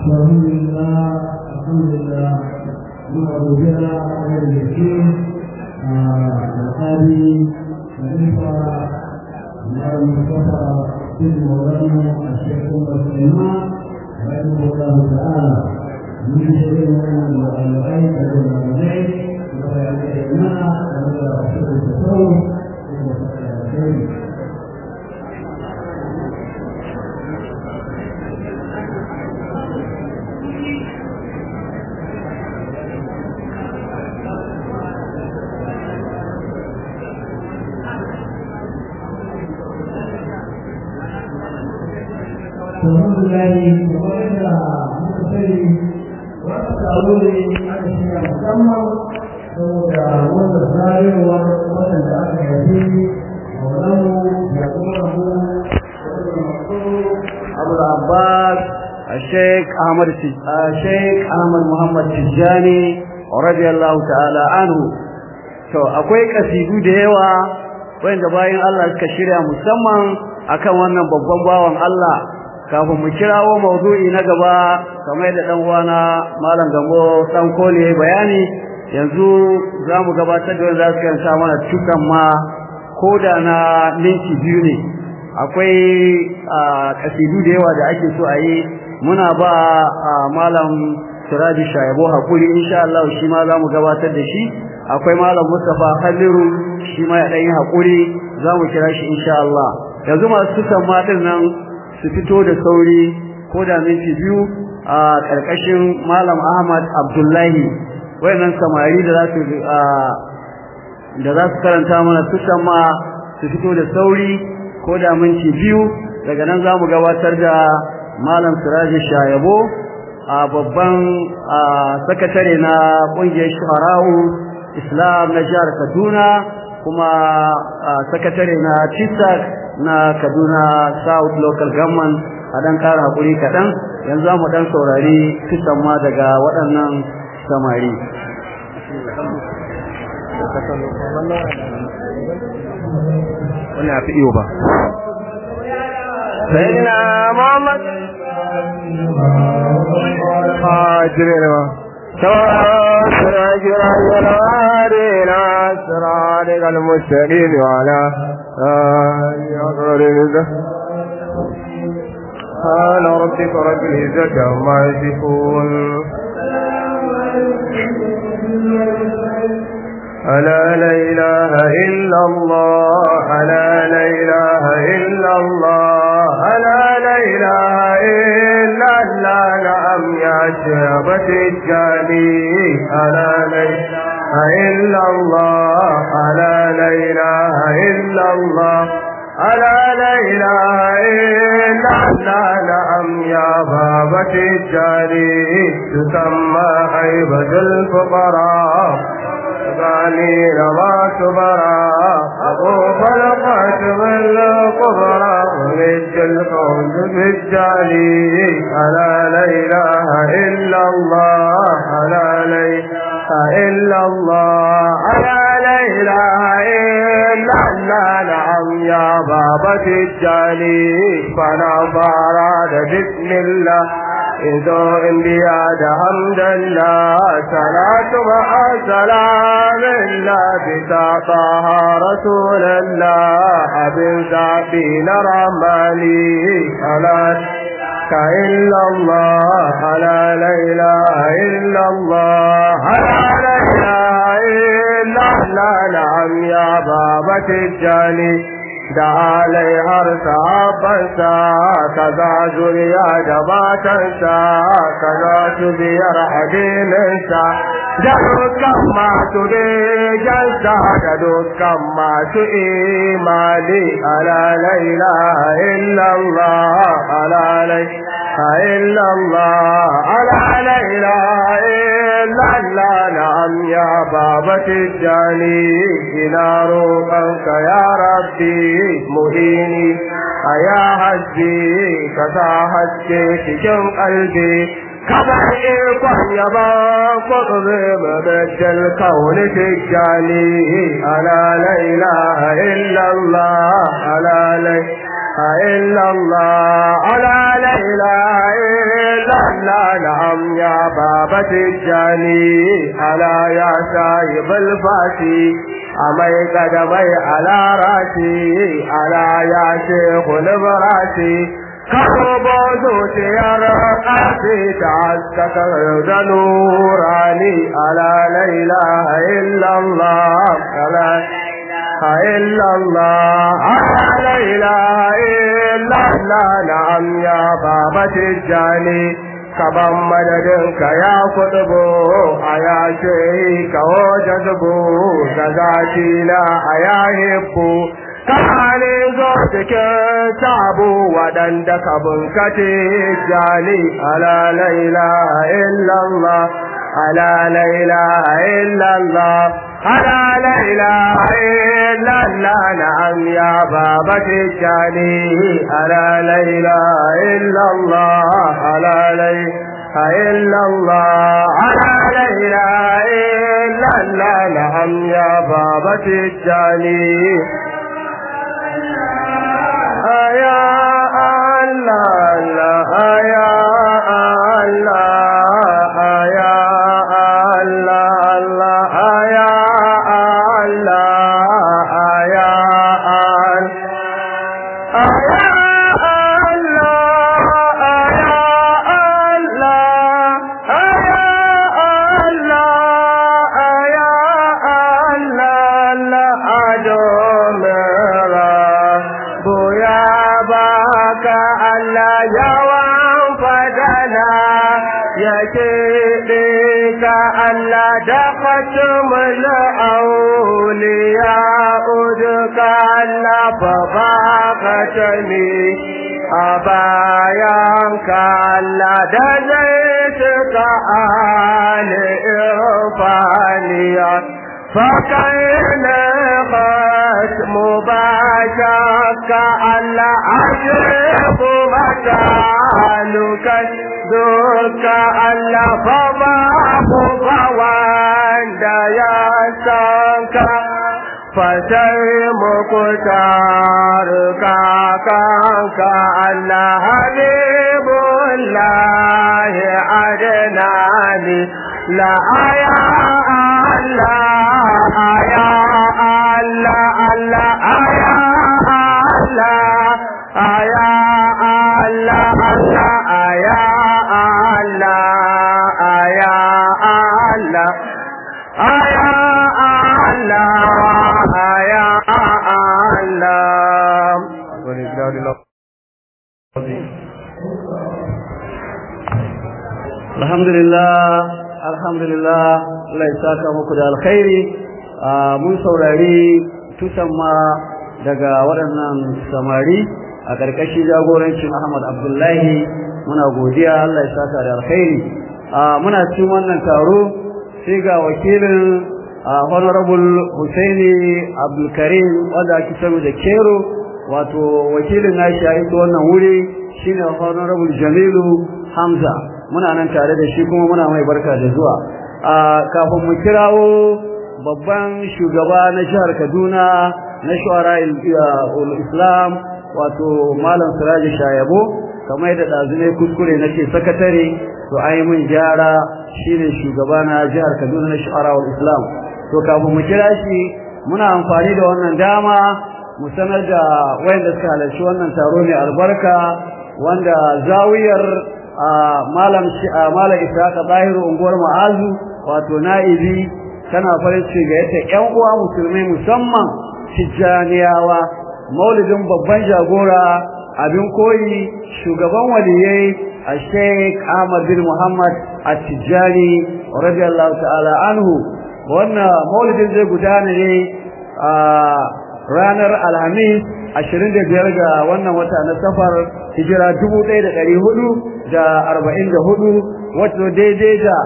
الحمد لله الحمد لله نعوذ بها من اليقين القاضي خليفة المصطفى بن مولانا الشيخ عمر سليمان رحمه الله تعالى من شرير من العلمين العلمين ويعلمنا ولا رسول التصوف الحمد لله وقال مكتري وقالوا لي أنا شيء مسمى saboda wanda zarewar waɗanda aka yafi maulamu da kuma rabu abu abbas الشيخ أحمد الشيخ أحمد محمد تجاني رضي الله تعالى عنه to akwai kasidu da yawa wanda bayan Allah suka shirya musamman akan wannan babban bawan Allah kafin mu kirawo maudu'i na gaba kamar da dan uwana malam gambo dan kole bayani yanzu zamu gabatar da wanda za su kanta mana tukan ma koda na minti biyu ne akwai kasidu da yawa da ake so a yi muna ba malam Siraji Shaibo hakuri insha Allah shi ma zamu gabatar da shi akwai malam Mustafa Khaliru shi ma ya dan yi hakuri zamu kira shi insha Allah yanzu masu tukan ma din nan su fito da sauri ko da minti biyu a karkashin malam Ahmad Abdullahi wayannan samari da za su da za su karanta mana tukan ma su fito da sauri ko da minti biyu daga nan zamu gabatar da malam Siraji Shayabo a babban sakatare na kungiyar Shuharau Islam na jihar Kaduna kuma sakatare na TISAC na Kaduna South Local Government a dan kara hakuri kaɗan yanzu mu dan saurari kisan ma daga waɗannan samari wannan fi iyo ba سيدنا محمد hajjire سراج الأنوارنا سرادق المستقيم وعلى آله سبحان ربك رب العزة عما يصفون ألا لا إله إلا الله ألا لا إله إلا الله ألا لا إله إلا الله نعم يا شعبة الجاني ألا لا إله إلا الله ألا لا إله إلا الله ألا لا إله إلا الله نعم يا بابة الجاني تسمى هيبة الفقراء غني ما كبرى أبو فلقات من الكبرى ونج الكون بالجالي ألا لا إله إلا الله ألا لا إله إلا الله ألا لا إله إلا الله نعم يا بابا الجالي فلا فراد بسم الله إذا انبياء حمد الله صلاة مع سلام الله بتعطاها رسول الله أبن سعبين رمالي ألا إلا الله ألا لا إله إلا الله ألا لا إله إلا الله نعم يا بابا الجاني da alaihar sahabbansa kaza zuriya da matansa kaza su biyar addininsa da dukkan masu bejansa da dukkan masu imani ala la ilaha illallah ala la ilaha illallah ala la ilaha illallah na'am ya babati jani ina roƙonka ya rabbi muhini a ya hajji ka sa haske cikin kalbi kamar ikon yaba kuɗe mabajal kauni tijjani ala la ilaha illallah ala la إلا الله على لا إله إلا الله لا نعم يا بابا تجاني ألا يا شايب الفاتي أمي قدمي على راسي ألا يا شيخ البراسي كتب zuciyar ƙarfi ta haskakar da nurani ala la ilaha illallah ala illallah ala la ilaha illallah na'am ya baba tijjani kaban madadinka ya kudubo a ya ce kawo jazbo da zaki na a ya hibbu kane zo cikin tabu waɗanda ka bunkace jani ala laila illallah ala laila illallah ala laila illallah na'am ya baba jani ala laila illallah ala laila illallah ala laila illallah na'am ya baba jani ya Allah ya Allah ya Allah ya Allah ya Allah da khatumul auliya udka Allah fa bakatani a bayanka Allah da zai tuka ali irfaniya فكين ختم باشاك على عجب مكانك ذوك على فباب فوان يا سانك فسي مكتار كاكاك على حبيب الله عدناني لا يا الله يا الله الله يا الله يا الله الله يا الله يا الله يا الله يا الله ولله العظيم alhamdulillah alhamdulillah Allah ya saka muku da alkhairi mun saurari tusan ma daga waɗannan samari a ƙarƙashin jagorancin Ahmad Abdullahi muna godiya Allah ya saka da alkhairi muna cikin wannan taro sai ga wakilin honorable Husaini Abdulkarim wanda ake sanu da Kero wato wakilin nashi a ita wannan wuri shine honorable Jamilu Hamza muna nan tare da shi kuma muna mai barka da zuwa kafin mu kirawo babban shugaba na jihar Kaduna na shuara islam wato malam Siraji Shayabo kamar da dazune kuskure nake sakatare to ai mun gyara shine shugaba na jihar Kaduna na shuara islam to kafin mu kira shi muna amfani da wannan dama mu sanar da wayanda suka halarci wannan taro mai albarka wanda zawiyar malam malam Isaka Zahiru unguwar Ma'azu wato na'ibi tana farin ciki ga yadda ƴan uwa musulmai musamman Tijjaniyawa maulidin babban jagora abin koyi shugaban waliyai Sheikh Ahmad bin Muhammad At-Tijjani radiyallahu ta'ala anhu wannan maulidin zai gudana ne a ranar Alhamis 25 ga wannan wata na safar hijira 1444 wato daidai da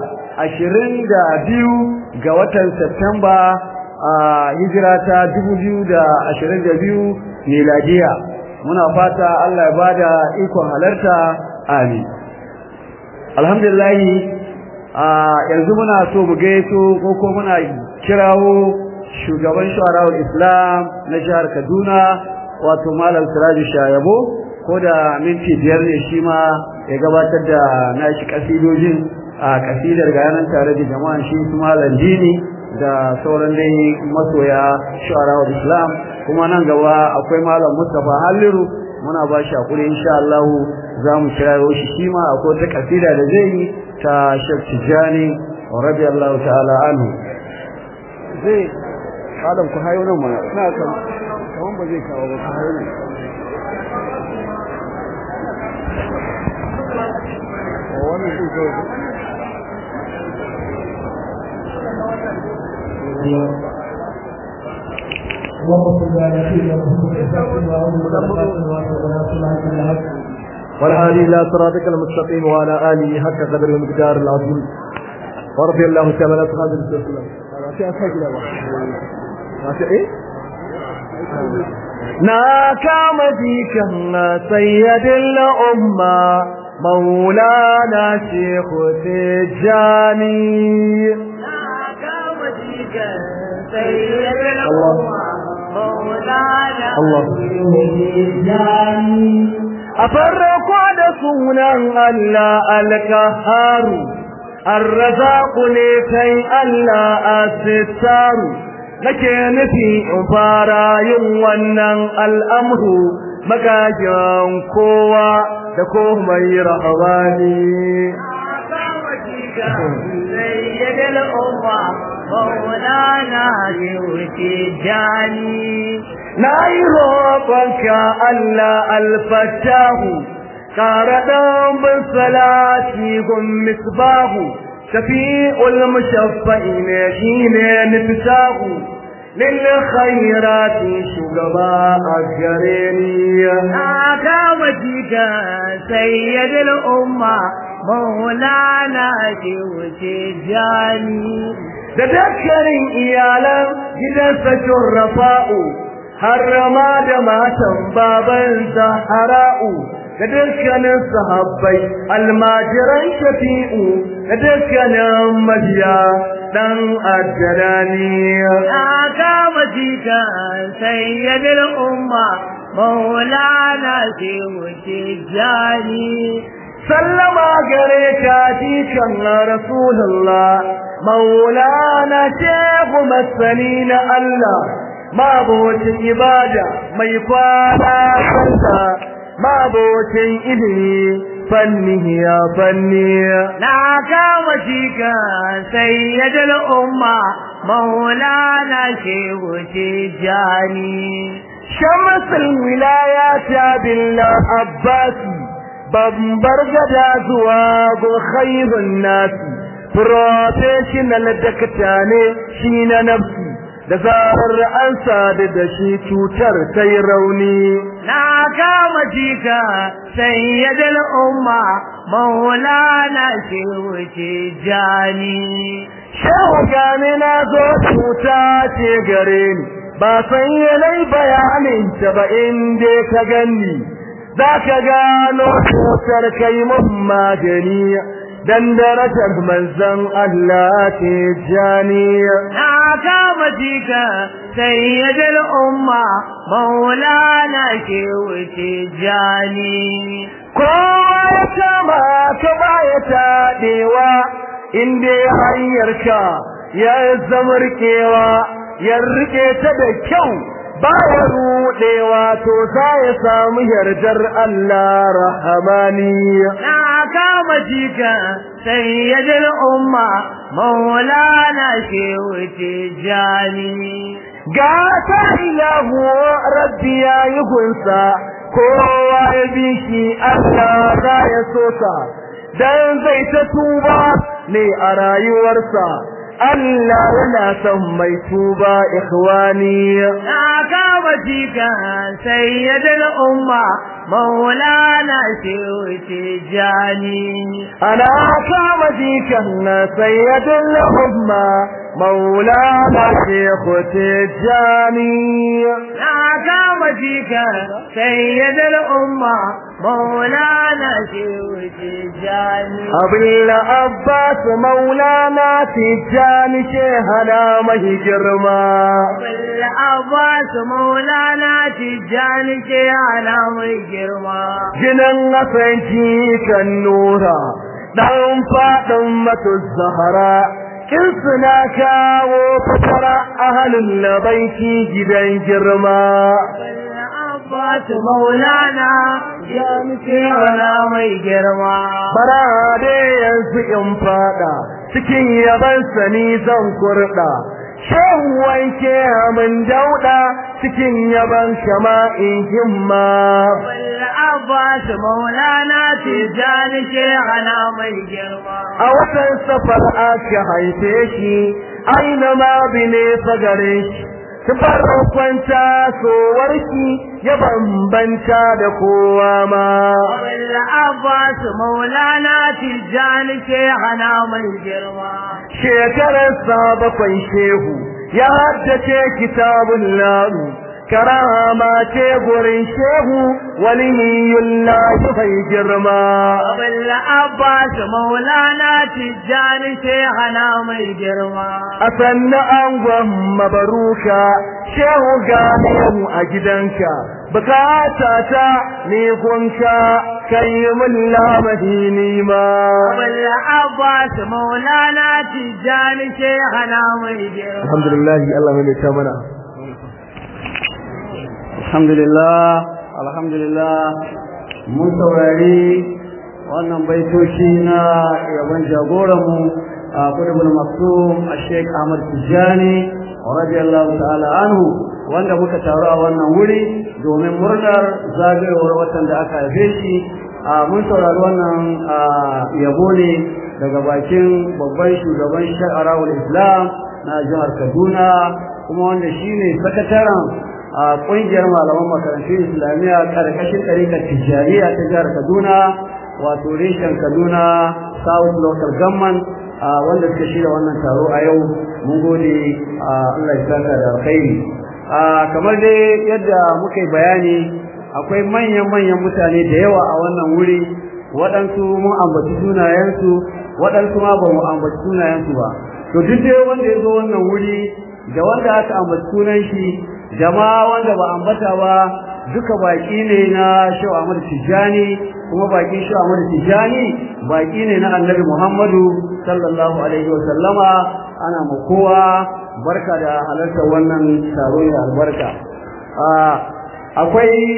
22 ga watan Septemba a hijira ta 2022 miladiya muna fata Allah ya bada ikon halarta amin alhamdulillah yanzu muna so mu gaito ko ko muna kirawo shugaban shawarar islam na jihar kaduna wato malam siraju shayabo ko da minti biyar ne shi ma ya gabatar da nashi kasidojin a kasidar ga yanan tare da jama'an shi su malam dini da sauran dai masoya shu'ara wa islam kuma nan gaba akwai malam Mustapha Halliru muna ba shi hakuri insha Allah za mu kirayo shi shi ma akwai ta kasida da zai yi ta Sheikh Tijani radiyallahu ta'ala anhu zai Adam ku hayo nan mana ina kan kaman ba zai kawo ba ku hayo nan wannan zai kawo والهادي الى صراطك المستقيم وعلى اله حق قدر المقدار العظيم ورضي الله تعالى عن اصحاب الرسول صلى الله عليه وسلم na kama jikan sayyidin umma maulana shekhu tijjani na kama jikan sayyidin umma maulana Allah a farko da sunan Allah alkaharu arrazaku ne kai Allah asittaru nake nufi in fara yin wannan al'amru magajin kowa da komai rahabani kama jikan sayyidin umma maulana shekhu jani na yi roƙonka Allah alfatahu ƙara ɗan salati gun misbahu shafi'ul mushaffa'i ne shi ne niftahu lil khairati shugaba a gare ni na kama jikan sayyidin umma maulana shekhu jani da dukkanin iyalan gidansa shurrafa'u har ma da matan babansa hara'u da dukkanin sahabbai almajiran shafi'u da dukkanin mabiya dan addarani na kama jikan sayyidin umma maulana shekhu jani sallama gare ka jikan rasulullah maulana shehu masani na Allah mabocin ibada mai kwana santa mabocin ilimi fanni ya fanni na kama jikan sayyidin umma maulana shekhu jani shamsul wilayata billah abbasi babbar gada zuwa go khairun nasi professional dakta ne shi na nafsi da zarar an sadu da shi cutar sai rauni na kama jika sayyidul umma maulana shehu jani shehu gani na zo cuta ce gare ni ba san yanayi bayanin ta ba inda ka ganni za ka gano cutar kai mun magani dan darajar manzon Allah ke janiya na kama jika sayyidul umma maulana shehu jani kowa ya kama ka baya taɗewa inda ya hanyarka ya zama rikewa ya rike ta da kyau baya rudewa to za ya samu yardar Allah rahamaniya na kama jika sayyidul umma maulana shehu jani ga ta ilahu rabbi ya yi gunsa kowa ya bi shi Allah za ya sosa dan zai ta tuba ne a rayuwarsa Allah yana son mai tuba ikhwani na kama jika sayyidul umma maulana shehu jani ana kama jikan na sayyidul umma maulana shekhu tijani na kama jika sayyidul umma مولانا شيخ تجاني abin abbas maulana tijjani shehana mai girma Abbas Maulana Tijjani ke ana mai girma. Ginan asanci kan nura, ɗan faɗin matu zahara, kin suna kawo fatara a halin labaiki gidan girma. Abbas Maulana Tijjani ke ana mai girma. Bara dai yanzu in faɗa, cikin yaban sani zan kurɗa. Shan wanke min dauɗa cikin yaban shama in himma. Abbas Maulana Tijjani ke ana mai girma. A watan safar aka haife shi, aina ma bine fagare shi. Tufar kwanta sowarki ya bambanta da kowa ma. Abbas Maulana Tijjani ke ana mai girma. Shekararsa bakwai shehu ya haddace kitabun laru. Karama ce gurin shehu waliyullahi bai girma. Abin Abbas Maulana Tijjani ke hana mai girma. A sannu angon mabaruka shehu gane mu a gidanka. Bukata ta ni gunka kai mun lamadi ni ma. Abin Abbas Maulana Tijjani ke hana mai girma. Alhamdulillah Allah mai ta mana. alhamdulillah alhamdulillah mun saurari wannan baitoci na yaban jagoranmu a kudubul maksum a sheik ahmad tijjani radiyallahu ta'ala anhu wanda muka taru a wannan wuri domin murnar zagayowar watan da aka haife shi a mun saurari wannan yabo ne daga bakin babban shugaban sha'arawul islam na jihar kaduna kuma wanda shine sakataren a ƙungiyar malaman makarantun islamiyya ƙarƙashin ɗarikar tijjaniya ta jihar kaduna wato reshen kaduna south local government wanda suka shirya wannan taro a yau mun gode allah ya saka da alkhairi kamar dai yadda muka yi bayani akwai manyan-manyan mutane da yawa a wannan wuri waɗansu mun ambaci sunayensu waɗansu ma ba mu ambaci sunayensu ba to duk dai wanda ya zo wannan wuri da wanda aka ambaci sunan shi jama'a wanda ba ambata ba duka baki ne na Shehu Ahmad Tijani kuma baki Shehu Ahmad Tijani baki ne na Annabi Muhammadu sallallahu alaihi wa sallama ana ma kowa barka da halartar wannan taro da albarka akwai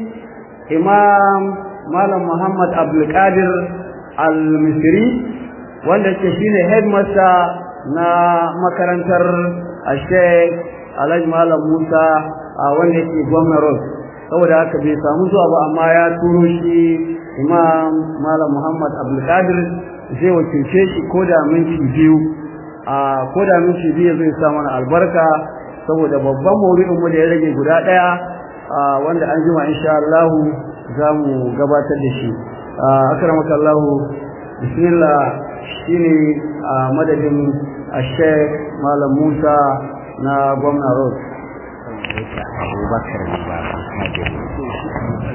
Imam Malam Muhammad Abdul Qadir Al-Misri wanda ke shine headmaster na makarantar Sheikh Alhaji Malam Musa a wanda yake gwamna Road saboda haka bai samu zuwa ba amma ya turo shi Imam Malam Muhammad Abdul Qadir zai wakilce shi ko da minti biyu a ko da minti biyu zai sa mana albarka saboda babban maudu'in mu da ya rage guda daya wanda an jima insha Allah za mu gabatar da shi akramaka Allah bismillah shine madadin Sheikh Malam Musa na gwamna road abubakar ne ba hajjari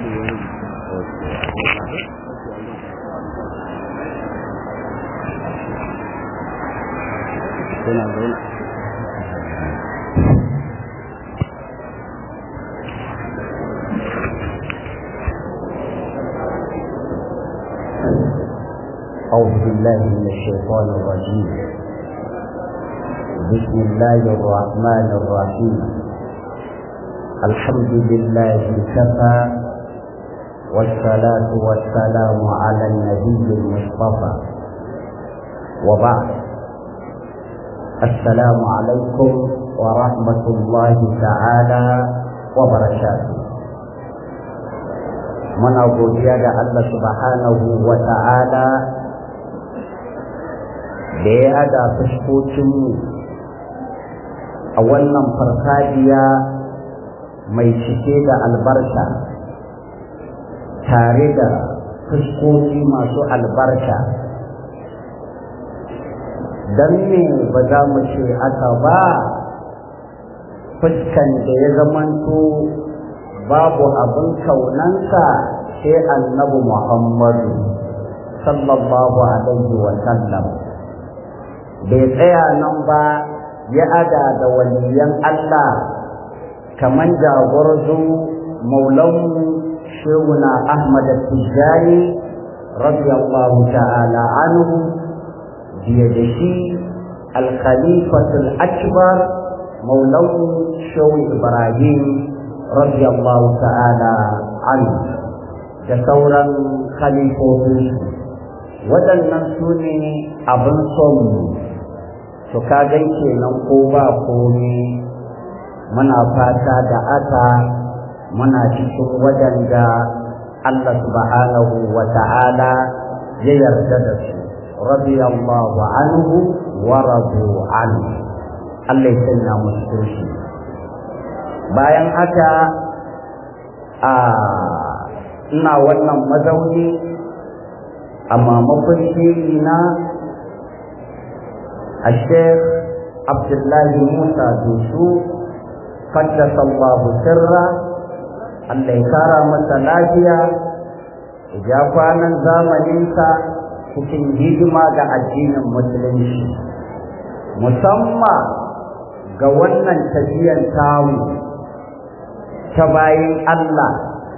suna zaune أعوذ بالله من الشيطان الرجيم بسم الله الرحمن الرحيم الحمد لله كفى والصلاة والسلام على النبي المصطفى وبعد السلام عليكم ورحمة الله تعالى وبركاته muna godiya ga Allah subhanahu wa ta'ala da ya hada fuskokinmu a wannan farfajiya mai cike da albarka tare da fuskoki masu albarka don me ba za mu ce aka ba fuskan da ya zamanto babu abin kaunanka sai annabi Muhammadu sallallahu alaihi wa sallam bai tsaya nan ba ya ada da waliyan Allah kaman jagorzo maulanmu shehuna Ahmad Tijjani radiyallahu ta'ala anhu biye da shi al-khalifatul akbar maulanmu shehu Ibrahim radiyallahu ta'ala anhu da sauran khalifofin waɗannan su ne abin son to ka gan kenan ko ba komi muna fata da aka muna cikin waɗanda Allah subhanahu wa ta'ala ya yarda da su radiyallahu anhu wa radu anhu Allah ya sanya musu shi bayan haka a ina wannan mazauni a mamakon na a sheikh abdullahi musa dusu qaddasa allahu sirra allah ya kara masa lafiya ya kwanan zamaninsa cikin hidima ga addinin musulunci musamman ga wannan tafiyan tamu ta bayan allah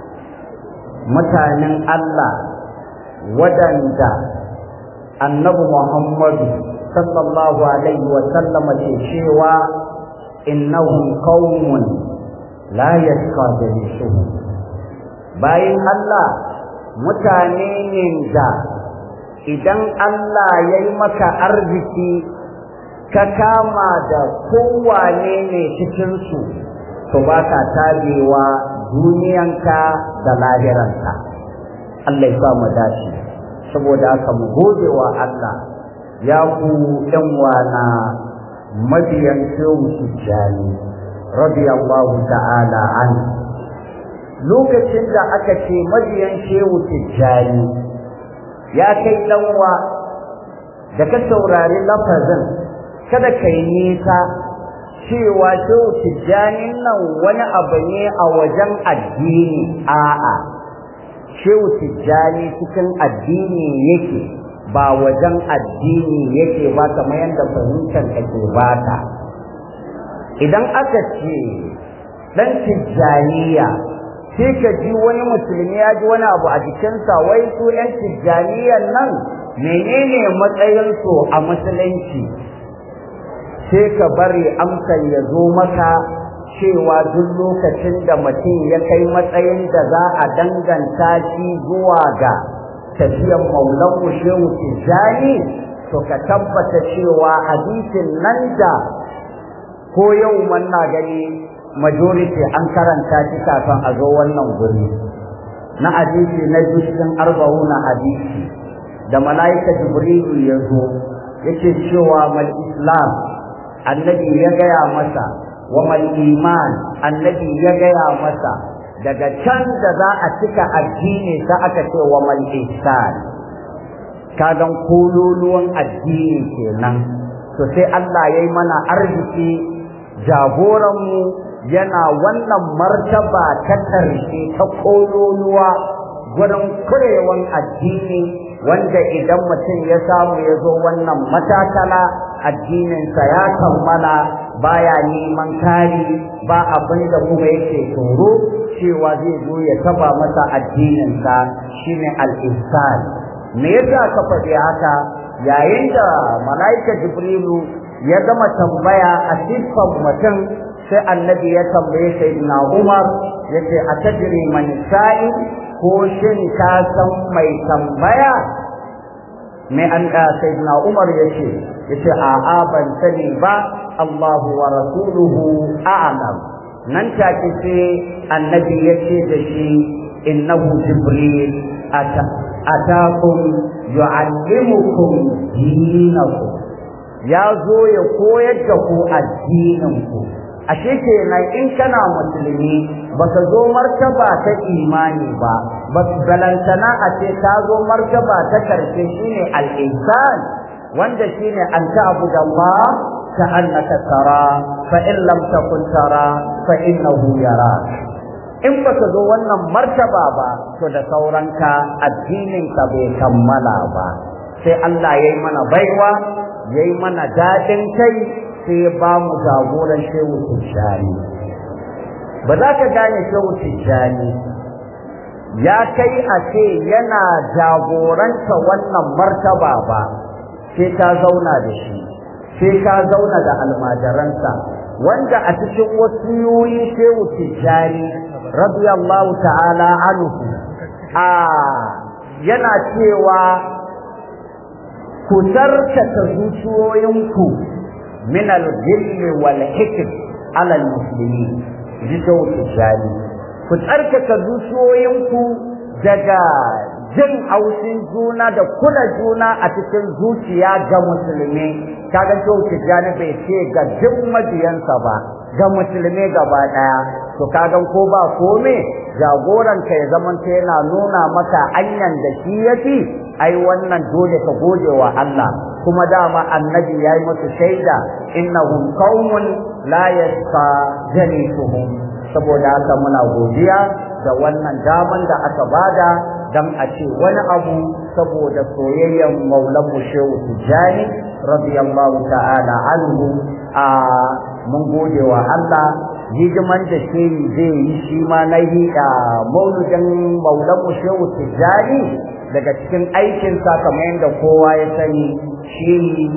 mutanen Allah waɗanda annabi Muhammadu sallallahu alaihi wa sallama ke cewa innahum qaumun la yashqa jalisuhum bayan Allah mutane ne da idan Allah ya yi maka arziki ka kama da kowane ne cikinsu to ba ka tabewa duniyanka da lahiranka Allah ya sa mu dace saboda haka mu gode wa Allah ya ku ɗan wana mabiyan shehu tijjani radiyallahu ta'ala an lokacin da aka ce mabiyan shehu tijjani ya kai ɗanwa da ka saurari lafazin kada ka yi nisa cewa shehu tijjanin nan wani abu ne a wajen addini a'a shehu tijjani cikin addini yake ba wajen addini yake ba kamar yadda fahimtar ake bata idan aka ce dan tijjaniya sai ka ji wani musulmi ya ji wani abu a jikinsa wai su yan tijjaniyan nan menene matsayinsu a musulunci sai ka bari amsar ya zo maka cewa duk lokacin da mutum ya kai matsayin da za a danganta shi zuwa ga tafiyan maulan shehu tijjani to ka tabbata cewa hadisin nan da ko yau na gani majority an karanta shi kafin a zo wannan guri na hadisi na jushin arba'una hadisi da mala'ika jibrilu ya zo yake cewa mal islam annabi ya gaya masa wa mal iman annabi ya gaya masa daga can da za a cika addini sai aka ce wa mal ihsan kagan kololuwan addini kenan to sai Allah ya yi mana arziki jagoranmu yana wannan martaba ta ƙarshe ta kololuwa gurin kurewan addini wanda idan mutum ya samu ya zo wannan matakala addininsa ya kammala baya neman kari ba abin da kuma yake tsoro cewa zai zo ya taba masa addininsa shine al-ihsan me yasa ka faɗi haka yayin da mala'ika jibrilu ya gama tambaya a siffan mutum sai annabi ya tambaye sayyidina umar yace a tajri man sa'i ko shin ka san mai tambaya mai an da sayyidina umar yace yace a'a ban sani ba Allahu wa rasuluhu a'lam nan take sai annabi yace da shi innahu jibril ata atakum yu'allimukum dinakum ya zo ya koyar da ku addinin ku ashe kenan in kana musulmi baka zo martaba ta imani ba balantana a ce ta zo martaba ta karshe shine al-ihsan wanda shine an ta'budu Allah ka annaka tara fa in lam takun tara fa innahu yarak in baka zo wannan martaba ba to da sauranka addininka bai kammala ba sai Allah ya yi mana baiwa ya yi mana daɗin kai sai ya ba mu jagoran shehu tijjani ba za ka gane shehu tijjani ya kai a ce yana jagoranta wannan martaba ba sai ka zauna da shi sai ka zauna da almajiransa wanda a cikin wasiyoyi shehu tijjani radiyallahu ta'ala anhu a yana cewa ku tarkata zuciyoyinku min al-ghilli wal hikm ala al-muslimin ji shehu tijjani ku tsarkaka zuciyoyinku daga jin haushin juna da kula juna a cikin zuciya ga musulmi kaga to tijani bai ce ga duk mabiyansa ba ga musulmi gaba daya to kaga ko ba kome jagoran ka ya zamanta yana nuna maka anyan da shi yafi ai wannan dole ka gode wa Allah kuma dama annabi yayi musu shaida innahum qaumun la yasqa jalisuhum saboda haka muna godiya da wannan daman da aka bada dan a ce wani abu saboda soyayyen maulan mu shehu tijani radiyallahu ta'ala anhu a mun gode wa Allah hidiman da shehi zai yi shi ma na yi a mauludin maulan mu shehu tijani daga cikin aikinsa kamar yadda kowa ya sani shi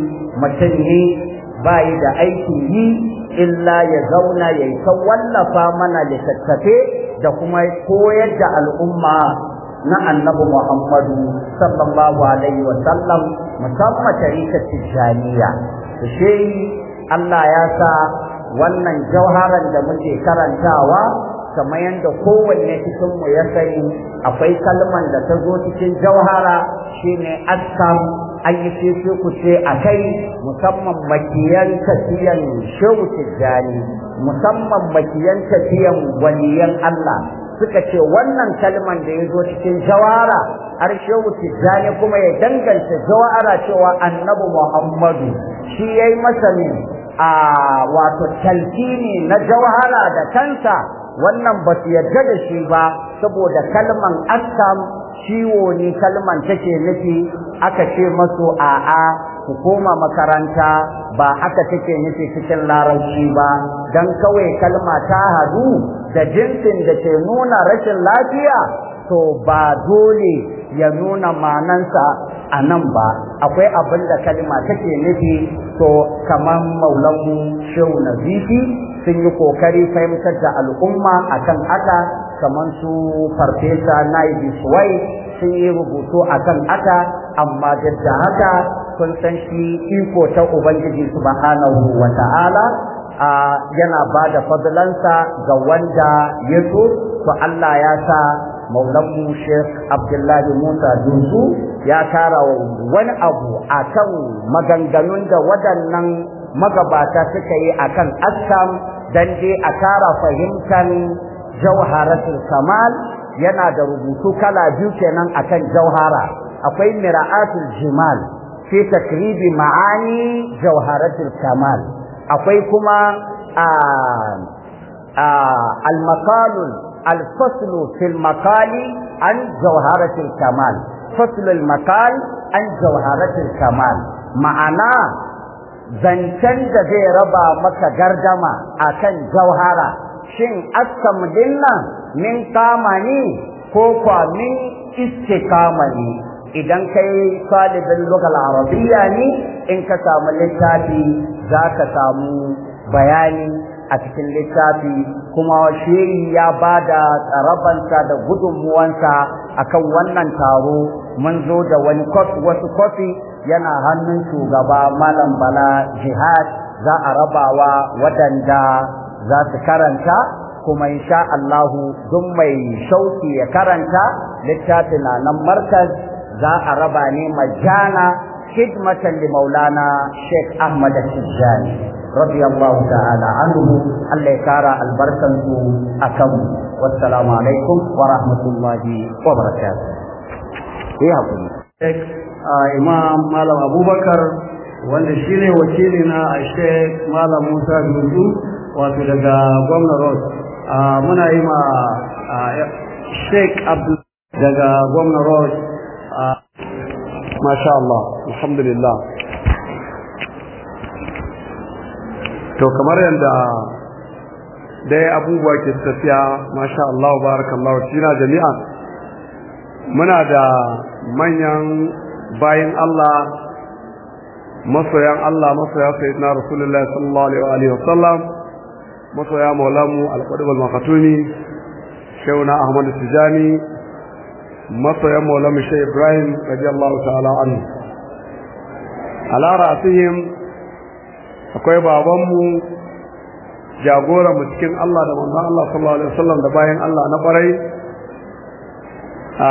mutum ne bayi da aikin yi illa ya zauna ya yi ta wallafa mana littattafe da kuma koyar da al'umma na annabi Muhammadu sallallahu alaihi wa sallam musamman tarikar tijjaniya shi Allah ya sa wannan jauharan da muke karantawa kamar yadda kowanne cikin mu ya sani akwai kalman da ta zo cikin jauhara shine askam an yi ce ku ce a kai musamman makiyan tafiyan shehu tijjani musamman makiyan tafiyan waliyan Allah suka ce wannan kalman da ya zo cikin jawara har shehu tijjani kuma ya danganta jawara cewa annabi muhammadu shi ya yi masa ne a wato talkini na jawhara da kansa wannan ba su yarda da shi ba saboda kalman askam ciwo ne kalman take nufi aka ce masu a'a ku koma makaranta ba haka take nufi cikin larabci ba dan kawai kalma ta hadu da jinsin da ke nuna rashin lafiya to ba dole ya nuna manansa a nan ba akwai abin da kalma take nufi to kamar maulanmu shehu nazifi sun yi kokari fahimtar da al'umma akan haka kamar su farfesa naibi suwai sun yi rubutu akan haka amma duk da haka kun san shi iko ta ubangiji subhanahu wa ta'ala yana ba da fadlansa ga wanda ya so to Allah ya sa maulanmu Sheikh Abdullahi Musa Dusu ya kara wani abu akan maganganun da waɗannan magabata suka yi akan askam dan dai a kara fahimtar jauharatul kamal yana da rubutu kala biyu kenan akan jauhara akwai mira'atul jimal fi takribi ma'ani jauharatul kamal akwai kuma al-maqalul al-faslu fil maqali an jauharatul kamal faslul maqal an jauharatul kamal ma'ana zancen da zai raba maka gardama akan jauhara shin askam dinnan min kama ne ko kwa min istikama ne idan kai talibin lugal arabiyya ne in ka samu littafi za ka samu bayani a cikin littafi kuma shehi ya ba da tsarabansa da gudunmuwansa akan wannan taro mun zo da wani wasu kofi yana hannun shugaba malam bala jihad za a rabawa waɗanda za su karanta kuma insha Allahu duk mai shauki ya karanta littafin na nan markaz za a raba ne majana khidmatan li maulana Sheikh Ahmad Tijjani radiyallahu ta'ala anhu Allah ya kara albarkan su akan wassalamu alaikum wa rahmatullahi wa barakatuh eh hakuri Imam Malam Abubakar wanda shine wakili na Sheikh Malam Musa Dudu wato daga gwamnan Ross muna yi ma Sheikh Abdul daga gwamna Road Masha Allah alhamdulillah to kamar yadda dai abubuwa ke tafiya Masha Allah barakallahu fina jami'a muna da manyan bayin Allah masoyan Allah masoya sayyidina Rasulullahi sallallahu alaihi wa sallam masoya maulamu al-qadib al-makatuni shauna Ahmad Tijani masoyan maulamu Sheikh Ibrahim radiyallahu ta'ala anhu ala ra'sihim akwai babanmu jagoran mu cikin Allah da manzon Allah sallallahu alaihi wasallam da bayan Allah na barai a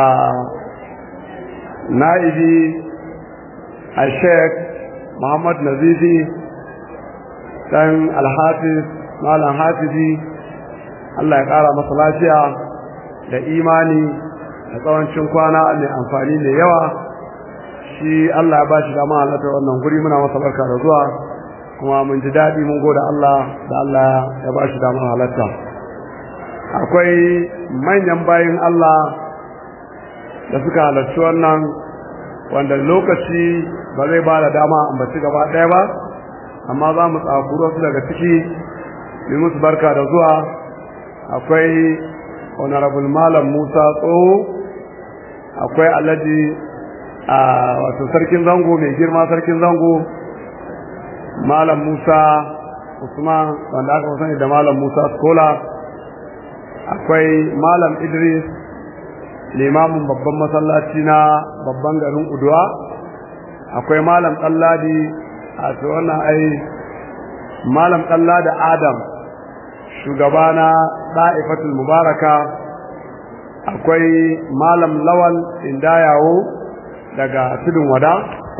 na'ibi a Sheikh Muhammad Nazifi dan Al-Hafiz Malam Hafizi Allah ya kara masa lafiya da imani da tsawancin kwana mai amfani da yawa shi Allah ya bashi dama halatta wannan guri muna masa barka da zuwa kuma mun ji daɗi mun gode Allah da Allah ya bashi dama halatta akwai manyan bayin Allah da suka halarci wannan wanda lokaci ba zai ba da dama ambaci gaba ɗaya ba amma za mu tsakuro su daga ciki yi musu barka da zuwa akwai honorable malam musa tsoho akwai alhaji a wato sarkin zango mai girma sarkin zango malam musa usman wanda aka sani da malam musa skola akwai malam idris limamin babban masallaci na babban garin uduwa akwai malam ɗalladi a wannan ai malam ɗallada adam shugaba na ɗa'ifatul mubaraka akwai malam lawal indayawo daga tudun wada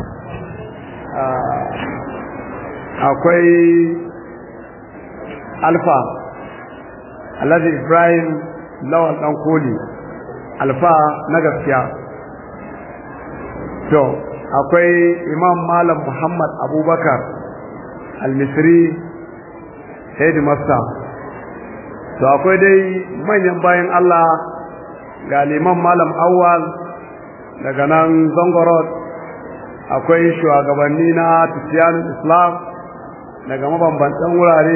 akwai alfa alhaji ibrahim lawal ɗan koli alfa na gaskiya to akwai imam malam muhammad abubakar al-misri headmaster to akwai dai manyan bayan allah ga liman malam awwal daga nan zangorod akwai shugabanni na tafiyanin islam daga mabambantan wurare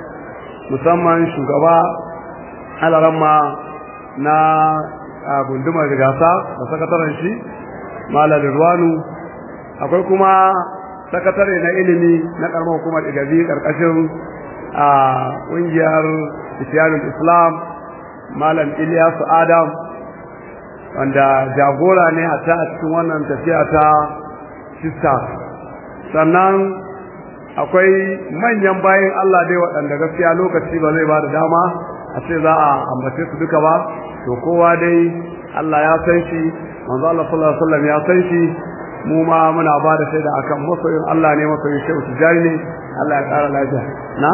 musamman shugaba alaramma na gundumar gasa da sakataren shi malar ruwanu akwai kuma sakatare na ilimi na karamar hukumar igazi karkashin a ƙungiyar tafiyanin islam malam iliyasu adam wanda jagora ne a ta a cikin wannan tafiya ta sista sannan akwai manyan bayan Allah dai waɗanda gaskiya lokaci ba zai ba da dama a ce za a ambace su duka ba to kowa dai Allah ya san shi manzo Allah sallallahu alaihi wasallam ya san shi mu ma muna ba da shaida akan masoyin Allah ne masoyin Shehu Tijani ne Allah ya ƙara lafiya na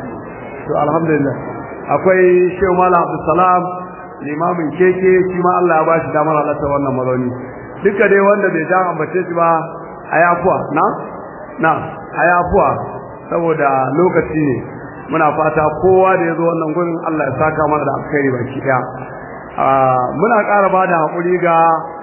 to alhamdulillah akwai Shehu Malam Abdul Salam limamin keke shi ma Allah ya bashi damar halatta wannan mazauni duka dai wanda bai ja ambace shi ba ayafuwa na na ayafuwa saboda lokaci ne muna fata kowa da ya zo wannan gurin Allah ya saka mana da alkhairi baki daya muna ƙara ba da haƙuri ga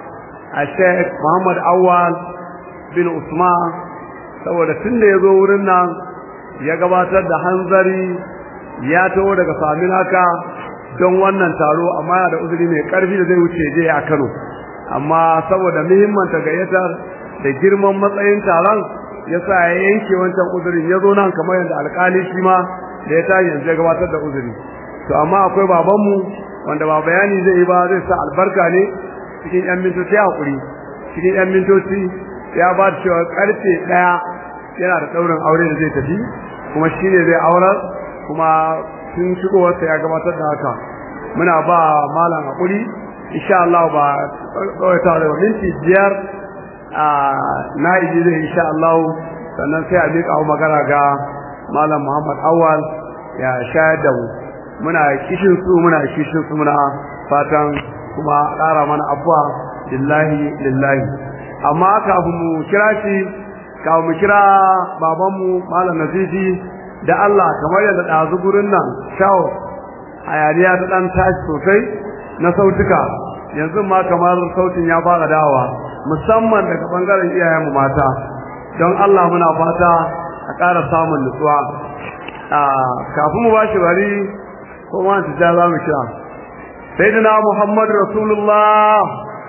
a Sheikh Muhammad Awwal bin Usman saboda tun da ya zo wurin nan ya gabatar da hanzari ya taho daga Saminaka don wannan taro amma yana da uzuri mai ƙarfi da zai wuce je a Kano amma saboda muhimmanta gayyatar da girman matsayin taron ya sa ya yanke wancan uzurin ya zo nan kamar yadda alƙali shi ma da ya tashi yanzu ya gabatar da uzuri to amma akwai babanmu wanda ba bayani zai yi ba zai sa albarka ne cikin yan mintoci hakuri cikin yan mintoci ya ba da cewa karfe ɗaya yana da ɗaurin aure da zai tafi kuma shi ne zai aurar kuma tun shigowarsa ya gabatar da haka muna ba malam hakuri insha Allah ba tsawaita da minti biyar a na'iji zai insha Allah sannan sai a miƙa magana ga malam Muhammad Awal ya shayar da mu muna kishin su muna kishin su muna fatan kuma ƙara mana abuwa lillahi lillahi amma kafin mu kira shi kafin mu kira babanmu malam Nazifi da Allah kamar yadda ɗazu gurin nan shawo hayaniya ta dan tashi sosai na sautuka yanzu ma kamar sautin ya fara dawa musamman daga bangaren iyayenmu mata don Allah muna fata a ƙara samun nutsuwa kafin mu bashi bari ko ma ta ja za mu kira sayyidina Muhammad Rasulullah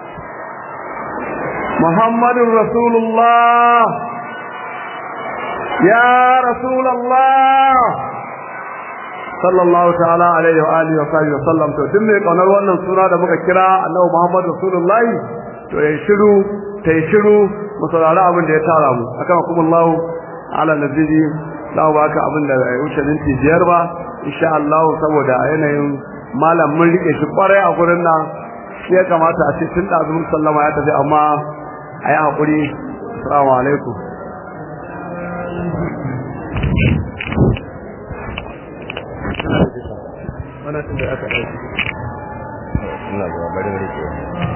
Muhammadun Rasulullah ya Rasulullah sallallahu ta'ala alaihi wa alihi wa sahbihi wa sallam to duk mai kaunar wannan suna da muka kira Annabi Muhammad Rasulullah to ya shiru ta yi shiru mu saurari abin da ya tara mu akan hukumullahu ala nabiyyi za mu baka abin da ya wuce minti biyar ba insha Allah saboda yanayin malam mun rike shi kwarai a gurin nan shi ya kamata a ce tun da azumin sallama ya tafi amma a yi haƙuri assalamu alaikum wannan tun da aka ɗauki ina zuwa bari bari ke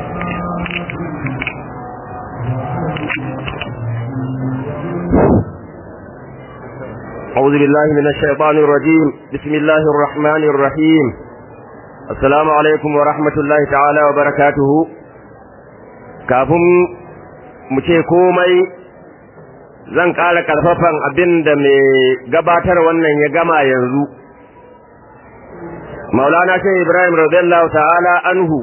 أعوذ بالله من الشيطان الرجيم بسم الله الرحمن الرحيم السلام عليكم ورحمة الله تعالى وبركاته kafin mu ce komai zan ƙara ƙarfafan abin da mai gabatar wannan ya gama yanzu maulana shi ibrahim radiyallahu ta'ala anhu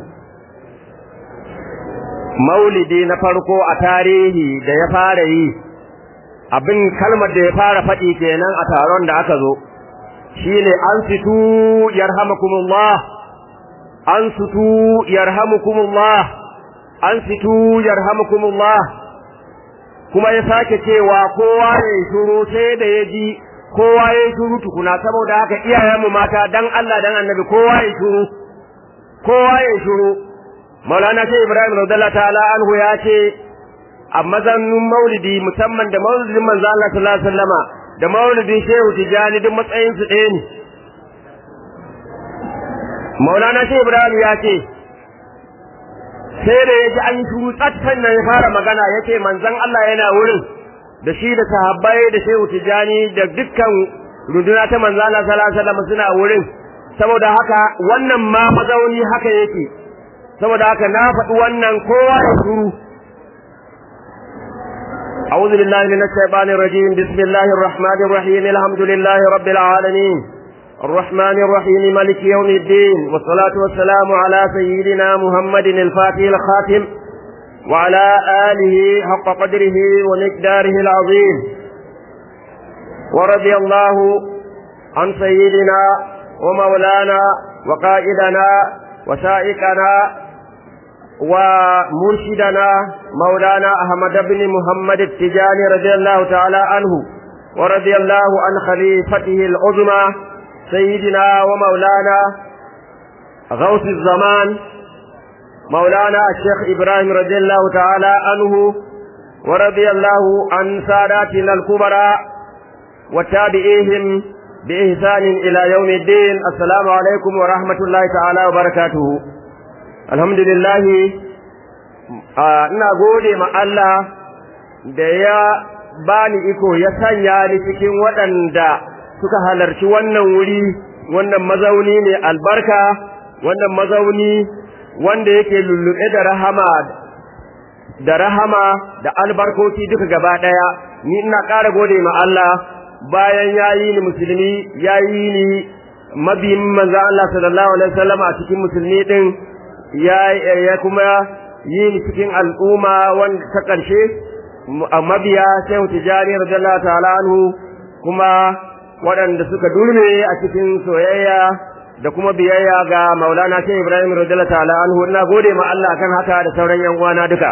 maulidi na farko a tarihi da ya fara yi abin kalmar da ya fara faɗi kenan a taron da aka zo shine an situ yarhamukumullah an situ yarhamukumullah an situ yarhamukumullah kuma ya sake cewa kowa ya shuru sai da ya ji kowa ya shuru tukuna saboda haka iyayenmu mata dan Allah dan annabi kowa ya shuru kowa ya shuru Maulana Sheikh Ibrahim radiyallahu ta'ala anhu ya ce a mazanin maulidi musamman da maulidin manzo Allah sallallahu alaihi wasallama da maulidin Shehu Tijani duk matsayin su ɗaya ne Maulana Shehu Ibrahim ya ce sai da yaji an shuru tsattan nan ya fara magana yace manzon Allah yana wurin da shi da sahabbai da Shehu Tijani da dukkan runduna ta manzo Allah sallallahu alaihi wasallam suna wurin saboda haka wannan ma mazauni haka yake saboda haka na faɗi wannan kowa ya shuru أعوذ بالله من الشيطان الرجيم بسم الله الرحمن الرحيم الحمد لله رب العالمين الرحمن الرحيم ملك يوم الدين والصلاة والسلام على سيدنا محمد الفاتح الخاتم وعلى آله حق قدره ومقداره العظيم ورضي الله عن سيدنا ومولانا وقائدنا وسائقنا ومرشدنا مولانا أحمد بن محمد التجاني رضي الله تعالى عنه ورضي الله عن خليفته العظمى سيدنا ومولانا غوث الزمان مولانا الشيخ إبراهيم رضي الله تعالى عنه ورضي الله عن ساداتنا الكبرى وتابعيهم بإحسان إلى يوم الدين السلام عليكم ورحمة الله تعالى وبركاته alhamdulillah ina gode ma Allah da ya bani iko ya sanya ni cikin waɗanda suka halarci wannan wuri wannan mazauni ne albarka wannan mazauni wanda yake lullube da rahama da rahama da albarkoki duka gaba ɗaya ni ina ƙara gode ma Allah bayan ya yi ni musulmi ya yi ni mabiyin manzan Allah sallallahu alaihi wasallam a cikin musulmi din ya kuma yi ni cikin al'umma wanda ta ƙarshe mabiya sai tijani radiyallahu ta'ala anhu kuma waɗanda suka durme a cikin soyayya da kuma biyayya ga maulana sai ibrahim radiyallahu ta'ala anhu ina gode ma Allah kan haka da sauran yan uwana duka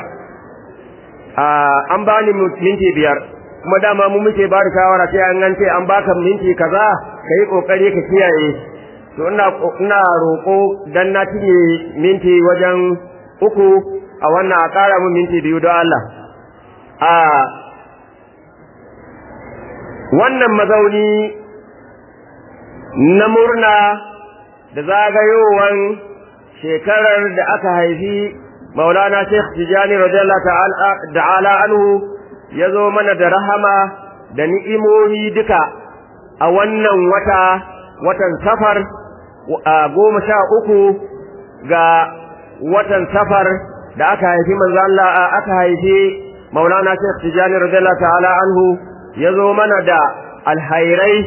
an bani minti biyar kuma dama mu muke ba da shawara sai an gance an baka minti kaza kai kokari ka kiyaye to ina ina roƙo dan na cinye minti wajen uku a wannan a ƙara mun minti biyu don Allah a wannan mazauni na murna da zagayowar shekarar da aka haifi maulana sheikh tijani radiyallahu ta'ala anhu ya zo mana da rahama da ni'imomi duka a wannan wata watan safar goma sha uku ga watan safar da aka haifi manzo Allah aka haifi Maulana Sheikh Tijani radiyallahu ta'ala anhu ya zo mana da alhairai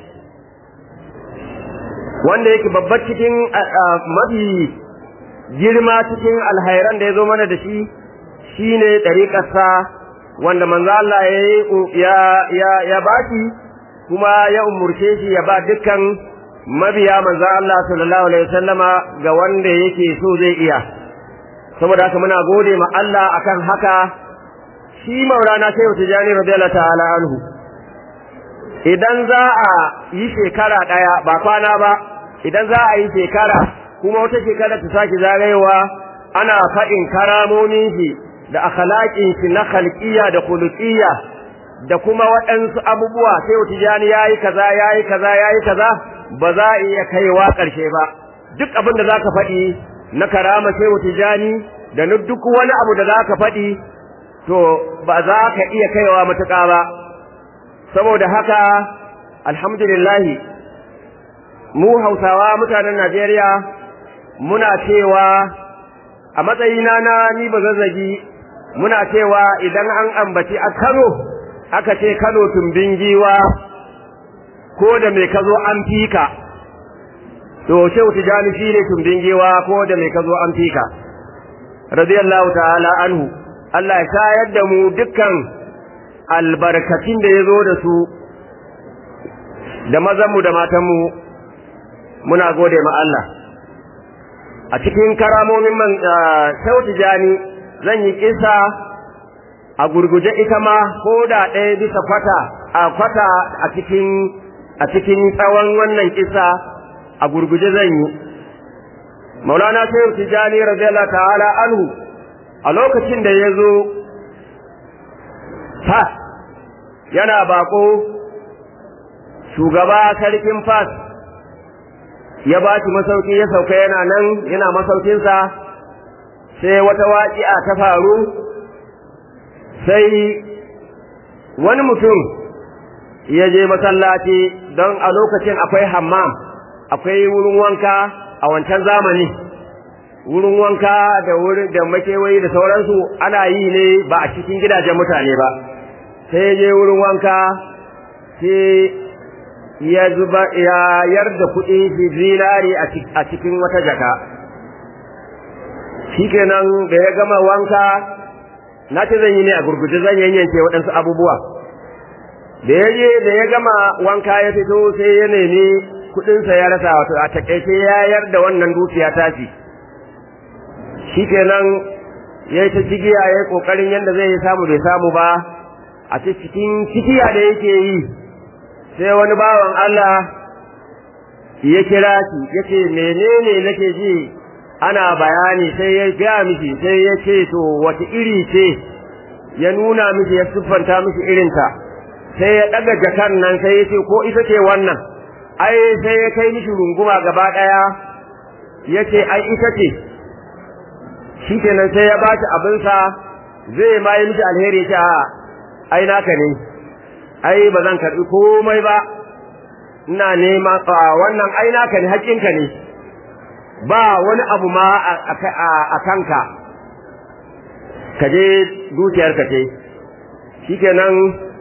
wanda yake babbar cikin mafi girma cikin alhairan da ya zo mana da shi shine ɗariƙarsa wanda manzo Allah ya ya ya baki kuma ya umurce shi ya ba dukkan mabiya manzo Allah sallallahu alaihi wasallama ga wanda yake so zai iya saboda haka muna gode ma Allah akan haka shi Maulana Shehu Tijani radiyallahu ta'ala anhu idan za a yi shekara daya ba kwana ba idan za a yi shekara kuma wata shekara ta sake zagayewa ana faɗin karamomin shi da akhlaqin shi na khalqiyya da khuluqiyya da kuma waɗansu abubuwa sai Tijani yayi kaza yayi kaza yayi kaza ba za a iya kaiwa ƙarshe ba duk abin da zaka faɗi na karama sai Tijani da duk wani abu da zaka faɗi to ba za ka iya kaiwa matuƙa ba saboda haka alhamdulillah mu Hausawa mutanen Najeriya muna cewa a matsayina na ni ba zazzagi muna cewa idan an ambaci a Kano aka ce Kano tumbin giwa ko da mai kazo an fika to Shehu Tijani shine tumbin giwa ko da mai kazo an fika radiyallahu ta'ala anhu Allah ya shayar da mu dukkan albarkacin da ya zo da su da mazanmu da matanmu muna gode ma Allah a cikin karamomin man Shehu Tijani zan yi kisa a gurguje ita ma ko da ɗaya bisa kwata a kwata a cikin a cikin tsawon wannan kisa a gurguje zan yi maulana shehu tijani radiyallahu ta'ala anhu a lokacin da ya zo fa yana bako shugaba sarkin fas ya ba shi masauki ya sauka yana nan yana masaukinsa sai wata waƙi'a ta faru sai wani mutum ya je masallaci don a lokacin akwai hammam akwai wurin wanka a wancan zamani wurin wanka da wurin da makewayi da sauransu ana yi ne ba a cikin gidajen mutane ba sai ya je wurin wanka sai ya zuba ya yarda kuɗi zinari a cikin wata jaka shikenan da ya gama wanka na ce zan yi ne a gurguje zan yanyanke waɗansu abubuwa da ya je da ya gama wanka ya fito sai ya nemi kuɗinsa ya rasa wato a takaice ya yarda wannan dukiya tashi shikenan ya yi ta cigiya ya yi ƙoƙarin yadda zai samu bai samu ba a cikin cikiya da yake yi sai wani bawan Allah ya kira shi ya ce menene nake ji ana bayani sai ya gaya miki sai ya ce to wata iri ce ya nuna miki ya siffanta miki irinta sai ya ɗaga jakan nan sai ya ce ko ita ce wannan ai sai ya kai miki runguma gaba ɗaya ya ce ai ita ce shi kenan sai ya ba shi abinsa zai ma yi miki alheri ce a ai naka ne ai ba zan karɓi komai ba ina nema wannan ai naka ne haƙƙinka ne ba wani abu ma a kanka ka je dukiyarka ce shikenan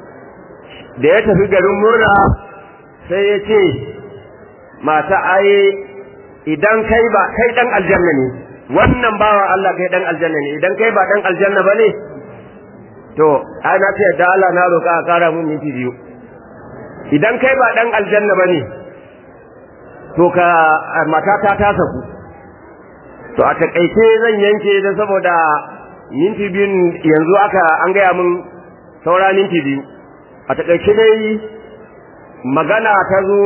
da ya tafi garin murna sai ya ce mata ai idan kai ba kai dan aljanna ne wannan bawa Allah kai dan aljanna ne idan kai ba dan aljanna ba ne to ai na ce da Allah na roƙa a kara mun minti biyu idan kai ba dan aljanna ba ne to ka matata ta saku to a takaice zan yanke da saboda minti biyun yanzu aka an gaya min saura minti biyu a takaice dai magana ta zo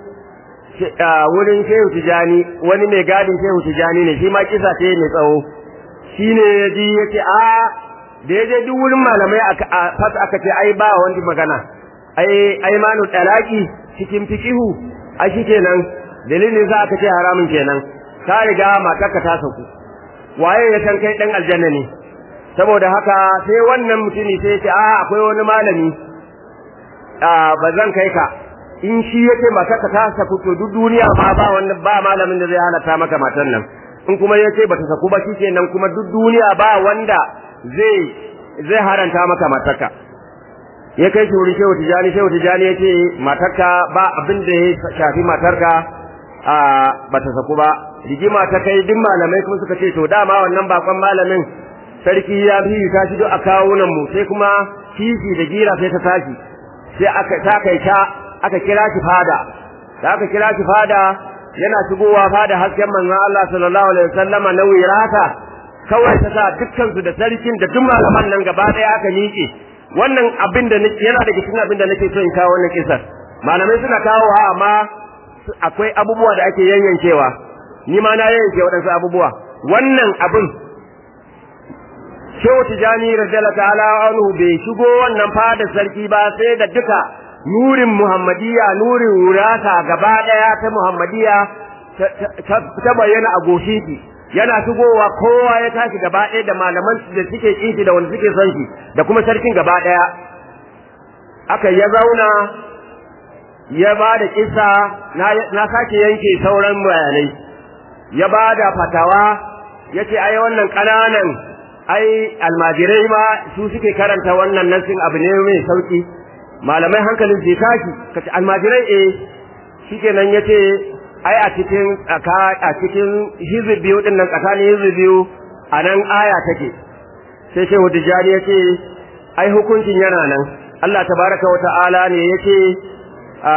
wurin shehu tijani wani mai gadin shehu tijani ne shi ma kisa ce mai tsawo shi ne ya ji ya ce a da ya je duk wurin malamai a fasa aka ce ai ba wani magana ai ai manu talaki cikin fikihu a shi kenan dalilin za aka ce haramun kenan ka riga matarka ta sauku waye ya san kai dan aljanna ne saboda haka sai wannan mutumi sai ce a akwai wani malami a ba zan kai ka in shi yake matarka ta saku to duk duniya ma ba wanda ba malamin da zai halatta maka matan nan in kuma yace bata saku ba shikenan kuma duk duniya ba wanda zai zai haranta maka matarka ya kai shi wurin shehu tijani shehu tijani yace matarka ba abin da ya shafi matarka a bata saku ba rigima ta kai duk malamai kuma suka ce to dama wannan bakon malamin sarki ya fi ta shi duk a kawunan mu sai kuma kishi da gira sai ta tashi sai aka ta kai ta aka kira shi fada da aka kira shi fada yana shigowa fada hasken manzon Allah sallallahu alaihi wasallama na wirata kawai ta sa dukkan su da sarkin da duk malaman nan gaba daya aka miƙe wannan abin da nake yana daga cikin abin da nake so in kawo wannan kisar malamai suna kawowa amma akwai abubuwa da ake yayyankewa ni ma na yayyanke waɗansu abubuwa wannan abin Shehu Tijani radiyallahu ta'ala anhu bai shigo wannan fadar sarki ba sai da duka nurin Muhammadiyya nurin wurata gaba daya ta Muhammadiyya ta bayyana a goshiki yana shigowa kowa ya tashi gaba daya da malaman da suke kinshi da wanda suke son shi da kuma sarkin gaba daya aka ya zauna ya ba da kisa na sake yanke sauran bayanai ya ba da fatawa yace ai wannan kananan ai almajirai ma su suke karanta wannan nasin abu ne mai sauki malamai hankalin zai tashi kace almajirai eh shikenan yace ai a cikin a cikin hizbi biyu din nan tsakanin hizbi biyu a nan aya take sai shehu dijani yace ai hukuncin yana nan Allah tabaraka wa ta'ala ne yace a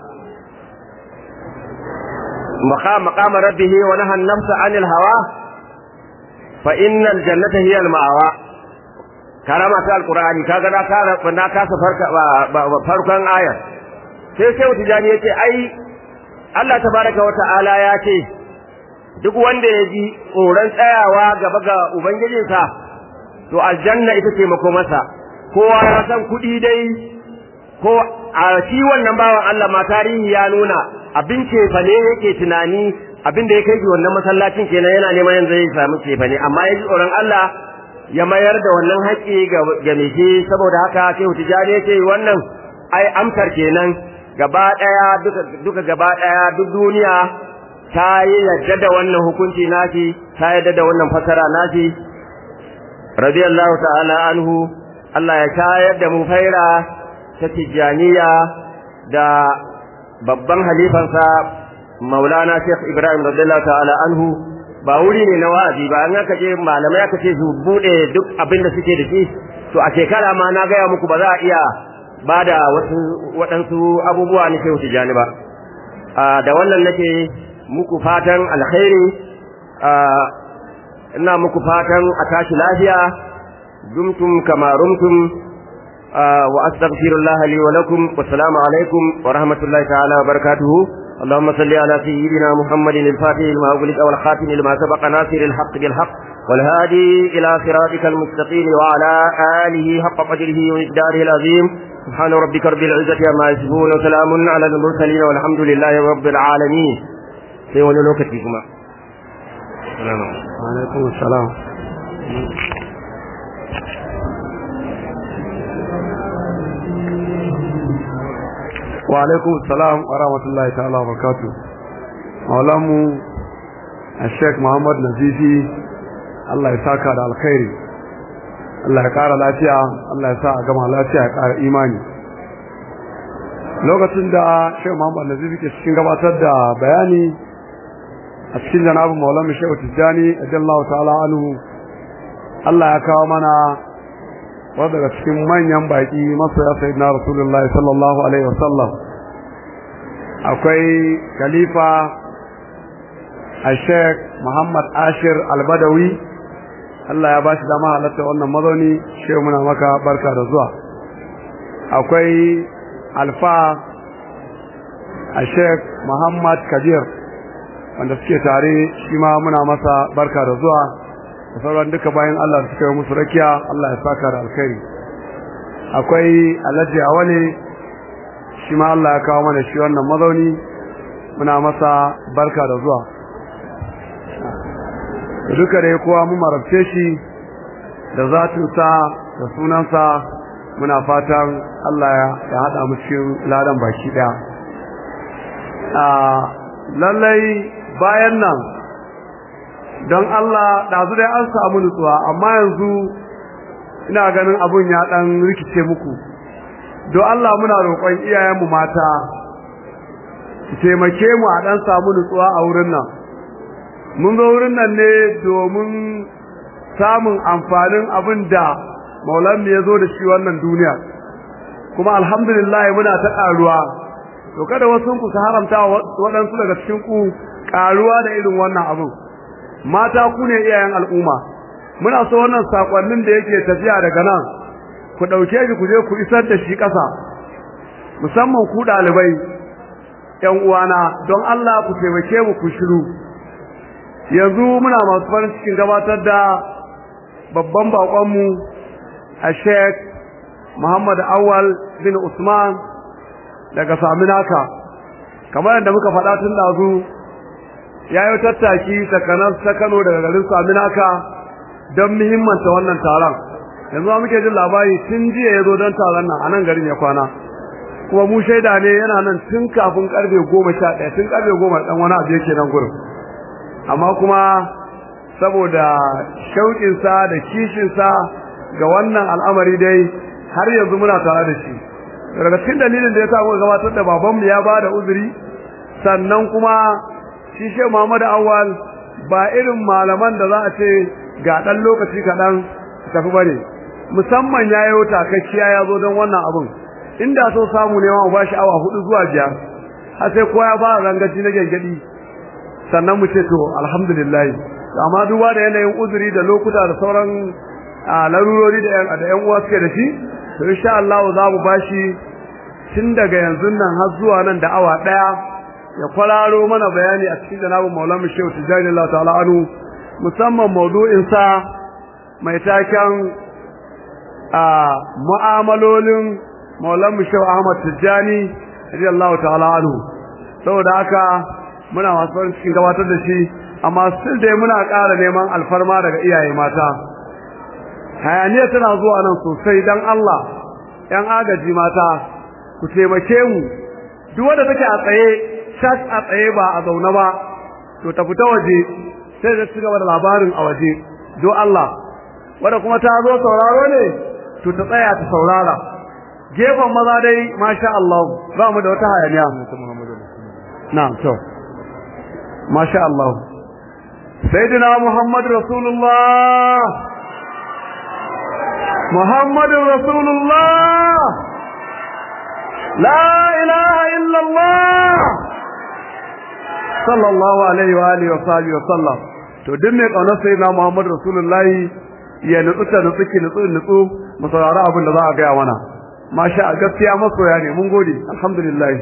maqam maqam rabbihi wa nahan nafsa anil hawa fa innal jannata hiya al ma'awa karama ta alqur'ani kaga na kara na kasa farka farkon ayar sai sai tijani yace ai Allah tabaraka wata'ala ya ce duk wanda ya ji tsoron tsayawa gaba ga ubangijinsa to aljanna ita ce masa kowa ya san kuɗi dai ko a shi wannan bawan Allah ma tarihi ya nuna abin cefa ne yake tunani abin da ya kai wannan masallacin kenan yana neman yanzu ya samu cefa ne amma ya ji tsoron Allah ya mayar da wannan haƙƙi ga mai shi saboda haka sai tijani ce wannan ai amsar kenan gaba ɗaya duka duka gaba ɗaya duk duniya ta yi yadda da wannan hukunci nashi ta yadda da wannan fasara nashi radiyallahu ta'ala anhu Allah ya shayar da mu faira ta tijaniya da babban halifansa maulana Sheikh Ibrahim radiyallahu ta'ala anhu ba wuri ne na wa'azi ba an aka ce malamai aka ce su bude duk abin da suke da shi to a shekara ma na gaya muku ba za a iya ba da wasu waɗansu abubuwa na shehu tijani ba da wannan nake muku fatan alkhairi ina muku fatan a tashi lafiya dumtum kama rumtum wa astaghfirullah li wa lakum wa assalamu alaikum wa rahmatullahi ta'ala wa barakatuhu اللهم صل على سيدنا محمد الفاتح لما أغلق والخاتم لما سبق ناصر الحق بالحق والهادي إلى صراطك المستقيم وعلى آله حق قدره ومقداره العظيم سبحان ربك رب العزة عما يصفون وسلام على المرسلين والحمد لله رب العالمين sai wani lokaci kuma alaikum assalam wa alaikum assalam wa rahmatullahi ta'ala wa barakatuh maulamu Sheikh Muhammad Nazifi Allah ya saka da alkhairi Allah ya ƙara lafiya Allah ya sa a gama lafiya ya ƙara imani lokacin da Sheikh Muhammad Nazifi ke cikin gabatar da bayani a cikin janabin Maulana Sheikh Tijjani radiyallahu ta'ala anhu Allah ya kawo mana wanda daga cikin manyan baki masoya sayyidina Rasulullahi sallallahu alaihi wasallam akwai khalifa Sheikh Muhammad Ashir Al-Badawi Allah ya bashi dama halatta wannan mazauni shehu muna maka barka da zuwa akwai alfa a sheikh muhammad kabir wanda suke tare shi ma muna masa barka da zuwa da sauran duka bayan Allah da suka yi musu rakiya Allah ya saka da alkhairi akwai alhaji awale shi ma Allah ya kawo mana shi wannan mazauni muna masa barka da zuwa duka dai kowa mu marabce shi da zatinsa da sunansa muna fatan Allah ya haɗa mu cikin ladan baki ɗaya a lallai bayan nan don Allah ɗazu dai an samu nutsuwa amma yanzu ina ganin abun ya ɗan rikice muku don Allah muna roƙon iyayenmu mata su taimake mu a ɗan samu nutsuwa a wurin nan mun zo wurin nan ne domin samun amfanin abin da maulanmu ya zo da shi wannan duniya kuma alhamdulillah muna ta ƙaruwa to kada wasu ku su haramta waɗansu daga cikin ku ƙaruwa da irin wannan abin mata ku ne iyayen al'umma muna so wannan sakonnin da yake tafiya daga nan ku ɗauke shi ku je ku isar da shi ƙasa musamman ku ɗalibai ƴan uwana don Allah ku taimake mu ku shiru yanzu muna masu farin cikin gabatar da babban baƙonmu a Sheikh Muhammad Awal bin Usman daga Saminaka kamar yadda muka faɗa tun ɗazu ya yi tattaki takanar ta Kano daga garin Saminaka don muhimmanta wannan taron yanzu ma muke jin labari tun jiya ya zo don taron nan a nan garin ya kwana kuma mu shaida ne yana nan tun kafin karfe goma sha ɗaya tun karfe goma ɗan wani abu yake nan gurin amma kuma saboda shauƙinsa da kishinsa ga wannan al'amari dai har yanzu muna tare da shi daga cikin dalilin da ya sa muka gabatar da babanmu ya ba da uzuri sannan kuma shi shi Muhammadu Awwal ba irin malaman da za a ce ga ɗan lokaci kaɗan tafi ba ne musamman ya yi wuta kakkiya ya zo don wannan abin inda so samu ne ma ba shi awa hudu zuwa biyar har sai kowa ya fara rangaci na gyangyaɗi sannan mu ce to alhamdulillah amma duba da yanayin uzuri da lokuta da sauran larurori da yan da yan uwa suke da shi to insha Allah za mu bashi tun daga yanzu nan har zuwa nan da awa daya ya kwararo mana bayani a cikin janabin Maulana Shehu Tijani Allah ta'ala anu musamman maudu'in sa mai taken a mu'amalolin Maulana Shehu Ahmad Tijani radiyallahu ta'ala anhu saboda haka muna masu farin cikin gabatar da shi amma still dai muna ƙara neman alfarma daga iyaye mata hayaniya tana zuwa nan sosai dan Allah ƴan agaji mata ku taimake mu duk wanda take a tsaye shak a tsaye ba a zaune ba to ta fita waje sai ta cigaba da labarin a waje do Allah wanda kuma ta zo sauraro ne to ta tsaya ta saurara gefen maza dai masha Allah ba mu da wata hayaniya na'am to masha Allah sayyidina Muhammad rasulullah محمد رسول الله لا إله إلا الله صلى الله عليه وآله وصحبه وسلم to duk mai kaunar sai na Muhammad Rasulullah ya nutsu ta nutsu ki nutsu nutsu mu saurari abin da za a gaya mana masha gaskiya masoya ne mun gode alhamdulillah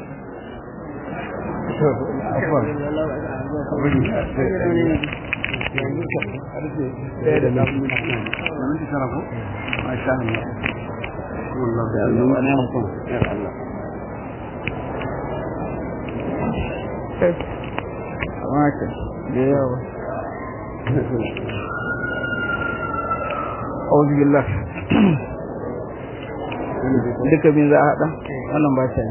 أعوذ بالله duka bin za a haɗa wannan ba ta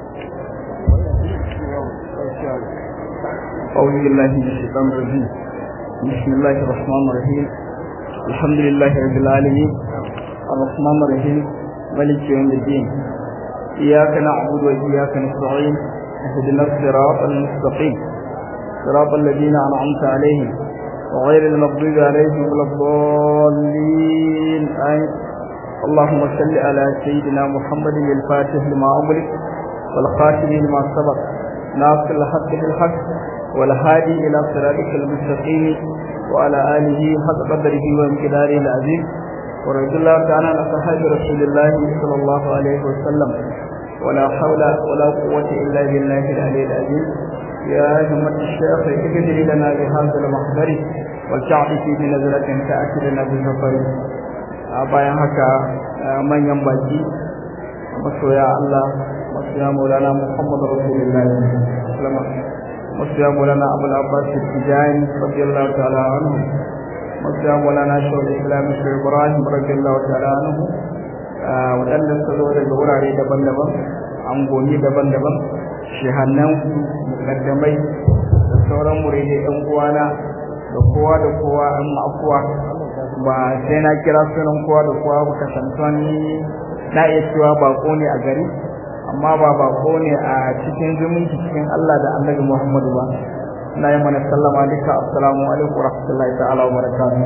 أعوذ بالله من الشيطان الرجيم بسم الله الرحمن الرحيم الحمد لله رب العالمين الرحمن الرحيم ملك يوم الدين إياك نعبد وإياك نستعين اهدنا الصراط المستقيم صراط الذين أنعمت عليهم وغير المغضوب عليهم ولا الضالين آمين اللهم صل على سيدنا محمد الفاتح لما أغلق والخاتم لما سبق ناصر الحق بالحق والهادي إلى صراطك المستقيم وعلى آله حق قدره وامتداره العظيم ورضي الله تعالى عن أصحاب رسول الله صلى الله عليه وسلم ولا حول ولا قوة إلا بالله العلي العظيم يا همة الشيخ اجدري لنا بهذا المحضر والشعب في بنزلة تأتي لنا بالسفر bayan haka manyan baki masoya Allah masoya Maulana Muhammad Rasulullah masoya Maulana Abu Abbas Tijani radiyallahu ta'ala anhu masoya Maulana Shawul Islam Sheikh Ibrahim radiyallahu ta'ala anhu waɗanda suka zo daga wurare daban-daban angoni daban-daban shehannan mukaddamai da sauran muridai ɗan uwana da kowa da kowa an ma'afuwa ba sai na kira sunan kowa da kowa ba kasantuwan ni na iya cewa bako ne a gari amma ba bako ne a cikin zumunci cikin Allah da Annabi Muhammadu ba ina yi mana sallama duka assalamu alaikum wa rahmatullahi ta'ala wa barakatuh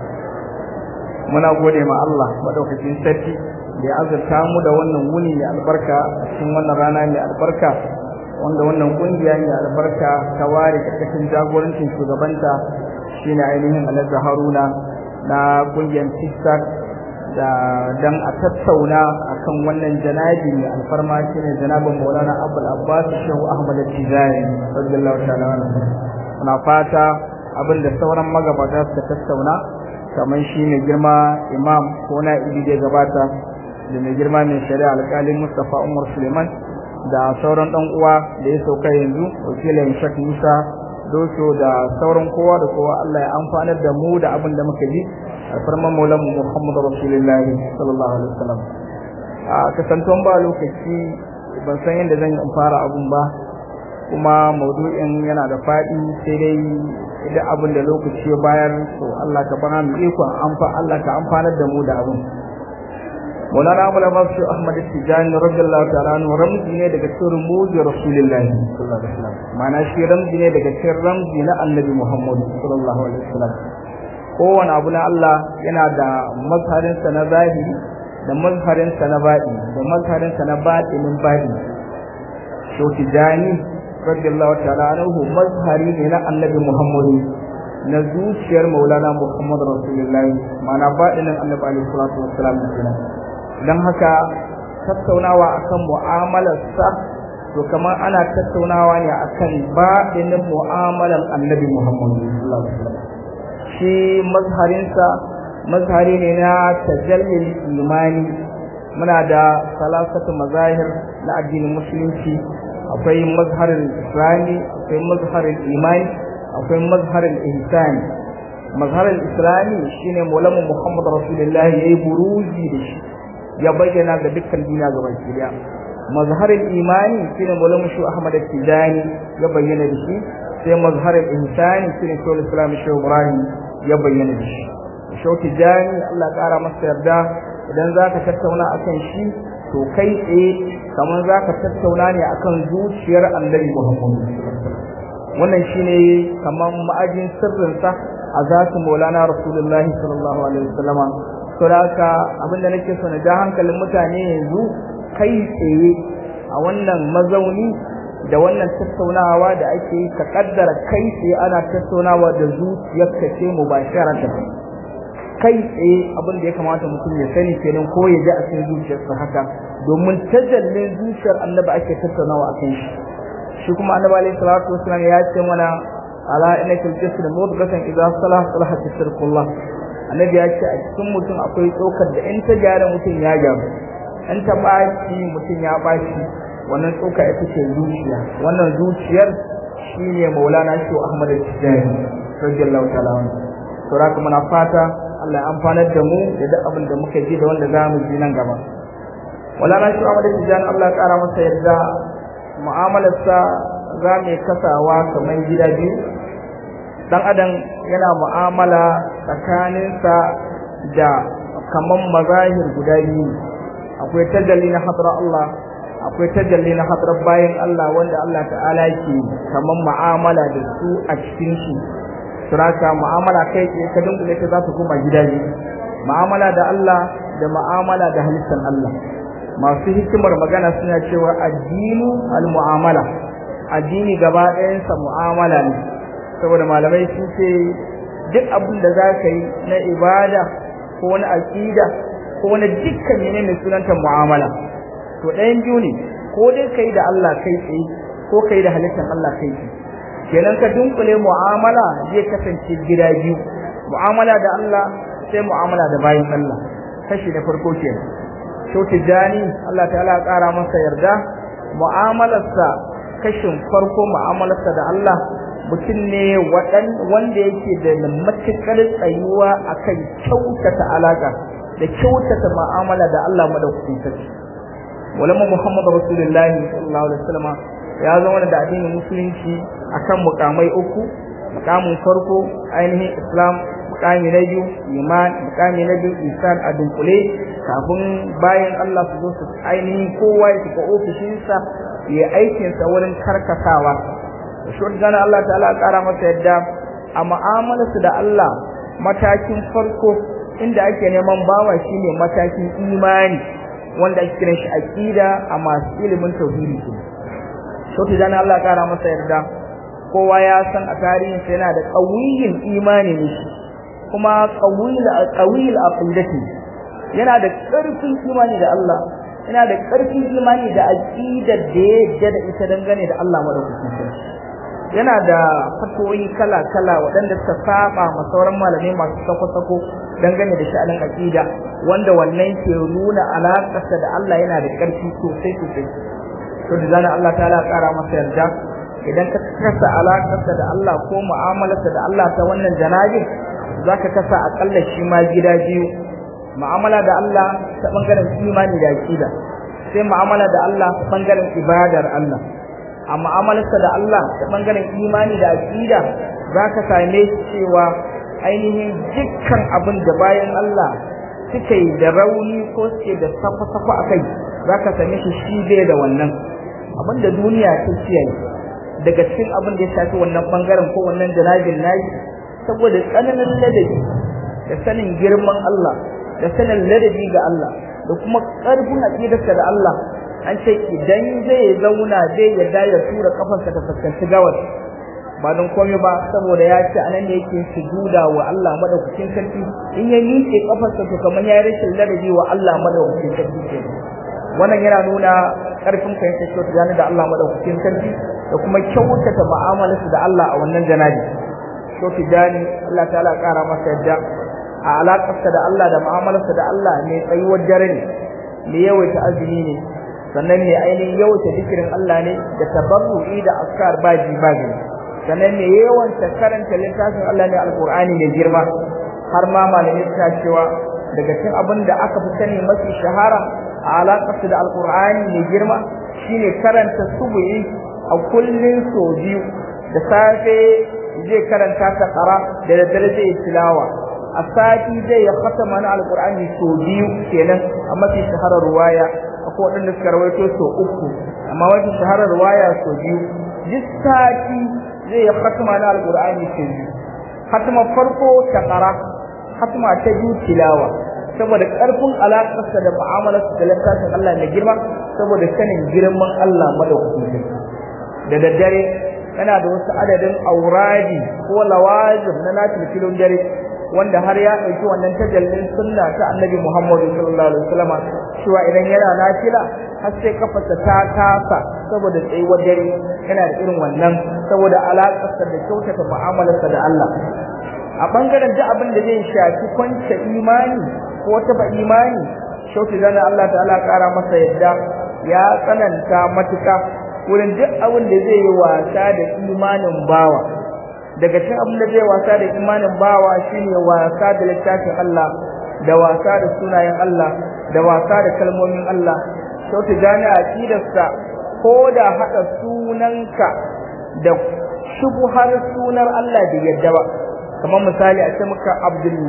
muna gode ma Allah madaukakin sarki da ya azurta mu da wannan wuni mai albarka a cikin wannan rana mai albarka wanda wannan kungiya mai albarka ta ware karkashin jagorancin shugabanta shine ainihin Alhaji Haruna na kungiyar TikTok da dan a tattauna akan wannan janabi mai alfarma shine janabin Maulana Abdul Abbas Shehu Ahmad Tijani radiyallahu ta'ala anhu muna fata abin da sauran magabata suka tattauna kamar shi mai girma imam ko na ibi da gabata da mai girma mai shari'a alƙalin Mustapha Umar Suleiman da sauran dan uwa da ya sauka yanzu wakilin Sheikh Musa doso da sauran kowa da kowa Allah ya amfanar da mu da abin da muka ji alfarman maulan Muhammadu Rasulullahi sallallahu alaihi wasallam a kasantuwan ba lokaci ban san yadda zan yi in fara abun ba kuma maudu'in yana da faɗi sai dai idan abin da lokaci ya bayar to Allah ka bana mu iko amfa Allah ka amfanar da mu da abin Maulana Abu Abbas Ahmad Tijani radiyallahu ta'ala anhu ramzi ne daga cikin rumuzi Rasulullahi sallallahu alaihi wasallam ma'ana shi ramzi ne daga cikin ramzi na Annabi Muhammad sallallahu alaihi wasallam kowane abu na Allah yana da mazharin sa na zahiri da mazharin sa na baɗi da mazharin sa na baɗinin baɗi to Tijani radiyallahu ta'ala anhu mazhari ne na Annabi Muhammad na zuciyar Maulana Muhammad Rasulullahi ma'ana baɗinin Annabi alaihi salatu wassalam kenan don haka tattaunawa akan mu'amalarsa to kamar ana tattaunawa ne akan baɗinin mu'amalar annabi Muhammadu shi mazharinsa mazhari ne na tajallin imani muna da salasatu mazahir na addinin musulunci akwai mazharin islami akwai mazharin imani akwai mazharin ihsani mazharin islami shine maulana Muhammad rasulullahi yayi buruji da shi ya bayyana ga dukkan duniya gaba daya mazharin imani shine maulana shu ahmad tijani ya bayyana da shi sai mazharin ihsani shine shawul islam shu ibrahim ya bayyana da shi shu tijani Allah kara masa yarda idan zaka tattauna akan shi to kai tsaye kamar zaka tattauna ne akan zuciyar annabi muhammad wannan shine kamar ma'ajin sirrinsa a zatu maulana rasulullahi sallallahu alaihi wasallama saboda abinda nake so na ja hankalin mutane yanzu kai tsaye a wannan mazauni da wannan tattaunawa da ake yi ka kaddara kai tsaye ana tattaunawa da zuciyarka ce mubasharatan kai tsaye abin da ya kamata mutum ya sani kenan ko ya ji a cikin zuciyarsa haka domin tajallin zuciyar annabi ake tattaunawa a kan shi shi kuma annabi alaihi salatu wasallam ya ce mana ala inna fil jasad mudghatan idza salaha salaha tasirkullah annabi ya ce a cikin mutum akwai tsokar da in ta gyara mutum ya gyaru in ta baci mutum ya baci wannan tsoka ita ce zuciya wannan zuciyar shine maulana shi ahmad tijani radiyallahu ta'ala anhu to raka muna fata Allah ya amfanar da mu da duk abin da muka ji da wanda za mu ji nan gaba maulana shi ahmad tijani Allah ya kara masa yarda mu'amalarsa za mu kasawa kamar gida biyu dan adam yana mu'amala tsakaninsa da kaman mazahir guda biyu akwai tajalli na hadra Allah akwai tajalli na hadra bayan Allah wanda Allah ta'ala yake kaman mu'amala da su a cikin shi suraka mu'amala kai ke ka dunkule ta za su koma gida biyu mu'amala da Allah da mu'amala da halittar Allah masu hikimar magana suna cewa addinu al-mu'amala addini gaba ɗayansa mu'amala ne saboda malamai sun ce duk abin da za ka yi na ibada ko wani aƙida ko wani dukkan ne mai sunanta mu'amala to ɗayan biyu ne ko dai kai da Allah kai tsaye ko kai da halittar Allah kai tsaye kenan ka dunkule mu'amala zai kasance gida biyu mu'amala da Allah sai mu'amala da bayin Allah kashi na farko kenan to tijani Allah ta'ala ya ƙara masa yarda mu'amalarsa kashin farko mu'amalarsa da Allah mutum ne wanda yake da matuƙar tsayuwa akan kyautata alaka da kyautata mu'amala da Allah madaukakin sarki walama Muhammad Rasulullahi sallallahu alaihi wasallam ya zama da addinin musulunci akan mukamai uku mukamin farko ainihin islam mukami na biyu iman mukami na biyu isan a dunkule kafin bayan Allah su zo su ainihin kowa ya shiga ofishinsa ya aikinsa wurin karkatawa shi gana Allah ta'ala kara masa yadda a mu'amalarsu da Allah matakin farko inda ake neman bawa shine matakin imani wanda ake kiran shi aqida a masu ilimin tauhidi shi gana Allah kara masa yadda kowa ya san a tarihin sa yana da qawiyin imani ne kuma qawil qawil aqidati yana da ƙarfin imani da Allah yana da ƙarfin imani da aqidar da ya yadda da ita dangane da Allah madaukakin sarki yana da fatoyi kala-kala waɗanda suka saba ma sauran malamai masu sako-sako dangane da sha'anin aqida wanda wannan ke nuna alaƙarsa da Allah yana da ƙarfi sosai sosai to da zana Allah ta'ala ƙara masa yarda idan ka kasa alaƙarsa da Allah ko mu'amalarsa da Allah ta wannan janabin zaka kasa akalla shi ma gida biyu mu'amala da Allah ta bangaren imani da aqida sai mu'amala da Allah ta bangaren ibadar Allah a mu'amalarsa da Allah ta bangaren imani da aqida zaka same cewa ainihin dukkan abin da bayan Allah suke yi da rauni ko suke da safa-safa a kai zaka same shi shi bai da wannan abin da duniya ta kiyaye daga cikin abin da ya shafi wannan bangaren ko wannan janabin nayi saboda tsananin ladabi da sanin girman Allah da sanin ladabi ga Allah da kuma ƙarfin aqidarsa da Allah an ce idan zai zauna zai yarda ya tura kafarsa ta fuskanci gawar ba don komai ba saboda ya ce anan ne yake sujuda wa Allah madaukakin sarki in ya miƙe kafarsa to kamar ya rashin ladabi wa Allah madaukakin sarki ke wannan yana nuna ƙarfin fahimtar kyautu da Allah madaukakin sarki da kuma kyautata mu'amalarsa da Allah a wannan janabi Shofi Jani Allah ta'ala ƙara masa yadda a alaƙarsa da Allah da mu'amalarsa da Allah ne tsayuwar dare ne ne yawaita azumi ne sannan ne ainihin yawaita zikirin Allah ne da tabarru'i da askar baji baji sannan ne yawan karanta littafin Allah ne alqur'ani ne girma har ma malamai suka cewa daga cikin abin da aka fi sani mafi shahara a alaƙarsa da alqur'ani ne girma shine karanta subuhi a kullun so biyu da safe zai karanta ta ƙara da daddare zai tilawa a sati zai ya khatama na alqur'ani so biyu kenan a mafi shaharar ruwaya akwai waɗanda suka rawaito so uku amma mafi shaharar ruwaya so biyu duk sati zai ya khatama na alqur'ani so biyu khatama farko ta ƙara khatama ta biyu tilawa saboda ƙarfin alaƙarsa da mu'amalarsa da littafin Allah mai girma saboda sanin girman Allah madaukakin da daddare yana da wasu adadin auradi ko lawazim na nafil filin dare wanda har ya ɗauki wannan tajallin sunna ta annabi Muhammad sallallahu alaihi wasallam cewa idan yana nafila har sai kafarsa ta kasa saboda tsayuwar dare yana da irin wannan saboda alaƙarsa da kyautata mu'amalarsa da Allah a bangaren duk abin da zai shafi kwance imani ko taba imani shauki zana Allah ta'ala ƙara masa yadda ya tsananta matuka wurin duk abin da zai yi wasa da imanin bawa daga cikin abin da zai wasa da imanin bawa shine wasa da littafin Allah da wasa da sunayen Allah da wasa da kalmomin Allah to ta gane aqidarsa ko da hada sunanka da shubuhar sunar Allah da yadda ba kamar misali a ce maka Abdul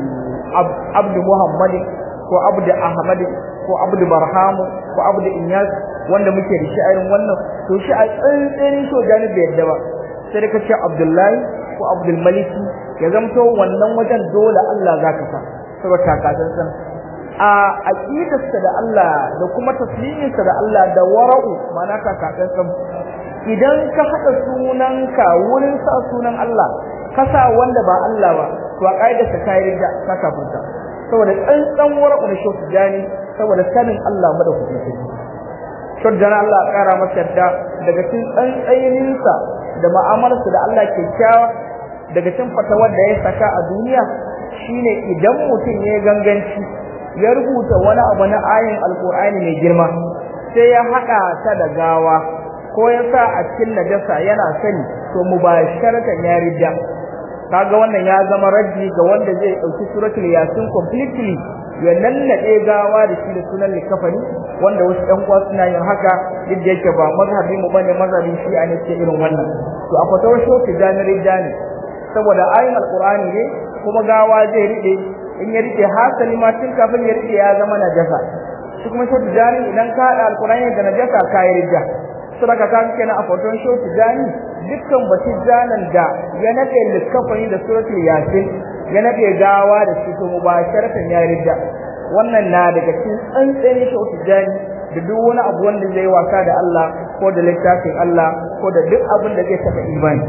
Abdul Muhammad ko Abdul Ahmad ko Abdul Barhamu ko Abdul Inyas wanda muke da shi a irin wannan to shi a tsantsanin so gani bai yadda ba sai da kace Abdullahi ko Abdul Malik ya zamto wannan wajen dole Allah zaka sa saboda takatsan san a aqidarsa da Allah da kuma tasliminsa da Allah da wara'u mana takatsan san idan ka hada sunanka wurin sa sunan Allah ka sa wanda ba Allah ba to a kaidarsa kai rida ka kafirta saboda tsantsan wara'u da shi jani saboda sanin Allah madaukakin shuddan Allah kara masa da daga cikin tsantsayininsa da mu'amalarsa da Allah kyakkyawa daga cikin fatawar da ya saka a duniya shine idan mutum ya ganganci ya rubuta wani abu na ayin alkur'ani mai girma sai ya haɗa ta da gawa ko ya sa a cikin najasa yana sani to mubasharatan ya ridda kaga wannan ya zama raddi ga wanda zai dauki suratul yasin completely ya lallaɗe gawa da shi da sunan likafani wanda wasu ɗan uwa suna yin haka duk da yake ba mazhabi mu bane mazhabin shi a ne ce irin wannan to a fatawar shoki jami'in jani saboda ayin alqur'ani ne kuma gawa zai rike in ya rike hasali ma tun kafin ya rike ya zama najasa shi kuma shoki jani idan ka haɗa alqur'ani da najasa ka yi rija saboda ka kenan a fatawar shoki jani dukkan batun janan da ya nade likafani da suratul yasin ya nade gawa da shi to mubasharatan ya rida wannan na daga cikin tsantsani shi utujani da duk wani abu wanda zai wasa da Allah ko da littafin Allah ko da duk abin da zai taba imani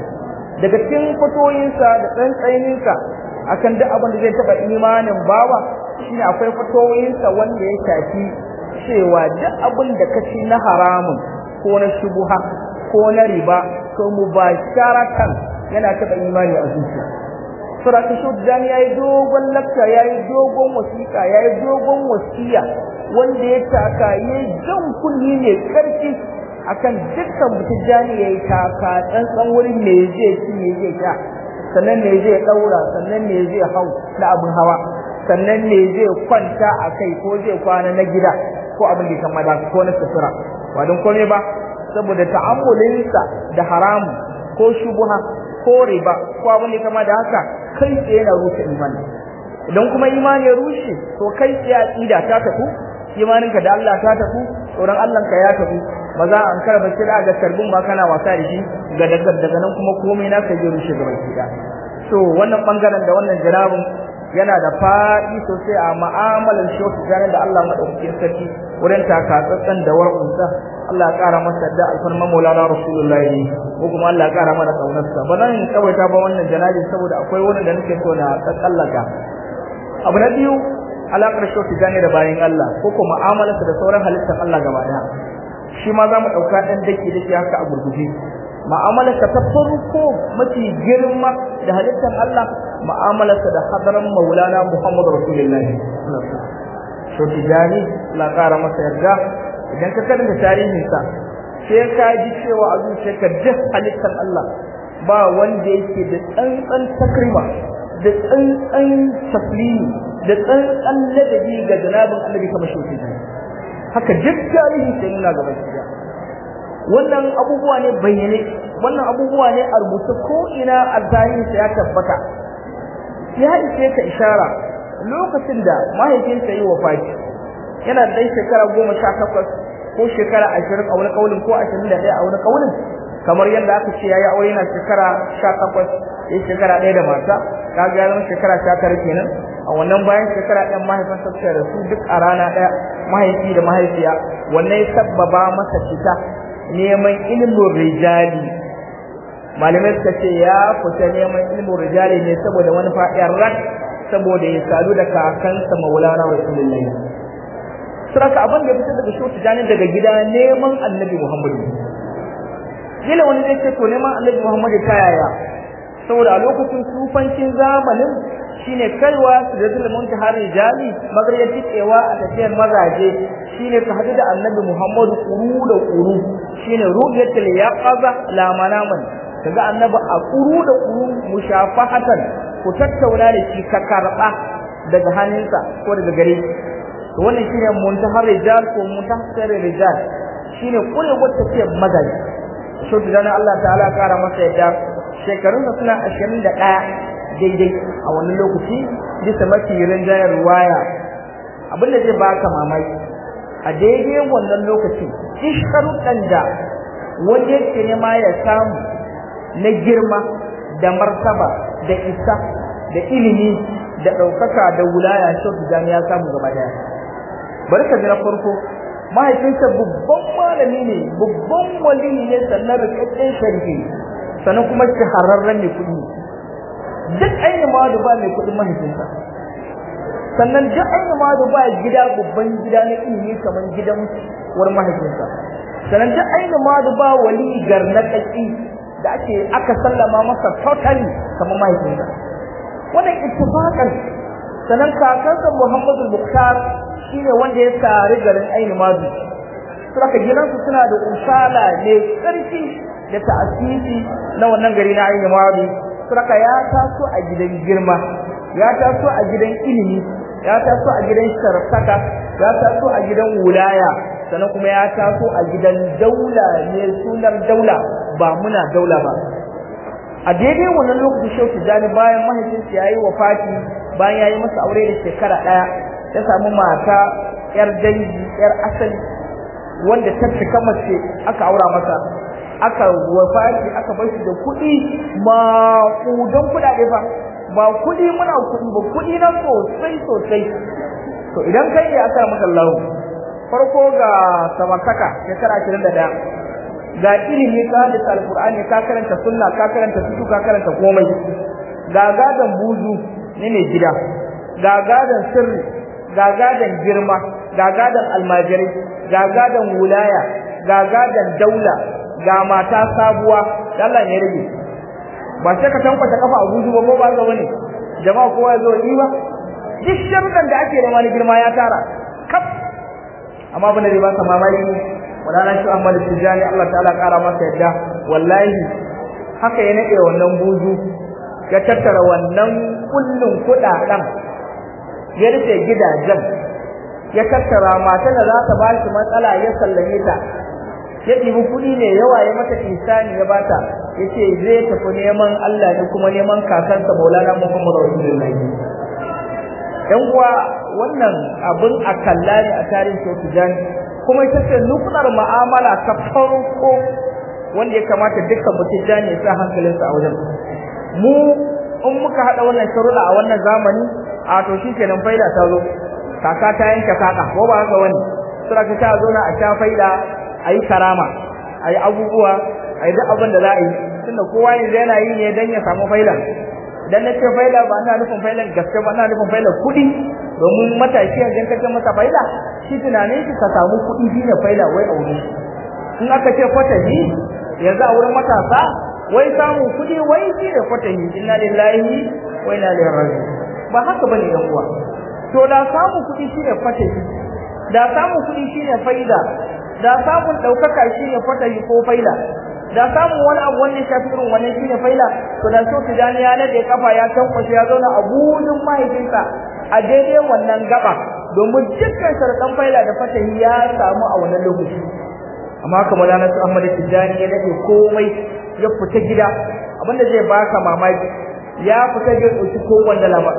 daga cikin fatoyinsa da tsantsaninsa akan duk abin da zai taba imanin bawa shine akwai fatoyinsa wanda ya shafi cewa duk abin da kaci na haramun ko na shubuha ko na riba to mubasharatan yana taba imani a zuciya Suratu Shuddan ya yi dogon lakta ya yi dogon wasiƙa ya yi dogon wasiya wanda ya taka ya yi jan kunni ne ƙarfi akan dukkan mutum jani ya yi taka tsantsan wurin me zai ci me zai sha sannan me zai ɗaura sannan me zai hau na abin hawa sannan me zai kwanta a kai ko zai kwana na gida ko abin da kama da ko na sutura ba don kome ba saboda ta'ammulinsa da haramu ko shubuha ko riba ko abin da kama da haka kai tsaye na rushe imani idan kuma imani ya rushe to kai tsaye aqida ta tafi imaninka da Allah ta tafi tsoron Allah ka ya tafi ba za an karba sai da ga karbin ma kana wasa da shi ga daga daga nan kuma komai na ka je rushe gaban gida to wannan bangaren da wannan jarabin yana da faɗi sosai a ma'amalar shoki ganin da Allah madaukakin sarki wurin takatsantsan da war'unsa Allah ya ƙara masa da alfarma maulana rasulullahi ko kuma Allah ya ƙara mana kaunarsa ba zan tsawaita ba wannan janabi saboda akwai wani da nake so na tsallaka abu na biyu alaƙar shoki gane da bayan Allah ko kuma mu'amalarsa da sauran halittar Allah gaba ɗaya shi ma za mu ɗauka ɗan dake dake haka a gurguje mu'amalarsa ta farko mafi girma da halittar Allah mu'amalarsa da hadaran maulana Muhammad rasulullahi shoki gane la ƙara masa yarda idan ka karanta tarihinsa sai ka ji cewa a zuciyarka duk halittar Allah ba wanda yake da tsantsan takrima da tsantsan taslimi da tsantsan ladabi ga janabin annabi kamar shi haka duk tarihi sai nuna gaba shi wannan abubuwa ne bayyane wannan abubuwa ne a rubuce ko ina a tarihinsa ya tabbata ya ishe ka ishara lokacin da mahaifinsa yi wafati yana da shekara goma sha takwas ko shekara ashirin a wani kaulin ko ashirin da ɗaya a wani kaulin kamar yadda aka ce yayi aure yana shekara sha takwas ya shekara ɗaya da mata kaga ya zama shekara sha tara kenan a wannan bayan shekara ɗayan mahaifinsa suka rasu duk a rana ɗaya mahaifi da mahaifiya wannan ya sabbaba masa fita neman ilimin rijali malamai suka ce ya fita neman ilimin rijali ne saboda wani fa'iyar rak saboda ya sadu da kakansa maulana rasulullahi saraka abin da ya fitar daga shi janin daga gida neman annabi muhammadu kila wani zai ce to neman annabi muhammadu ta yaya saboda a lokacin sufancin zamanin shine kaiwa su da zulmun ta har rijali magariyar tikewa a tafiyar mazaje shine ka hadu da annabi muhammadu kuru da kuru shine ruhiyatul yaqaza la manaman kaga annabi a kuru da kuru mushafahatan ku tattauna da shi ka karba daga hannunsa ko daga gare shi to wannan shine muntahar rijal ko muntahar rijal shine kule wata ce mazaji so da Allah ta'ala kara masa yadda shekarun sa suna 21 daidai a wannan lokaci bisa mafi rinjayar ruwaya abinda zai baka mamaki a daidai wannan lokaci sharuɗan da wanda yake nema ya samu na girma da martaba da isa da ilimi da ɗaukaka da wulaya shi ya samu gaba daya bari ka ji na farko mahaifinsa babban malami ne babban wali ne sannan rikakken sharifi sannan kuma shahararren mai kuɗi duk ainihin mawadu ba mai kuɗin mahaifinsa sannan duk ainihin mawadu ba gida babban gida na ilimi kamar gidan war mahaifinsa sannan duk ainihin mawadu ba wali garnaƙaƙi da ake aka sallama masa totally kamar mahaifinsa wannan ittifaqan sannan kakansa Muhammadu Bukhari shine wanda ya tare garin Ainu Madu saka gidansu suna da usala ne karfi da ta'asisi na wannan gari na Ainu Madu saka ya taso a gidan girma ya taso a gidan ilimi ya taso a gidan sharafaka ya taso a gidan wulaya sannan kuma ya taso a gidan daula ne sunar daula ba muna daula ba a daidai wannan lokacin shehu tijjani bayan mahaifinsa ya yi wafati bayan ya yi masa aure da shekara ɗaya ya samu mata yar dangi yar asali wanda ta cika mace aka aura masa aka wafati aka bar shi da kuɗi maƙudan kuɗaɗe fa ba kuɗi muna kuɗi ba kuɗi na sosai sosai to idan kai ne aka maka lahu farko ga samartaka shekara ashirin da ɗaya ga ilimi ka hadisa alqur'ani ka karanta sunna ka karanta fiqh ka karanta komai ga gadan buzu ne ne gida ga gadan sirri ga gadan girma ga gadan almajirai ga gadan wulaya ga gadan daula ga mata sabuwa Allah ne rage ba sai ka tankwata kafa a buzu ba ko ba ga wani jama'a kowa ya zo yi ba duk sharuɗan da ake nema na girma ya tara kaf amma abin da zai ba ka mamaki wadana shi Ahmad Tijani Allah ta'ala kara masa yadda wallahi haka ya nade wannan buzu ya tattara wannan kullun kudaden ya rufe gidajen ya tattara matan da za ta ba shi matsala ya sallame ta ya ɗibi kuɗi ne yawa ya mata insani ya bata ya ce zai tafi neman Allah ne kuma neman kakansa Maulana Muhammad Rasulullahi yan uwa wannan abin a kalla ne a tarihin Shehu Tijani kuma ita ce nukunar mu'amala ta farko wanda ya kamata dukkan mutum da ne sa hankalinsa a wajen mu in muka hada wannan sharuɗa a wannan zamani a to shikenan faida ta zo kaka ta yanke kaka ko ba haka wani sura ta zo na a sha faida ayi karama ayi abubuwa ayi duk abin da za a yi tunda kowa yanzu yana yi ne dan ya samu faida dan nace faida ba ina nufin failan gaske ba ina nufin failan kuɗi domin matashi yanzu ka ce masa faida shi tunanin shi ka samu kuɗi shi ne faida wai a wurin in aka ce fatahi yanzu a wurin matasa wai samun kuɗi wai shi ne fatahi inna lillahi wa inna ilaihi raji'un ba haka bane yan uwa to da samun kuɗi shi ne fatahi da samun kuɗi shi ne faida da samun ɗaukaka shi ne fatahi ko faida da samun wani abu wanda ya shafi irin wannan shine faila to da so tijani ya nade kafa ya tankwashe ya zauna a budin mahaifinsa a daidai wannan gaba domin dukkan sharaɗan faila da fatahi ya samu a wannan lokaci amma haka malana su Ahmad Tijani ya nade komai ya fita gida abinda zai baka mamaki ya fita ga ɗauki ko wanda lama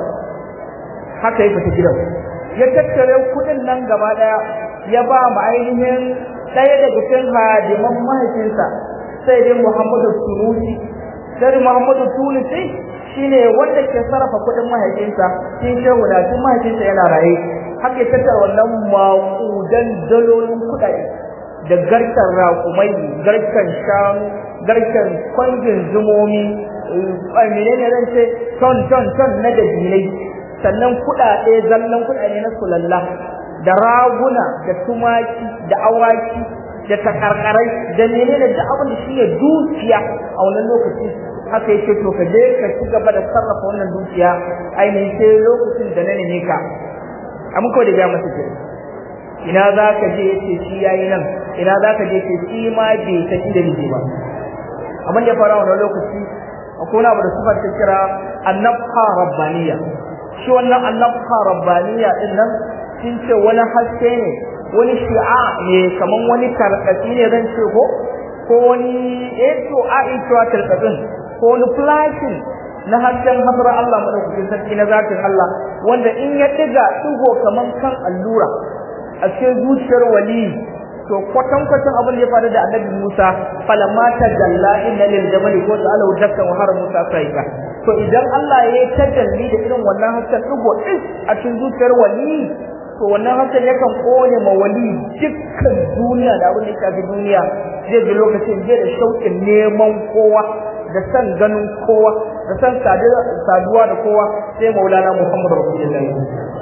haka ya fita gidan ya tattare kuɗin nan gaba ɗaya ya ba mu ainihin ɗaya daga cikin hadiman mahaifinsa sai dai Muhammadu Tunusi sai Muhammadu Tunusi shine wanda ke sarrafa kuɗin mahaifinsa shi shehu da shi mahaifinsa yana raye haka ya tattara wannan maƙudan dalolin kuɗaɗe da garkan raƙumai garkan shanu garkan kwangin zumomi menene zan ce ton ton ton na dabinai sannan kuɗaɗe zallan kuɗaɗe na sulalla da raguna da tumaki da awaki da takarkarai da menene duk abin da shine dukiya a wannan lokaci haka yake to ka je ka ci gaba da sarrafa wannan dukiya ainihin sai lokacin da na neme ka amma ko da ya masa ke ina za ka je yace shi yayi nan ina za ka je yace shi ma bai san inda nake ba amma da fara wannan lokaci akwai wani abu da sufar ta kira annabha rabbaniya shi wannan annabha rabbaniya din nan sun ce wani haske ne wani shi'a ne kaman wani karkati ne zan ce ko ko wani eto a ito karkatin ko wani flashing na hasken hasra Allah madaukakin sarki na zatin Allah wanda in ya diga digo kaman kan allura a cikin zuciyar wali to kwatan kwatan abin da ya faru da annabi Musa falamma tajalla inna lil jabali ko ta'ala dakkan wa har Musa saika to idan Allah ya yi tajalli da irin wannan hasken digo din a cikin zuciyar wali to wannan hakan yakan kone ma wali dukkan duniya da abin da ya shafi duniya zai ji lokacin zai da shauƙin neman kowa da san ganin kowa da san saduwa da kowa sai maulana muhammad rasulullahi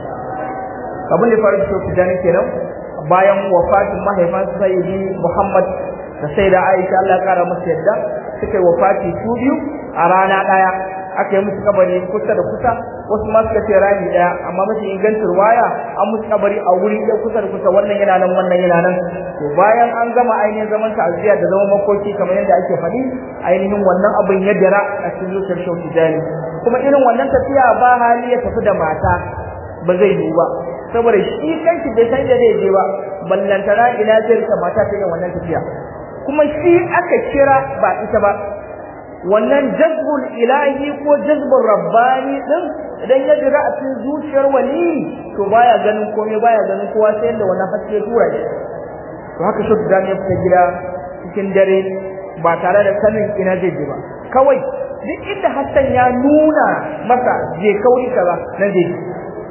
abin da faru da shi da kenan bayan wafatin mahaifansa sayyidi muhammad da sai da aisha Allah ya kara masa yadda suka yi wafati su biyu a rana ɗaya aka yi musu kabari kusa da kusa wasu ma suka ce rami daya amma mafi ingancin waya an musu kabari a wuri ɗaya kusa da kusa wannan yana nan wannan yana nan to bayan an gama ainihin zaman ta'aziyya da zaman makoki kamar yadda ake faɗi ainihin wannan abin ya dira a cikin zuciyar shauki jani kuma irin wannan tafiya ba hali ya tafi da mata ba zai yiwu ba saboda shi kanshi bai san da zai je ba ballantana ina zai rika mata ta yin wannan tafiya kuma shi aka kira ba ita ba wannan jazbul ilahi ko jazbul rabbani din idan ya jira a cikin zuciyar wali to baya ganin komai baya ganin kowa sai yadda wannan haske ya tura shi to haka shi da ya fita gida cikin dare ba tare da sanin ina zai je ba kawai duk inda Hassan ya nuna masa je kauri kaza nan zai je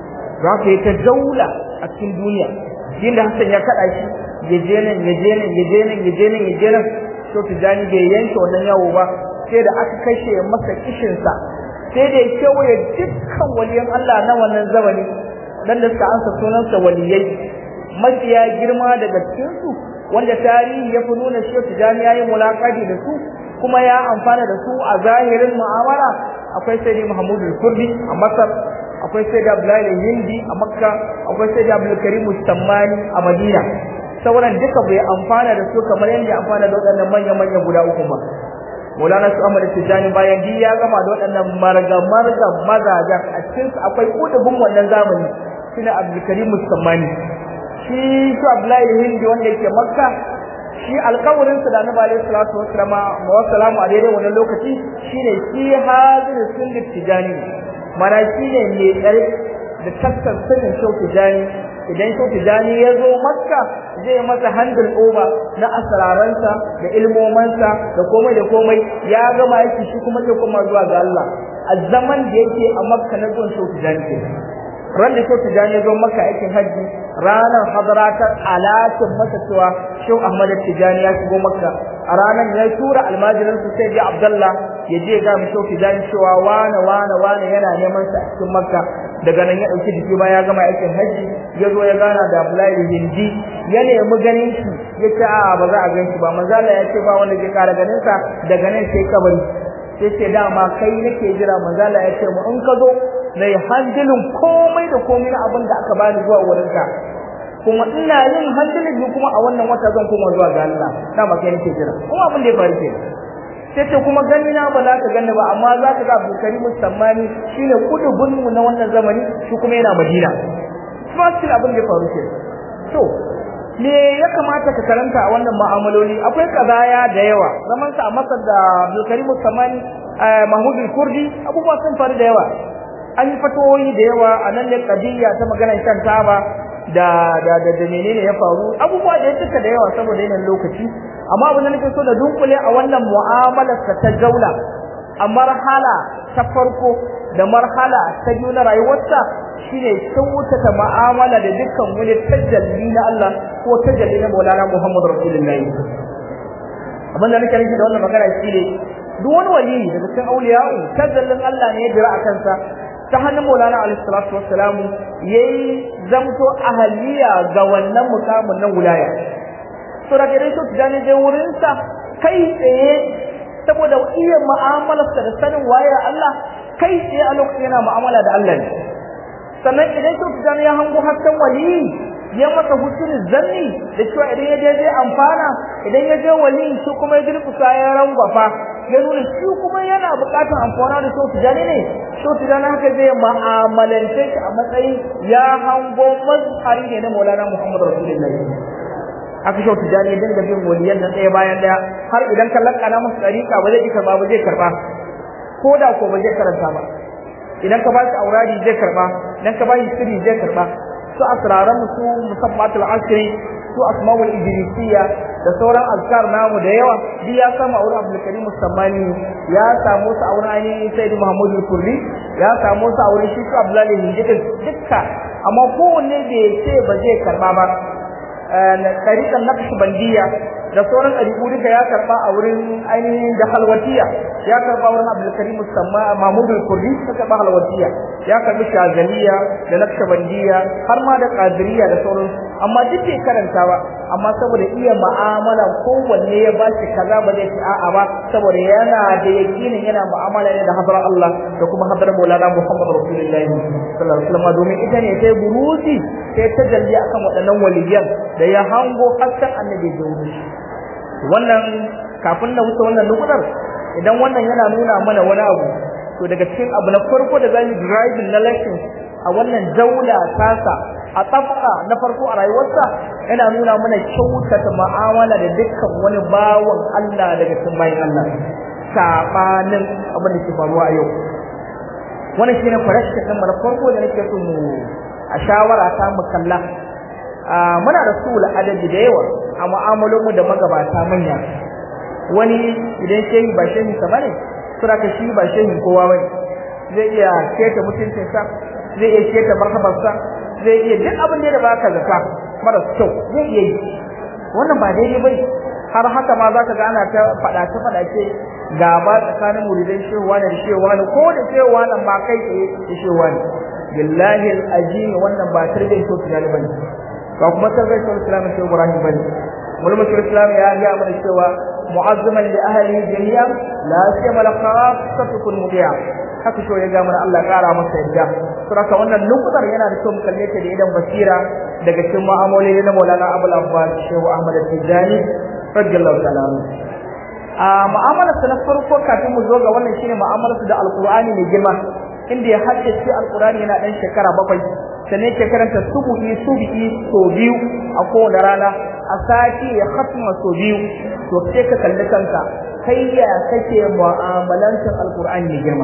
za ka yi ta daula a cikin duniya inda Hassan ya kada shi ya je nan ya je nan ya je nan ya je nan ya je nan to tijani bai yanke wannan yawo ba sai da aka kashe masa kishinsa sai da ya kewaye dukkan waliyan Allah na wannan zamani dan da suka ansa sunansa waliyai mafiya girma daga cikinsu wanda tarihi ya fi nuna shi tijani ya yi mulakadi da su kuma ya amfana da su a zahirin mu'amala akwai sai Muhammadu Kurdi a Masar akwai sai da Abdullahi Hindi a Makka akwai sai da Abdul Karim Mustammani a Madina sauran duka bai amfana da su kamar yadda ya amfana da waɗannan manya manya guda uku ba Maulana su Ahmad Tijani bayan di ya gama da waɗannan marga marga mazajen a cikin su akwai kudubin wannan zamani shine Abdul Karim Mustammani shi su Abdullahi Hindi wanda yake Makka shi alƙawarin sa da Annabi alaihi salatu wassalamu wa salamu a daidai wannan lokaci shine shi hazir sunnat tijani mana shine mai tsare da tattar sunan shau tijani idan shau tijani ya zo makka zai masa handle over na asraransa da ilmomansa da komai da komai ya gama yake shi kuma zai koma zuwa ga Allah a zaman da yake a makka na zuwan shau tijani ke ran da shau tijani ya zo makka aikin hajji ranar hadaratar alatin masa cewa Shehu Ahmad Tijani ya shigo Makka a ranar ya tura almajirin su sai ya Abdullah ya je ga mu Shehu Tijani cewa wane wane wane yana neman sa a cikin Makka daga nan ya dauki jiki ba ya gama aikin haji ya zo ya gana da Abdullahi Hindi ya nemi ganin shi ya ce a ba za a gan shi ba manzo Allah ya ce ba wanda zai kara ganin sa daga nan sai kabari sai ce dama kai nake jira manzo Allah ya ce mu in ka zo na yi handilin komai da komai na abin da aka bani zuwa wurinka kuma ina yin handilin ni kuma a wannan wata zan koma zuwa ga Allah dama kai nake jira kuma abin da ya faru kenan sai ce kuma gani na ba za ka gani ba amma za ka ga Abdul Karim Sammani shine kudubun mu na wannan zamani shi kuma yana Madina kuma shi abin da ya faru kenan to me ya kamata ka karanta a wannan mu'amaloli akwai kazaya da yawa zaman sa a Masar da Abdul Karim Sammani Mahmud al-Kurdi abubuwa sun faru da yawa an yi fatoyi da yawa a nan ne kadiyya ta maganar shan taba da da da, da menene ya faru abubuwa da ya cika da yawa saboda yanayin lokaci amma abin da nake so da dunkule a wannan mu'amalar ta jaula a marhala ta farko da marhala ta biyu na rayuwarsa shine kyautata mu'amala da dukkan wani tajalli na Allah ko tajalli na Maulana Muhammad Rasulullahi abin da nake nufi da wannan magana shine duk wani wali daga cikin auliya'u tajallin Allah ne ya jira a kansa ta hannun Maulana alaihi salatu wassalam yayi zamto ahaliya ga wannan mukamin nan wilaya to da gare shi tijani je wurin sa kai tsaye saboda iya mu'amalarsa da sanin waye Allah kai tsaye a lokacin yana mu'amala da Allah ne sannan idan shi tijani ya hango hasken wali ya masa hutun zanni da cewa idan ya je zai amfana idan ya je wali shi kuma ya durkusa ya rangwafa ya nuna shi kuma yana buƙatar amfana da shi tijani ne shi tijani haka zai ma'amalance shi a matsayin ya hango mazhari ne na Maulana Muhammad Rasulullahi aka shi tijani ya dinga bin waliyan nan ɗaya bayan ɗaya har idan ka lakana masa ɗariƙa ba zai karɓa ba zai karɓa ko da ko ba zai karanta ba idan ka ba shi auradi zai karɓa idan ka ba shi sirri zai karɓa su asraran su musabbatul asri su asmaul idrisiyya da sauran azkar namu da yawa duk ya samu a wurin Abdul Karim Musammani ya samu su a wurin ainihin Sayyid Muhammadu Kurri ya samu su a wurin shi su Abdullahi Hindidin dukka amma kowanne bai ce ba zai karba ba tariqan naqshbandiyya da sauran ɗariƙu duka ya karɓa a wurin ainihin da halwatiya ya karɓa wurin abdulkarim musamma mahmud al-kurdi ta karɓa halwatiya ya karɓi shazaliya da naqshbandiyya har ma da qadiriyya da sauran amma duk bai karanta ba amma saboda iya mu'amala kowanne ya ba shi kaza ba zai ci a'a ba saboda yana da yakinin yana mu'amala ne da hadar Allah da kuma hadar Maulana Muhammad Rasulullahi sallallahu alaihi wasallam domin ita ne sai buruzi sai ta jalli akan waɗannan waliyan da ya hango hasken annabi da wuri wannan kafin na wuce wannan nukudar idan wannan yana nuna mana wani abu to daga cikin abu na farko da zamu driving na lesson a wannan daula tasa a tsafka na farko a rayuwarsa yana nuna mana kyautata mu'amala da dukkan wani bawan Allah daga cikin bayan Allah sabanin abin da ke faruwa a yau wannan shine farashin din na farko da nake so mu a shawara ta mu kalla muna da sul adadi da yawa a mu'amalolin mu da magabata manya wani idan shehi ba shehi sa bane sura ka shi ba shehin kowa bane zai iya keta mutuncin sa zai iya keta marhabar sa zai iya duk abin da baka zaka mara kyau zai iya yi wannan ba daidai bane har haka ma zaka ga ana ta fada ta fada ce gaba tsakanin muridan shehuwa da shehuwa ne ko da shehuwa nan ba kai tsaye da shehuwa ne billahi alazim wannan ba tarbiyyar to tunani bane ba kuma tarbiyyar to islam shehu ibrahim bane mulmul islam ya ga mana cewa mu'azzaman li ahli jami'an la siyama la khassatu kun mudiya haka so ya ga mana Allah kara masa yadda saboda wannan nukutar yana da kyau mu kalle ta da idan basira daga cikin mu'amaloli na Maulana Abul Abbas Shehu Ahmad Tijani radiyallahu ta'ala a mu'amalar sa na farko kafin mu zo ga wannan shine mu'amalar da Alqur'ani mai girma inda ya haddace Alqur'ani yana dan shekara bakwai sannan yake karanta subu'i subu'i so biyu a kowane rana a sati ya khatma so biyu to sai ka kalli kanka kai ya kake mu'amalantar Alqur'ani mai girma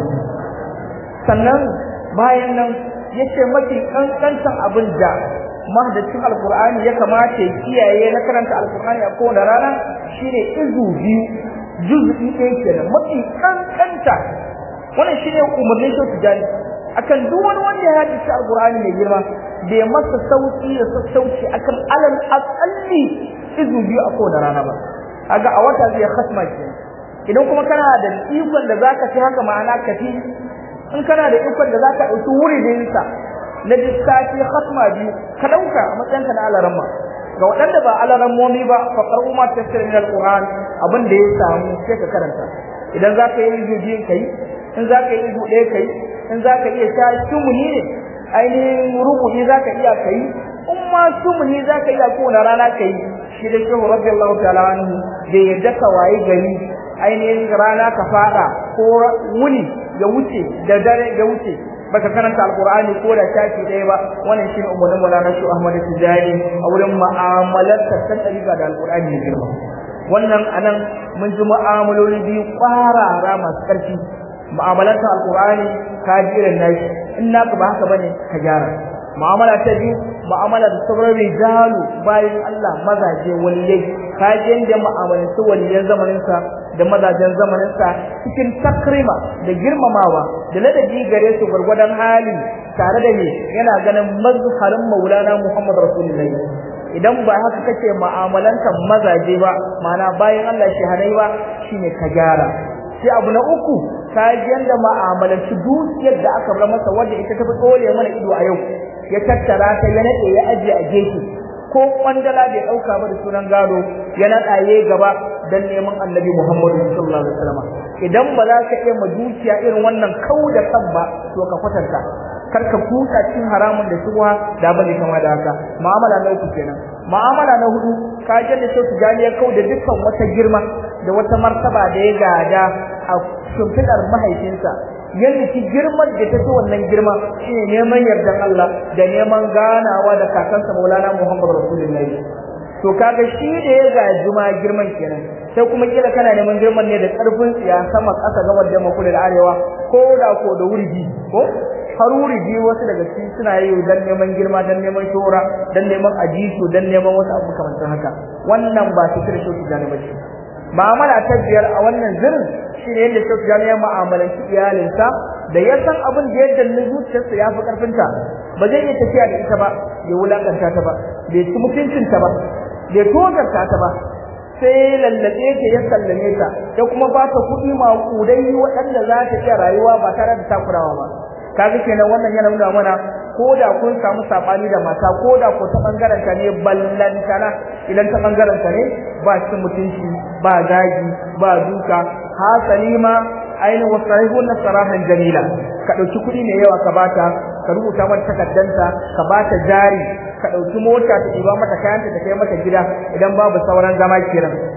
sannan bayan nan yace mafi kankantan abin da mahaddacin alkur'ani ya kamata ya kiyaye na karanta alkur'ani a kowane rana shine izu biyu juz'i ɗaya kenan mafi kankanta wannan shine umarnin shi tijani akan duk wani wanda ya haddace alkur'ani mai girma bai masa sauki da sassauci akan alal aqalli izu biyu a kowane rana ba kaga a wata zai khatma kenan idan kuma kana da ikon da zaka ci haka ma'ana kafi in kana da ikon da zaka dauki wuri da yinsa na lissafi khatma biyu ka dauka a matsayinka na alaramma ga waɗanda ba alarammomi ba fa qara'u ma tafsir min alquran abin da ya samu sai ka karanta idan zaka yi izu biyun kai in zaka yi izu ɗaya kai in zaka iya sha sumuni ne ainihin rubuci zaka iya kai in ma sumuni zaka iya kowane rana kai shi da shehu radiyallahu ta'ala anhu da yadda ka waye gari ainihin rana ka fada ko wuni ya wuce da dare ya wuce baka karanta alqur'ani ko da shafi ɗaya ba wannan shine umarnin Maulana Shu Ahmad Tijani a wurin mu'amalar ta tsariga da alqur'ani ne girma wannan anan mun ji mu'amaloli biyu kwarara masu ƙarfi mu'amalar ta alqur'ani ka jiran nashi in naka ba haka bane ka gyara mu'amala ta biyu mu'amala da sauran rijalu bayan Allah mazaje waliyai ka je inda mu'amalanci waliyan zamanin sa da mazajen zamanin sa cikin takrima da girmamawa da ladabi gare su gurgurdan hali tare da ne yana ganin mazharin Maulana Muhammad Rasulullahi idan ba haka kace mu'amalantan mazaje ba ma'ana bayan Allah shahadai ba shine ka gyara sai abu na uku ka ji yanda mu'amalanci dukiyar da aka bar masa wanda ita ta fi dole mana ido a yau ya tattara ta ya nade ya aje a gefe ko kwandala bai dauka ba da sunan gado ya nadaye gaba dan neman Annabi Muhammadu sallallahu alaihi wasallam idan ba za ka iya ma dukiya irin wannan kau da kan ba to ka kwatanta kar ka kuta cin haramun da shubha da bane kama da haka mu'amala na uku kenan mu'amala na hudu ka je da shi tijani ya kau da dukkan wata girma da wata martaba da ya gada a shimfidar mahaifinsa yadda ki girman da ta fi wannan girma shine neman yardan Allah da neman ganawa da kakansa Maulana Muhammad Rasulullahi to kaga shi da ya gaji ma girman kenan sai kuma kila kana neman girman ne da karfin tsiya sama kasa gabar da makula da arewa ko da ko da wurgi ko haruri biyu wasu daga cikin suna yi dan neman girma dan neman shora dan neman ajisu dan neman wasu abu kamar haka wannan ba su kira shi da bace mu'amala ta biyar a wannan zirin shine yadda Sufyan ya mu'amalanci iyalinsa da ya san abin da yadda na zuciyarsa ya fi karfinta ba zai iya tafiya da ita ba bai wulakanta ta ba bai ci mutuncinta ba bai tozarta ta ba sai lallabe ta ya sallame ta ya kuma ba ta kuɗi maƙudai waɗanda za ta iya rayuwa ba tare da takurawa ba kaga kenan wannan yana nuna mana ko da kun samu sabani da mata ko da ko ta bangaren ta ne ballantana idan ta bangaren ta ne ba shi mutunci ba zagi ba duka hasali ma ainihin wasarihun na sarahan jamila ka ɗauki kuɗi mai yawa ka bata ka rubuta mata takaddanta ka bata jari ka ɗauki mota ta ɗiba mata kayanta ta kai mata gida idan babu sauran zama kenan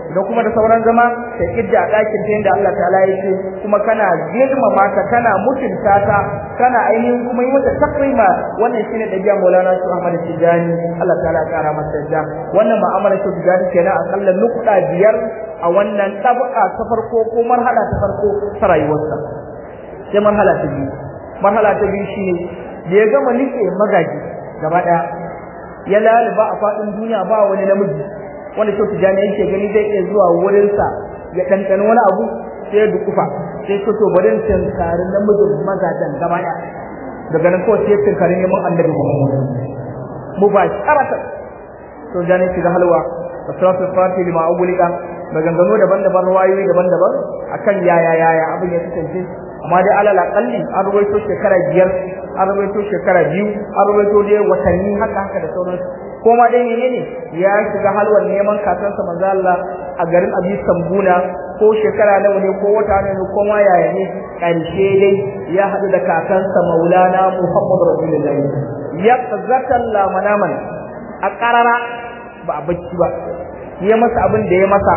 idan kuma da sauran zama ka idda a ɗakin ta yadda Allah ta'ala ya ce kuma kana girmama ta kana mutunta ta kana ainihin kuma yi mata takrima wannan shine dabi'a Maulana Su Ahmad Tijani Allah ta'ala ya kara masa da wannan ma'amala Su Tijani kenan akalla nukuda biyar a wannan tabaka ta farko ko marhala ta farko ta rayuwarsa sai marhala ta biyu marhala ta biyu shine da ya gama nike magaji gaba daya ya laluba a faɗin duniya ba wani namiji wanda Shehu Tijjani yake gani zai iya zuwa wurinsa ya ɗanɗana wani abu sai ya dukufa sai ya to bari tinkari namijin mazajen gaba ɗaya daga nan kawai sai ya tinkari neman annabi Muhammad mu ba sharata to jani shiga halwa asratu fati lima ugulika maganganu daban-daban ruwayoyi daban-daban akan yaya yaya abin ya kasance amma dai alal aqalli an ruwaito shekara biyar an ruwaito shekara biyu an ruwaito dai watanni haka haka da sauransu ko ma dai menene ya shiga halwar neman kakansa manzo Allah a garin Abi Sambuna ko shekara nawa ne ko wata ne ko ma yaya ne karshe dai ya hadu da kakansa Maulana Muhammad Rasulullahi ya zatan la manaman a karara ba a bacci ba ya masa abin da ya masa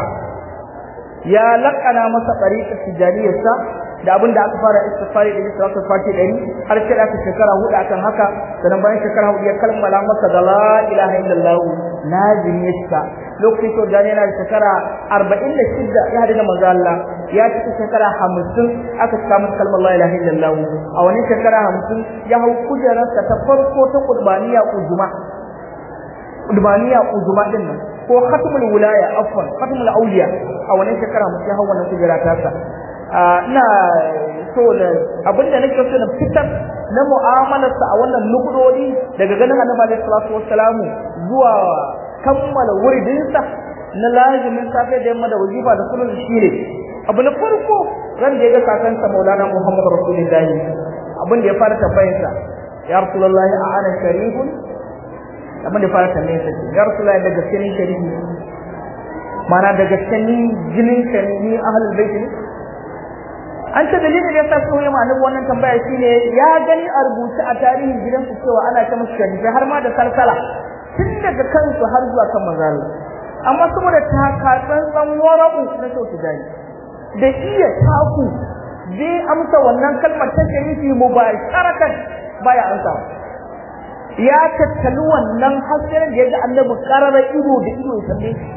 ya lakana masa tariqa tijaniyarsa da abin da aka fara istighfari da salatu fati dari har sai aka shekara hudu akan haka sannan bayan shekara hudu ya kalmala masa da la ilaha illallah lazim yashka lokacin to da yana da shekara 46 ya hada da manzo Allah ya ci shekara 50 aka samu kalmar la ilaha illallah a wani shekara 50 ya hau kujerarsa ta farko ta qurbaniya uzuma qurbaniya uzuma din nan ko khatmul wilaya afwan khatmul awliya a wannan shekara 50 ya hau wannan kujera ta sa ina so da abinda nake so na fitar na mu'amalarsa a wannan nukudodi daga ganin annabi alaihi salatu wassalamu zuwa kammala wuridinsa na lazimin safe da yamma da wajiba da kullun shine abu na farko ran da ya ga kakansa maulana muhammad rasulullahi abin da ya fara tambayarsa ya rasulullahi a ana sharifun abin da ya fara tambayarsa ya rasulullahi da gaske ni sharifi mana da gaske ni jinin ka ni ahlul bait ne an ce dalilin da yasa so yamma annabi wannan tambaya shine ya gani a rubuce a tarihin gidansu cewa ana ta musu sharifi har ma da salsala tun daga kansu har zuwa kan manzal amma saboda takatsan tsan wara'u na sauki dai da iya taku zai amsa wannan kalmar ta sharifi mubasharatan baya amsa ya tattali wannan hasirin da ya ga annabi karara ido da ido ya tambaye shi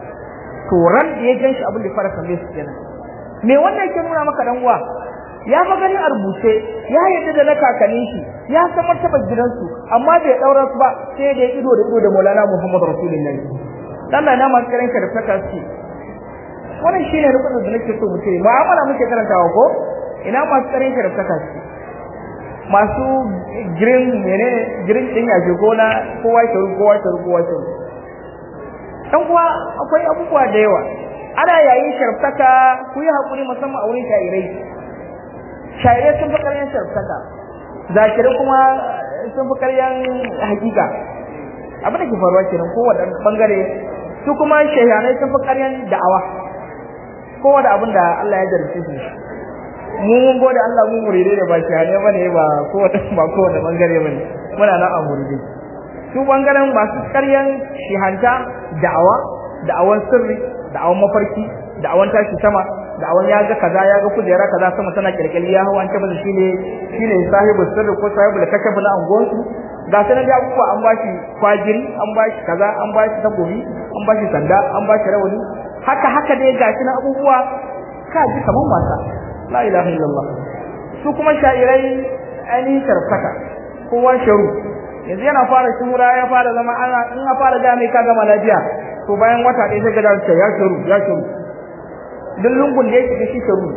to ran da ya gan shi abin da fara tambaye shi kenan me wannan yake nuna maka dan uwa ya fa gani a rubuce ya yadda da na kakannin shi ya san martabar gidansu amma bai daura su ba sai da ido da ido da Maulana Muhammad Rasulullahi Allah na ma kiran ka da fata shi wannan shine rukun da nake so mu ce mu'amala muke karantawa ko ina ma kiran ka da fata shi masu green menene green din yaje gona kowa ya taru kowa ya taru kowa ya taru dan kuwa akwai abubuwa da yawa ana yayin sharftaka ku yi hakuri musamman a wurin shairai shairai sun fi karyan sharftaka zakirai kuma sun fi karyan hakika abin da ke faruwa kenan kowane bangare su kuma shahanai sun fi karyan da'awa kowa da abin da Allah ya jarrace su mu mun gode Allah mu muride ne ba shahanai bane ba kowace ba kowace bangare bane muna nan a muride su bangaren masu karyan shihanta da'awa da'awan sirri da'awan mafarki da'awan tashi sama da'awan ya ga kaza ya ga kujera kaza sama tana kirkiri ya hawa an ce masa shine shine sahibu sirri ko sahibu da kashafu na angonsu ga sanan da abubuwa an bashi kwajiri an bashi kaza an bashi takobi an bashi sanda an bashi rawani haka haka dai gashi na abubuwa ka ji kaman wasa la ilaha illallah su kuma sha'irai ainihin sharfaka kowa sharu yanzu yana fara shura ya fara zama ana in ya fara ga mai ka gama lafiya to bayan wata ɗaya sai ga da ya sharu ya sharu duk lungun da yake da shi sharu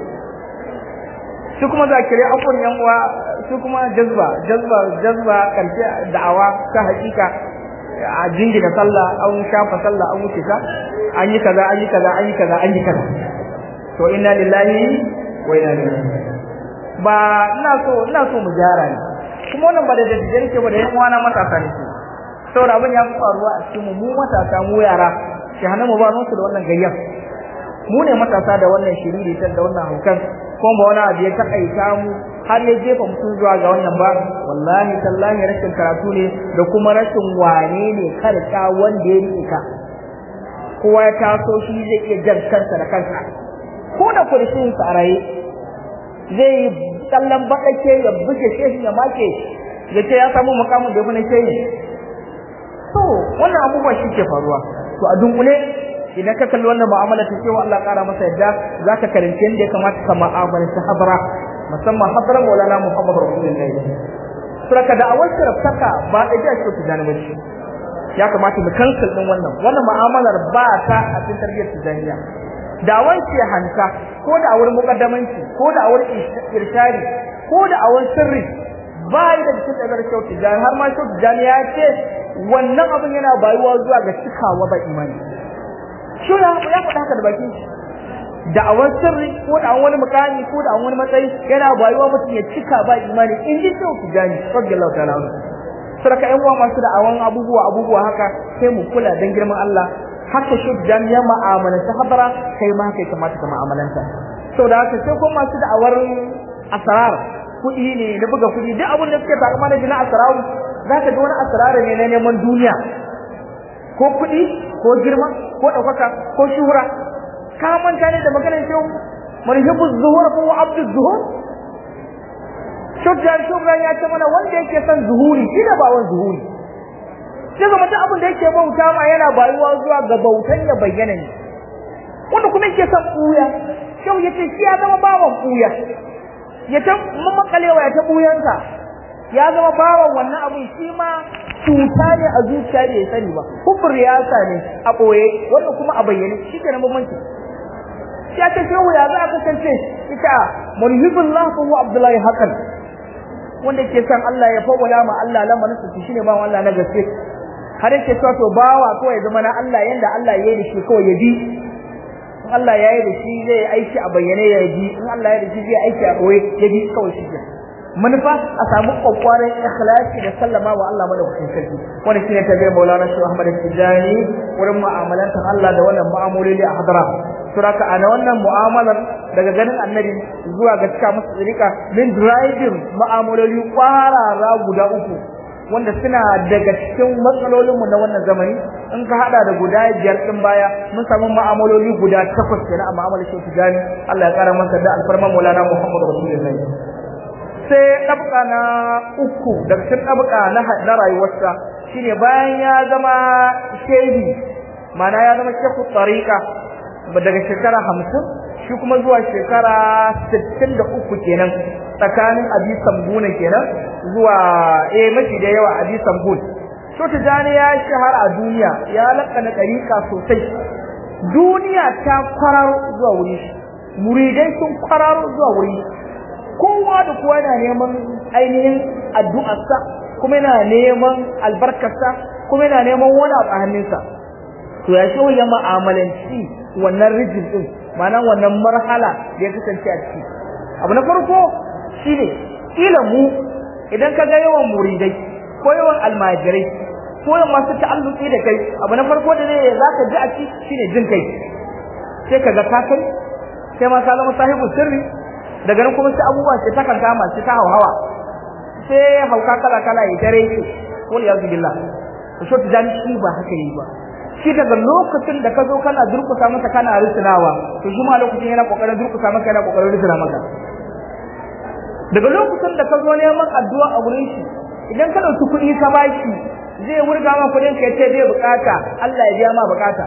su kuma zakirai afon yan uwa su kuma jazba jazba jazba karshe da'awa ta hakika a jingina sallah an shafa sallah an wuce ta an yi kaza an yi kaza an yi kaza an yi kaza to inna lillahi wa inna ilaihi ba ina so ina so mu gyara ne kuma wannan ba da daddare ke ba da yan uwana matasa ne su saboda abin ya fi faruwa a cikin mu matasa mu yara shi hana mu ba su da wannan gayyar mu ne matasa da wannan shiriri da wannan haukan kuma ba wani abu ya takaita mu har ya jefa mutum zuwa ga wannan ba wallahi tallahi rashin karatu ne da kuma rashin wane ne karka wanda ya rike ka kowa ya taso shi zai iya jan kansa da kansa ko da kurishin sa a raye zai yi kallon baɗake ya buge shehi ya make ya ce ya samu mukamin da na shehi to wannan abubuwa shi ke faruwa to a dunkule idan ka kalli wannan mu'amala ta cewa Allah ƙara masa yadda za ka karanci yadda ya kamata ka mu'amala ta habara musamman habara maulana Muhammad Rasulullahi suraka da awar saka ba da jiya ce tijani ba ce ya kamata mu cancel din wannan wannan mu'amalar ba ta a cikin tarbiyyar tijaniya da wanke hanka ko da awar mukaddamanci ko da awar irshari ko da awar sirri ba yi da cikin ɗagar kyau tijani har ma kyau tijani ya ce wannan abin yana bayuwa zuwa ga cikawa ba imani shi ya ya faɗa haka da bakin shi da'awar sirri ko da wani mukami ko da wani matsayi yana bayuwa mutum ya cika ba imani in ji kyau tijani radiyallahu ta'ala anhu sarka ƴan uwa masu da'awan abubuwa abubuwa haka sai mu kula dan girman Allah haka shi tijani ya ma'amalanta habara kai ma kai kamata ka ma'amalanta saboda haka sai ko masu da'awar asrar kuɗi ne na buga kuɗi duk abin da suke takama da jina asrar za ka ga wani asrar ne na neman duniya ko kuɗi ko girma ko ɗaukaka ko shuhura ka manta ne da maganar shehu marhibu zuhur ko abdu zuhur shudda shubran ya ce mana wanda yake son zuhuri shi da bawan zuhuri sai ga mutum abin da yake bauta ma yana bayuwa zuwa ga bautan ya bayyana ne wanda kuma yake son ɓuya shehu ya ce shi ya zama bawan ɓuya ya ta mamakalewa ya ta ɓuyansa ya zama bawan wannan abin shi ma cuta ne a zuciya da ya sani ba kubur riyasa ne a ɓoye wanda kuma a bayyane shi ke na bambanci ya ce shehu ya za a kasance ita mulhibullah fa huwa abdullahi hakan wanda ke san Allah ya fawwala ma Allah lamarin su shine bawan Allah na gaske har yake cewa to bawa kawai ya zama na Allah yanda Allah ya yi da shi kawai ya bi in Allah ya yi da shi zai aiki a bayyane ya bi in Allah ya yi da shi zai aiki a ɓoye ya bi kawai shi manufa a samu kwakwaran ikhlasi da sallama wa Allah madaukakin sarki wanda shine tabi'ar Maulana Shehu Ahmad Tijani wurin mu'amalantar Allah da wannan mu'amaloli a hadara suraka ana wannan mu'amalar daga ganin annabi zuwa ga cika masa tsirika min driving mu'amaloli kwarara guda uku wanda suna daga cikin matsalolinmu na wannan zamani in ka hada da guda biyar din baya mun samu mu'amaloli guda takwas kenan a mu'amalar Shehu Tijani Allah ya kara masa da alfarman Maulana Muhammad Rasulullahi sai ɗabka na uku daga cikin ɗabka na rayuwarsa shine bayan ya zama shehi mana ya zama shehu tsarika daga shekara hamsin shi kuma zuwa shekara sittin da uku kenan tsakanin abi sambuna kenan zuwa eh mafi da yawa abi sambun to tijani ya shahara a duniya ya lakana ɗarika sosai duniya ta kwararo zuwa wuri muridai sun kwararo zuwa wuri kowa da kowa yana neman ainihin addu'arsa kuma yana neman albarkarsa kuma yana neman wani abu a hannunsa to ya shi ya ma'amalanci wannan rijin din ma'ana wannan marhala da ya kasance a ciki abu na farko shine kila mu idan ka ga yawan muridai ko yawan almajirai ko yawan masu ta'alluki da kai abu na farko da zai zaka ji a ci shine jin kai sai ka ga ka kai sai ma ka zama sahibu sirri daga nan kuma sai abubuwa sai ta kanta ma sai ta hawa sai hauka kala kala ya tare shi wal yazu billah to so tijan shi ba haka yi ba shi daga lokacin da ka zo kana durkusa masa kana risinawa to shi ma lokacin yana kokarin durkusa maka yana kokarin risina maka daga lokacin da ka zo neman addu'a a gurin shi idan ka dauki kuɗi ka bashi zai wurga ma kuɗin ka yace zai bukata Allah ya biya ma bukata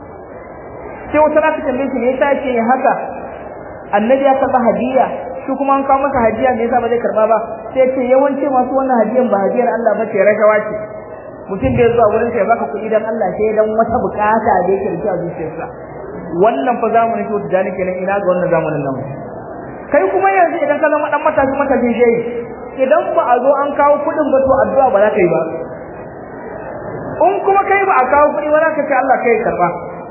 sai wata rana ta tambaye shi me yasa yake yin haka annabi ya karba hadiya shi kuma an kawo masa hadiya me yasa ba zai karba ba sai ce yawanci masu wannan hadiyan ba hadiyar Allah ba ce rashawa ce mutum da zuwa wurin sai baka kuɗi dan Allah sai dan wata bukata da yake da a zuciyarsa wannan fa zamanin to da nake nan ina ga wannan zamanin nan kai kuma yanzu idan ka zama dan matashi matashin shehi idan ba a zo an kawo kuɗin ba to addu'a ba za ka yi ba in kuma kai ba a kawo kuɗi ba za ka ce Allah kai karba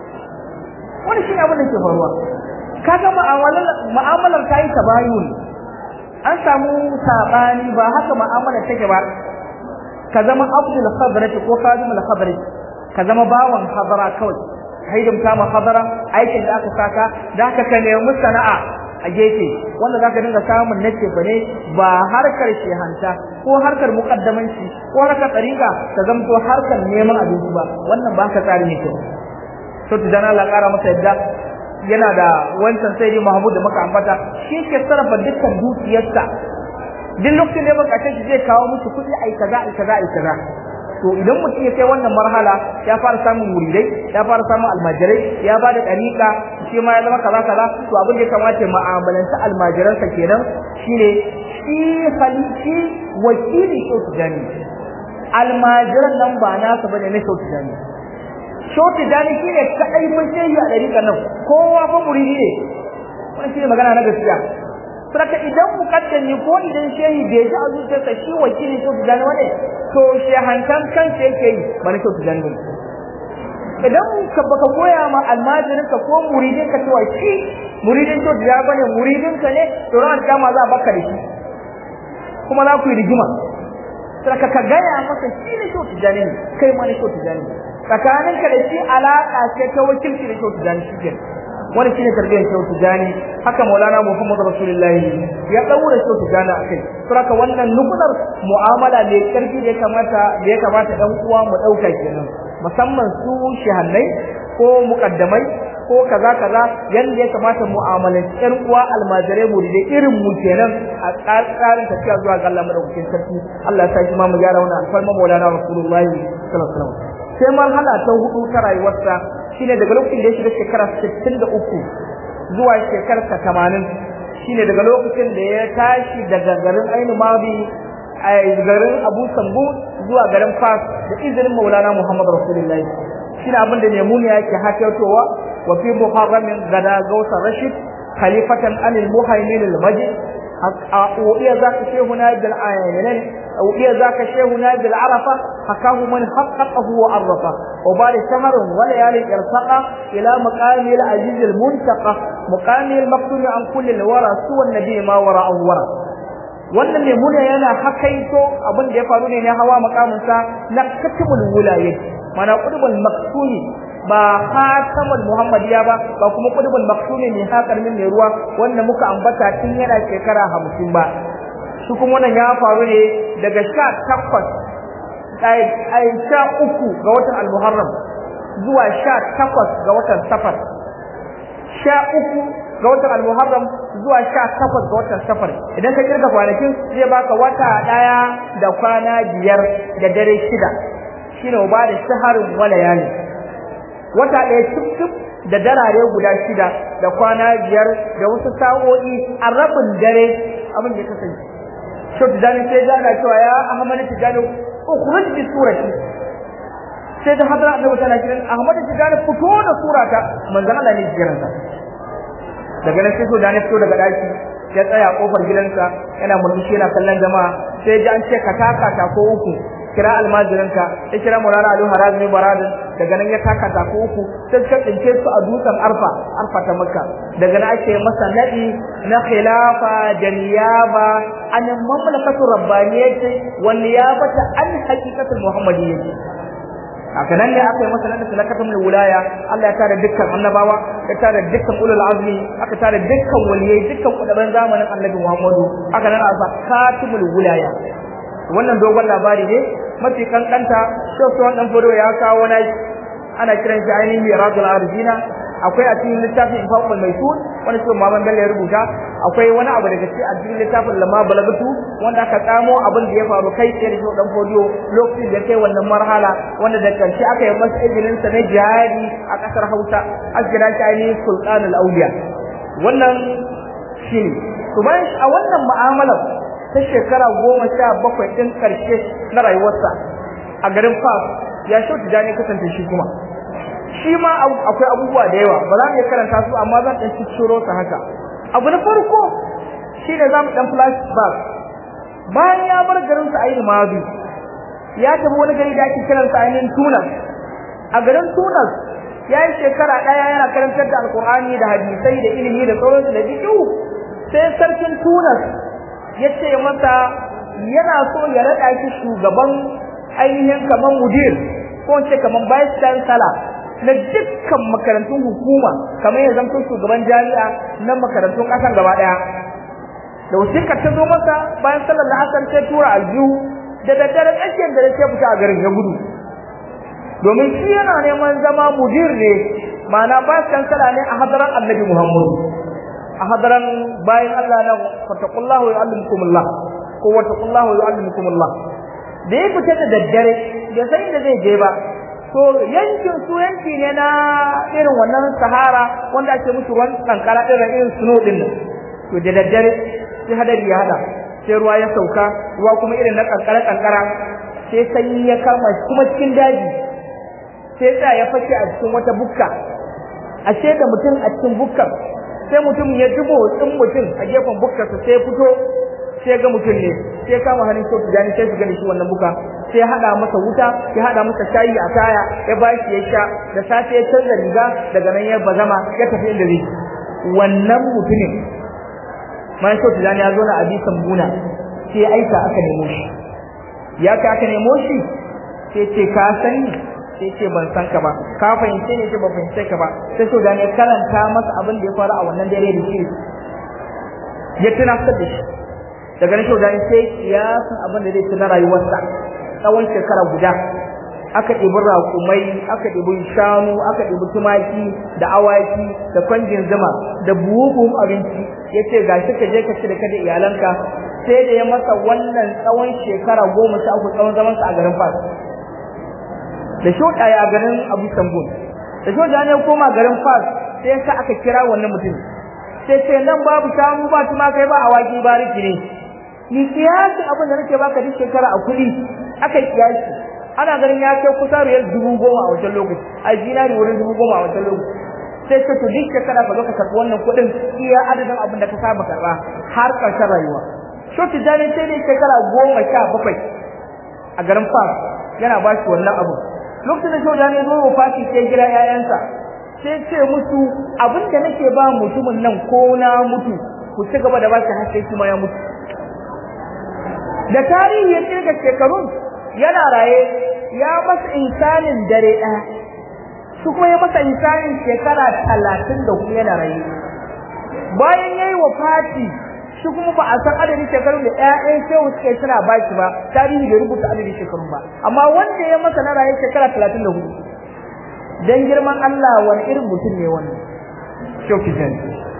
wani shi ne abin da ke faruwa kaga mu'amalar mu'amalar ta yi tabayun an samu sabani ba haka mu'amalar take ba ka zama abdul khadrati ko khadimul khadrati ka zama bawan hadara kawai haidamta ma hadara aikin da aka saka da ka ka nemi sana'a a gefe wanda zaka dinga samun nace ba ne ba harkar shehanta ko harkar muqaddamanci ko harkar tsarika ka zamto harkar neman abinci ba wannan ba ka tsari ne kyau to tijani Allah ƙara masa yadda yana da wancan sai Mahmud da muka ambata shi ke sarrafa dukkan dukiyarsa duk lokacin da baka shi zai kawo musu kuɗi ai kaza ai kaza ai kaza to idan mutum ya kai wannan marhala ya fara samun muridai ya fara samun almajirai ya ba da ɗariƙa shi ma ya zama kaza kaza to abin da ya kamata mu'amalanci almajiransa kenan shine shi halitti wakili shautu jani almajiran nan ba nasa bane na shautu jani shautu jani shine kadai mun shehi a ɗariƙa nan kowa fa muridi ne wannan shine magana na gaskiya Saka idan mukaddami ko idan shehi bai ji a zuciyarsa shi wakilin shautu jani wane to shehantan kansa yake yi ba na shautu jani bane idan ka baka koya ma almajirin ka ko muridin ka cewa shi muridin to da bane muridin ka ne to ran kama za baka da shi kuma za ku yi rigima saka ka gaya masa shi ne to tijani ne kai ma ne to tijani tsakanin ka da shi alaka ce ta wakilci da to tijani shi kenan wani shine tarbiyyar to tijani haka maulana muhammad rasulullahi ya daura to tijani akai saka wannan nukunar mu'amala mai karfi da ya kamata da ya kamata dan uwa mu dauka kenan musamman su shahannai ko mukaddamai ko kaza kaza yanda ya kamata mu'amalanci ƴan uwa almajirai mu da irin mu kenan a tsarin tafiya zuwa ga Allah madaukakin sarki Allah ya sa shi ma mu gyara wannan alfarma maulana rasulullahi sallallahu alaihi wasallam sai marhala ta hudu ta rayuwarsa shine daga lokacin da ya shiga shekara 63 zuwa shekarar 80 shine daga lokacin da ya tashi daga garin Ainu Madi a garin Abu Sambu zuwa garin Fas da izinin Maulana Muhammad Rasulullahi shine abin da Maimuna yake hakatowa wa fi muharramin gada gausa Rashid khalifatan anil muhaimin al-majid أوئي ذاك شيخنا بالآيين أوئي ذاك شيخنا بالعرفة حكاه من حققه وعرفه وبعد شهر وليالي ارتقى إلى مقام العزيز المنتقى مقام المقتول عن كل الورى سوى النبي ما وراءه ورى wannan ne muna yana hakaito abin da ya faru ne na hawa makaminsa na katibul wilayat mana qudbul maktuni ba khatamul muhammadiya ba ba kuma qudbul maktuni ne hakar min mai ruwa wanda muka ambata tun yana shekara 50 ba shi kuma wannan ya faru ne daga 18 ai ai sha uku ga watan al-muharram zuwa 18 ga watan safar sha uku ga watan al-muharram zuwa sha takwas ga watan safar idan ka kirga kwanakin zai baka wata daya da kwana biyar da dare shida shine ba da shaharin walayani wata daya cip da darare guda shida da kwana biyar da wasu sa'o'i a rabin dare abin da kasance shi tijani sai ga na cewa ya ahmad tijani ukhruj bi surati sai da hadra annabi tana kiran ahmad tijani fito da surata manzon Allah ne jiransa daga nan sai so da ne fito daga daki ya tsaya kofar gidansa yana murmushi yana kallon jama'a sai ji an ce ka taka ta ko uku kira almajiranka ya kira Maulana Ali Harazmi Baradin daga nan ya taka ta ko uku sai suka tsince su a dutsen Arfa Arfa ta Makka daga nan ake masa nadi na khilafa da niyaba an mamlakatu rabbaniyyati wal niyabata an haqiqatul muhammadiyyati haka nan ne aka yi masa nan salakatul wilaya Allah ya tare dukkan annabawa ya tare dukkan ulul azmi aka tare dukkan waliyai dukkan kudaban zamanin Annabi Muhammadu aka nan aka katimul wilaya wannan dogon labari ne mafi kankanta shosuwan dan fodo ya kawo na ana kiran shi ainihin mirazul arzina akwai a cikin littafin infaqul maisun wanda shi Muhammad Bello ya rubuta akwai wani abu daga cikin a cikin littafin lamma balagatu wanda aka tsamo abin da ya faru kai tsaye da shi dan fodiyo lokacin da kai wannan marhala wanda da karshe aka yi masa izinin sa na jihadi a kasar Hausa asgira shi ainihin sultanul auliya wannan shine to bayan a wannan mu'amalar ta shekara goma sha bakwai ɗin ƙarshe na rayuwarsa a garin Fas ya shauta jani kasance shi kuma shi ma akwai abubuwa da yawa ba za mu iya karanta su amma zan ɗan cicciro su haka abu na farko shi ne za mu ɗan flashback bayan ya bar garin sa ainihin mazi ya tafi wani gari da ake kiran sa ainihin tunas a garin tunas ya yi shekara ɗaya yana karantar da alkur'ani da hadisai da ilimi da sauransu da fiƙihu sai sarkin tunas ya ce masa yana so ya raɗa shi shugaban ainihin kamar mudir ko ce kamar vice chancellor na dukkan makarantun hukuma kamar ya zanto shugaban jami'a na makarantun ƙasar gaba ɗaya da wasiƙar ta zo masa bayan sallar la'asar sai tura aljihu da daddare tsakiyar da ya fita a garin ya gudu domin shi yana neman zama mudir ne ma'ana ba kansala ne a hadaran annabi Muhammadu a hadaran bayan Allah nan fataqullahu yu'allimukumullah ko wataqullahu yu'allimukumullah da ya fita da daddare da sai da zai je ba to yankin su yanki ne na irin wannan sahara wanda ake musu ruwan kankara irin irin snow din nan to da daddare sai hadari ya hada sai ruwa ya sauka ruwa kuma irin na kankara kankara sai sanyi ya kama kuma cikin daji sai sa ya fashe a cikin wata bukka ashe da mutum a cikin bukkar sai mutum ya dubo tsin mutum a gefen bukkarsa sai fito sai ga mutum ne sai kama hannun shi tijani sai su gani shi wannan buka sai hada masa wuta ya hada masa shayi a taya ya ba shi ya sha da safe ya canza riga daga nan ya bazama ya tafi inda zai wannan mutumin man shi tijani ya zo na abi sambuna sai aika aka nemo shi ya ka aka nemo shi sai ce ka sani sai ce ban san ka ba ka fahimce ne ce ban fahimce ka ba sai so da ne karanta masa abin da ya faru a wannan dare da shi ya tunatar da shi daga nan shaudan sai ya san abin da zai tuna rayuwarsa tsawon shekara guda aka ɗibi raƙumai aka ɗibi shanu aka ɗibi tumaki da awaki da kwanjin zuma da buhun abinci ya ce ga shi ka je ka ci da kada iyalanka sai da ya masa wannan tsawon shekara goma sha uku tsawon zamansa a garin fas da shoda ya garin abu sambun da shoda ne koma garin fas sai ka aka kira wannan mutum sai ce nan babu shanu ba tumakai ba awaki ba riki ne ni kiyasi abin da nake baka duk shekara a kuɗi aka kiyasi ana ganin ya kai kusa riyal dubu goma a wancan lokaci a zinari wurin dubu goma a wancan lokaci sai ka to duk shekara ka zo ka karɓi wannan kuɗin iya adadin abin da ka saba karɓa har ƙarshen rayuwa shoti jani sai ne shekara goma sha bakwai a garin fas yana ba shi wannan abu lokacin da shoti jani zo wa fasi sai gira 'ya'yansa sai ce musu abin da nake ba mutumin nan ko na mutu ku ci gaba da ba shi har sai kuma ya mutu da tarihi ya kirga shekarun yana raye ya masa insanin dare ɗaya su kuma ya masa insanin shekara talatin da kuma yana raye bayan ya yi wa fati shi kuma ba a san adadin shekarun da ƴaƴan shehu suke suna ba shi ba tarihi bai rubuta adadin shekarun ba amma wanda ya masa na raye shekara talatin da hudu dan girman Allah wani irin mutum ne wannan shehu kijan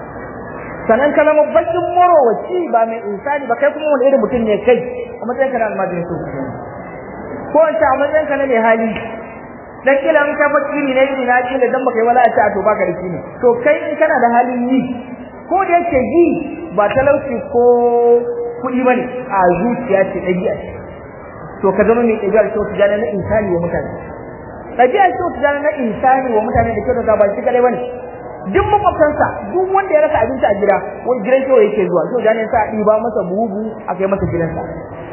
sanan ka zama bakin morowaci ba mai insani ba kai kuma wani irin mutum ne kai a matsayin ka na almajirin shehu kijan ko in a matsayin ka na mai hali dan kila in ka fakiri ne irin na kila dan baka yi wala a ce a to baka da shi ne to kai in kana da halin yi ko da yake yi ba talauci ko kuɗi bane a zuciya ce ɗabi'a ce to ka zama mai ɗabi'ar kyau tijani na insani wa mutane ɗabi'ar kyau tijani na insani wa mutane da kyau da ba shi kadai bane duk makwabtansa duk wanda ya rasa abinci a gida wani gidan kyau yake zuwa kyau tijani sa ɗiba masa buhu a kai masa gidansa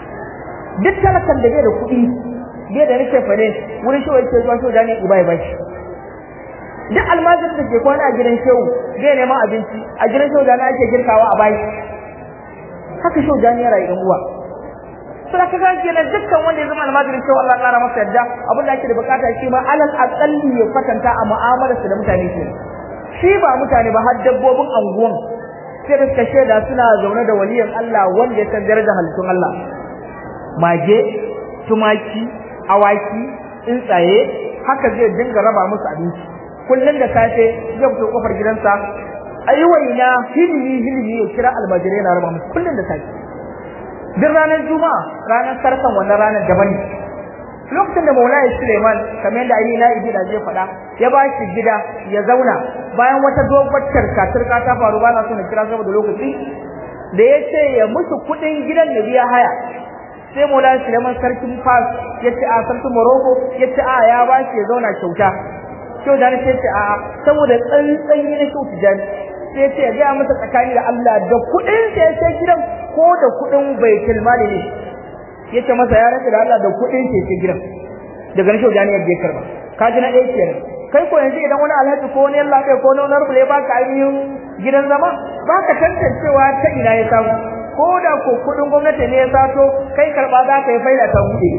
duk talakan da bai da kuɗi bai da nake fane wurin kyau yake zuwa kyau tijani iba ya bashi duk almajirin da ke kwana a gidan shehu zai neman abinci a gidan shehu jani ake girkawa a bayi haka shehu jani ya rayu uwa sai ka ga kenan dukkan wanda ya zama almajirin shehu Allah ƙara masa yadda abin da ake da bukata shi ma alal aqalli ya kwatanta a mu'amalarsa da mutane ke shi ba mutane ba har dabbobin anguwan sai da suka shaida suna zaune da waliyan Allah wanda ya san darajar halittun Allah mage tumaki awaki tsuntsaye haka zai dinga raba musu abinci kullum da safe zai fito kofar gidansa ayi waina hilimi hilimi ya kira almajirai na raba musu kullum da safe duk ranar juma'a ranar sarkan wannan ranar daban ne lokacin da maulaya suleiman kamar yadda ayi na ibi da zai faɗa ya ba shi gida ya zauna bayan wata dogon tarka turka ta faru ba na so na kira saboda lokaci da ya ce ya musu kuɗin gidan da biya haya sai maulaya suleiman sarkin fas ya ce a sarkin morocco ya ce a ya ba shi ya zauna kyauta kyau da sai ce a saboda tsantsan yi na kyau tijani sai ce ya gaya masa tsakani da Allah da kuɗin sa ya sai gidan ko da kuɗin baitul mali ne ya ce masa ya rasa da Allah da kuɗin sa ya sai gidan daga nan kyau da ya biya karba ka ji na ɗaya kenan kai ko yanzu idan wani alhaji ko wani yalla kai ko wani honorable ya baka ainihin gidan zama baka tantancewa ta ina ya samu ko da ko kuɗin gwamnati ne ya sato kai karba za ka yi faida ta buɗe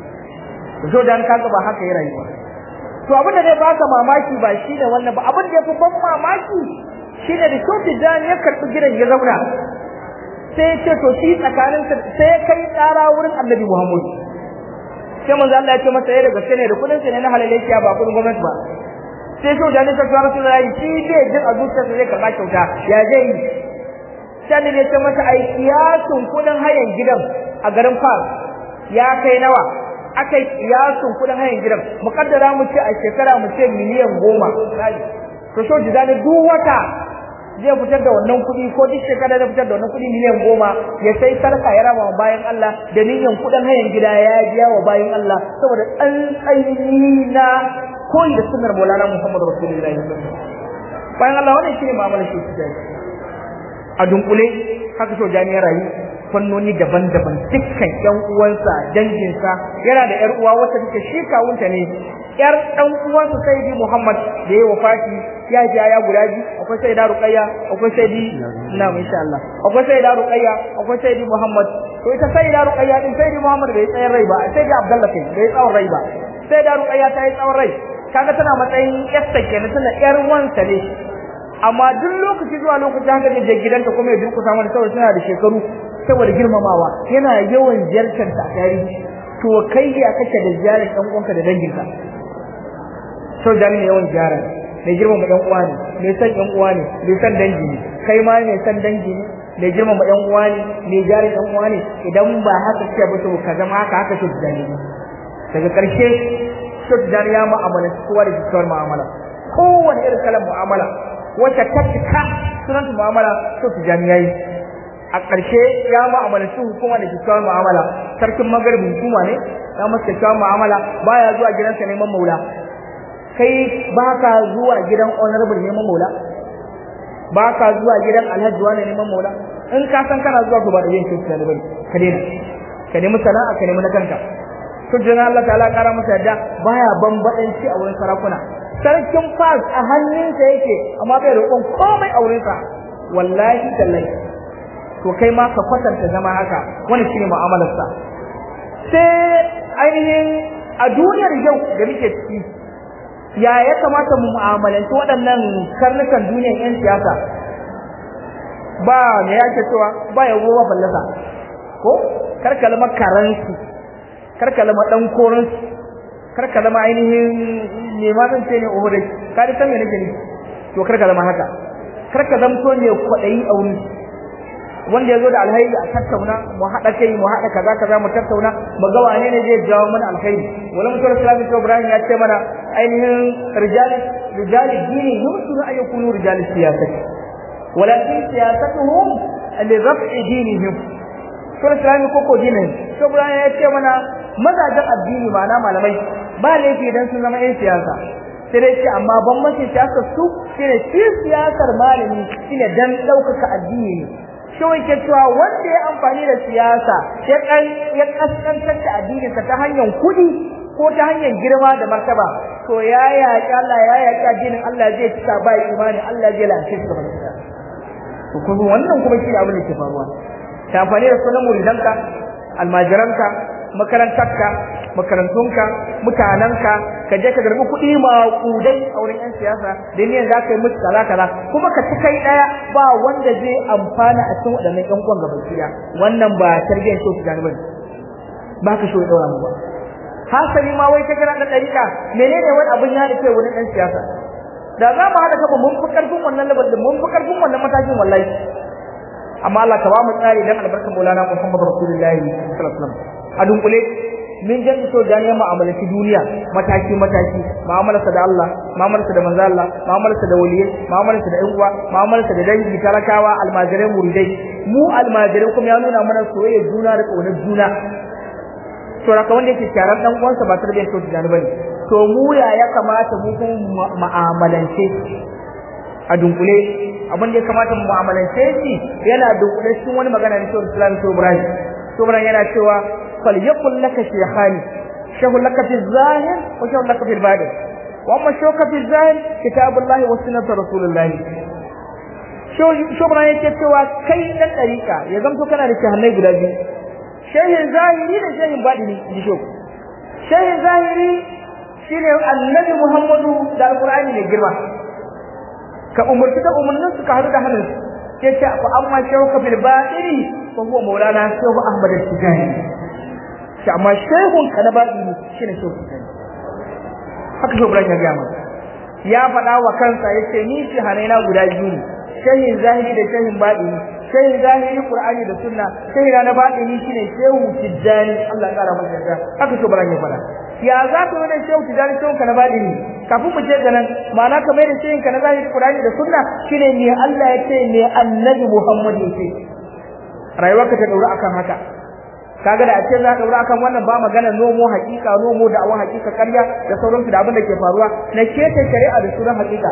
to da kaga ba haka ya rayuwa to abin da zai baka mamaki ba shi ne wannan ba abin da ya fi ban mamaki shi ne da shofi jan ya karɓi gidan ya zauna sai ce to shi tsakanin sai kai tsara wurin annabi muhammad sai manzo Allah ya ce masa ya daga ne da kudin sa ne na halalaiya ba kudin gwamnati ba sai shi da nisa ta rasu da shi bai jin a zuciyarsa zai karɓa kyauta ya zai yi sai ne ta masa ai kiyasun kudin hayan gidan a garin Fas ya kai nawa akai kiyasun kudin hayan gidan mukaddara mu ce a shekara mu ce miliyan goma to so ji zane duk wata zai fitar da wannan kuɗi ko duk shekara zai fitar da wannan kuɗi miliyan goma ya sai sarka ya raba wa bayan Allah da niyyar kuɗin hayan gida ya biya wa bayan Allah saboda tsantsayi na koyi da sunnar Maulana Muhammad Rasulullahi bayan Allah wannan shine mu'amalar shi ta a dunkule haka so jami'ar rayu fannoni daban-daban dukkan ƴan uwansa danginsa yana da ƴar uwa wacce take shi kawunta ne ƴar ɗan uwansa Sayyidi Muhammad da ya wafati ya ji ya guda biyu akwai Sayyida Ruqayya akwai Sayyidi na insha Allah akwai Sayyida Ruqayya akwai Sayyidi Muhammad to ita Sayyida Ruqayya din Sayyidi Muhammad bai tsayar rai ba Sayyidi Abdullah kai bai tsawon rai ba Sayyida Ruqayya ta yi tsawon rai kaga tana matsayin ƴarsa kenan tana ƴar wansa ne amma duk lokaci zuwa lokaci haka ne je gidanta kuma ya durkusa mana saboda tana da shekaru saboda girmamawa yana yawan ziyartar ta tarihi to kai ya kake da ziyarar ɗan uwanka da danginka sau da ne yawan ziyarar mai girmama ɗan uwa ne mai san ɗan uwa ne mai san dangi ne kai ma mai san dangi ne mai girmama ɗan uwa ne mai ziyarar ɗan uwa ne idan ba haka ce ba to ka zama haka haka shi da daga ƙarshe shi da ya mu'amala kowa da kyakkyawar mu'amala kowane irin kalan mu'amala wacce ta cika sunanta mu'amala to tijani yayi a ƙarshe ya mu'amalanci hukuma da kyakkyawar mu'amala sarkin magaribin hukuma ne ya masa kyakkyawar mu'amala baya zuwa gidansa neman maula kai ba ka zuwa gidan honorable neman maula ba ka zuwa gidan alhaji wani neman maula in ka san kana zuwa to ba da yin kyakkyawar bane ka daina ka nemi sana'a ka nemi na kanka to jina Allah ta'ala kara masa yadda baya bambadanci a wurin sarakuna sarkin fas a hannunsa yake amma bai roƙon komai a wurinsa wallahi tallahi to kai ma ka kwatanta zama haka wani shine mu'amalarsa sai ainihin a duniyar yau da muke ciki ya ya kamata mu mu'amalanci waɗannan karnukan duniyar 'yan siyasa ba me yake cewa ba ya ba fallasa ko karkalma karansu karkalma dan koransu karkalma ainihin me ma zan ce ne uhudai ka da san me nake ne to karkalma haka karka zamto ne kwaɗayi a wurin wanda ya zo da alhairi a tattauna mu haɗa kai mu haɗa kaza kaza mu tattauna mu ga wane ne zai jawo mana alkhairi wala mutum islami to ibrahim ya ce mana ainihin rijal rijal dini yumkinu an yakunu rijal siyasati walakin siyasatuhum li raf'i dinihim to islami ko ko dinin to ibrahim ya ce mana mazajen addini ma'ana malamai ba laifi idan sun zama yan siyasa sai dai ce amma bambancin siyasar su shine shi siyasar malami shine dan ɗaukaka addini ne kawai ke cewa wanda ya amfani da siyasa ya kan ya kaskantar da addininsa ta hanyar kuɗi ko ta hanyar girma da martaba to ya yaƙi Allah ya yaƙi addinin Allah zai cika ba imani Allah zai lalace shi gaba da to kuma wannan kuma shi abin da ke faruwa ta amfani da sunan muridanka almajiranka makarantarka makarantunka mutanenka ka je ka garbi kuɗi maƙudai a wurin 'yan siyasa da niyan za ka yi musu kaza kaza kuma ka ci kai ɗaya ba wanda zai amfana a cikin waɗannan ƴan uwan gaban ɗaya wannan ba tarbiyyar shi gani bane ba ka so ya ɗaura mu ba hasali ma wai ka kira ɗan ɗariƙa menene wani abin ya kai wurin 'yan siyasa da za mu haɗa kaba mun fi ƙarfin wannan labar mun fi ƙarfin wannan matakin wallahi amma Allah ka ba mu tsari dan albarkar Maulana Muhammad Rasulullahi sallallahu alaihi wasallam a dunkule min jan so da ne mu'amalati duniya mataki mataki mu'amalarsa da Allah mu'amalarsa da manzo Allah mu'amalarsa da waliyai mu'amalarsa da ƴan uwa mu'amalarsa da dangi talakawa almajirai muridai mu almajirai kuma ya nuna mana soyayya juna da ƙaunar juna to raka wanda yake kyaran dan uwansa ba tarbiyyar to da bane to mu ya ya kamata mu kuma mu'amalance a dunkule abin da ya kamata mu mu'amalance shi yana dunkule cikin wani magana ne to Islam to Ibrahim to Ibrahim yana cewa فليقل لك شيخان شيخ لك في الظاهر وشيخ لك في الباطن واما الشيخ في الظاهر كتاب الله وسنه رسول الله shobra yake cewa kai dan dariƙa ya zamto kana da shahannai guda biyu shehin zahiri da shehin baɗini ji shok shehin zahiri shine annabi muhammadu da alqur'ani mai girma ka umurci da umarnin su ka hadu da hannun yace fa amma shauka bil batini fa huwa maulana shehu ahmad al-tijani shi amma shehun ka na baɗi ne shi ne shehu sani haka shehu ibrahim ya gaya mana ya faɗa wa kansa yace ni shi hanaina guda biyu ne shehin zahiri da shehin baɗini shehin zahiri qur'ani da sunna shehin na baɗini shine shehu tijjani Allah ya kara masa yarda haka to baran ya faɗa ya za ka wani shehu tijjani shehu ka na baɗini kafin mu je ga nan ma'ana ka mai da shehin ka na zahiri qur'ani da sunna shine me Allah ya ce me annabi Muhammad ya ce rayuwarka ta daura akan haka kaga da a ce za a daura akan wannan ba magana nomo hakika nomo da awon hakika karya da sauransu da abin da ke faruwa na keta shari'a da sunan hakika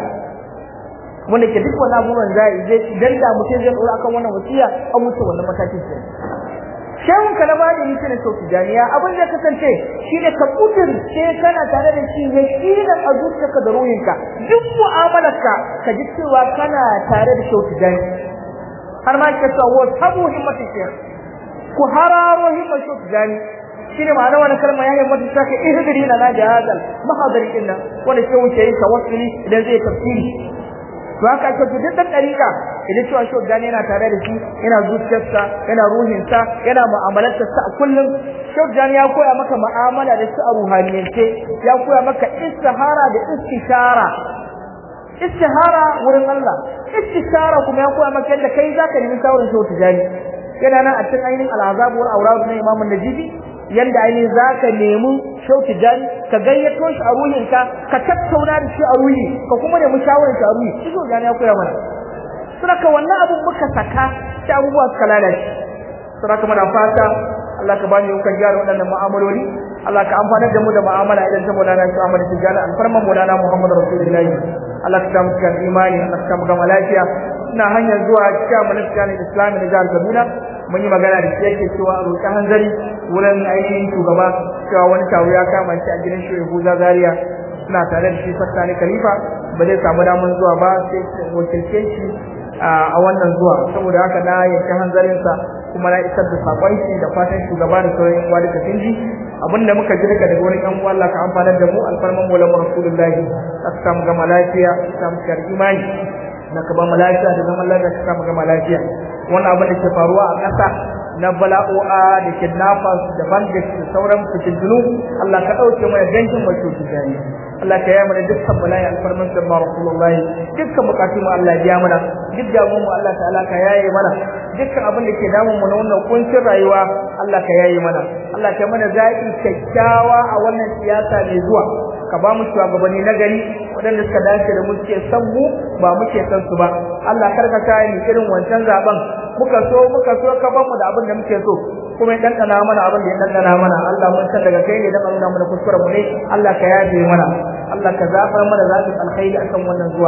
wanda ke duk wannan abubuwan zai zai idan da mutum zai daura akan wannan wasiya an wuce wannan matakin sai shehun ka na bada yi ne sauki janiya abin da kasance shine ka kudirce kana tare da shi ya kidan a zuciyarka da ruhinka duk mu'amalarka ka ji cewa kana tare da sauki jani har ma ka sa wa tabu himmatin shekh ku hararo himmar shi ku gani shine ma'ana wannan kalma ya himmatu ta ka ihdiri na na jahazal mahadari din nan wanda ke wuce yin tawassuli idan zai tafsiri to haka ake to duk dariƙa idan cewa shi gani yana tare da shi yana zuciyarsa yana ruhinsa yana mu'amalarsa sa kullum shi gani ya koya maka mu'amala da su a ruhaniyance ya koya maka istihara da istishara istihara wurin Allah istishara kuma ya koya maka yadda kai zaka nemi shawarar shi tijani yana nan a cikin ainihin al'azab wal awrad na Imam Najibi yanda ainihin zaka nemi shauki jan ka gayyato shi a ruhinka ka tattauna da shi a ruhi ka kuma nemi shawarar shi a ruhi shi jan ya koya mana suraka wannan abun muka saka shi abubuwa suka lalace suraka muna fata Allah ka bani yukan gyara waɗannan mu'amaloli Allah ka amfanar da mu da mu'amala idan ta Maulana shi Ahmad Tijjani alfarman Maulana Muhammad Rasulullahi Allah ka samu cikin imani Allah ka samu gama lafiya ina hanyar zuwa cikin ministan Islami na jihar Kaduna mun yi magana da shi yake cewa a roƙi hanzari wurin ainihin shugaba cewa wani taro ya kama shi a gidan shi Yahuza Zaria suna tare da shi Fattani Khalifa ba zai samu damar zuwa ba sai wakilce shi a wannan zuwa saboda haka na yanke hanzarinsa kuma na isar da sakon shi da fatan shugaba da sauran uwa duka sun ji abinda muka ji daga daga wani ɗan uwa Allah ka amfanar da mu alfarman mu lamu rasulullahi ka samu gama lafiya ka samu shar imani na ka ba mu lafiya da zaman lafiya ka samu gama lafiya wannan abin da ke faruwa a ƙasa na bala'o'a da kidnappers da bandits da sauran fitintunu Allah ka ɗauke mana dangin wato tijani Allah ka yi mana dukkan bala'i alfarman da ma rasulullahi dukkan bukatu mu Allah ya biya mana duk damuwar mu Allah ta'ala ka yaye mana dukkan abin da ke damun mu na wannan kuncin rayuwa Allah ka yaye mana Allah ka mana zaɓi kyakkyawa a wannan siyasa mai zuwa ka ba mu shugabanni na gari waɗanda suka dace da mu suke san mu ba muke san su ba Allah kar ka kai ni irin wancan zaben muka so muka so ka ba mu da abin da muke so kuma ya dandana mana abin da ya dandana mana Allah mun san daga kai ne da nuna mana kuskuren mu ne Allah ka yaje mana Allah ka zafar mana zaɓin alkhairi akan wannan zuwa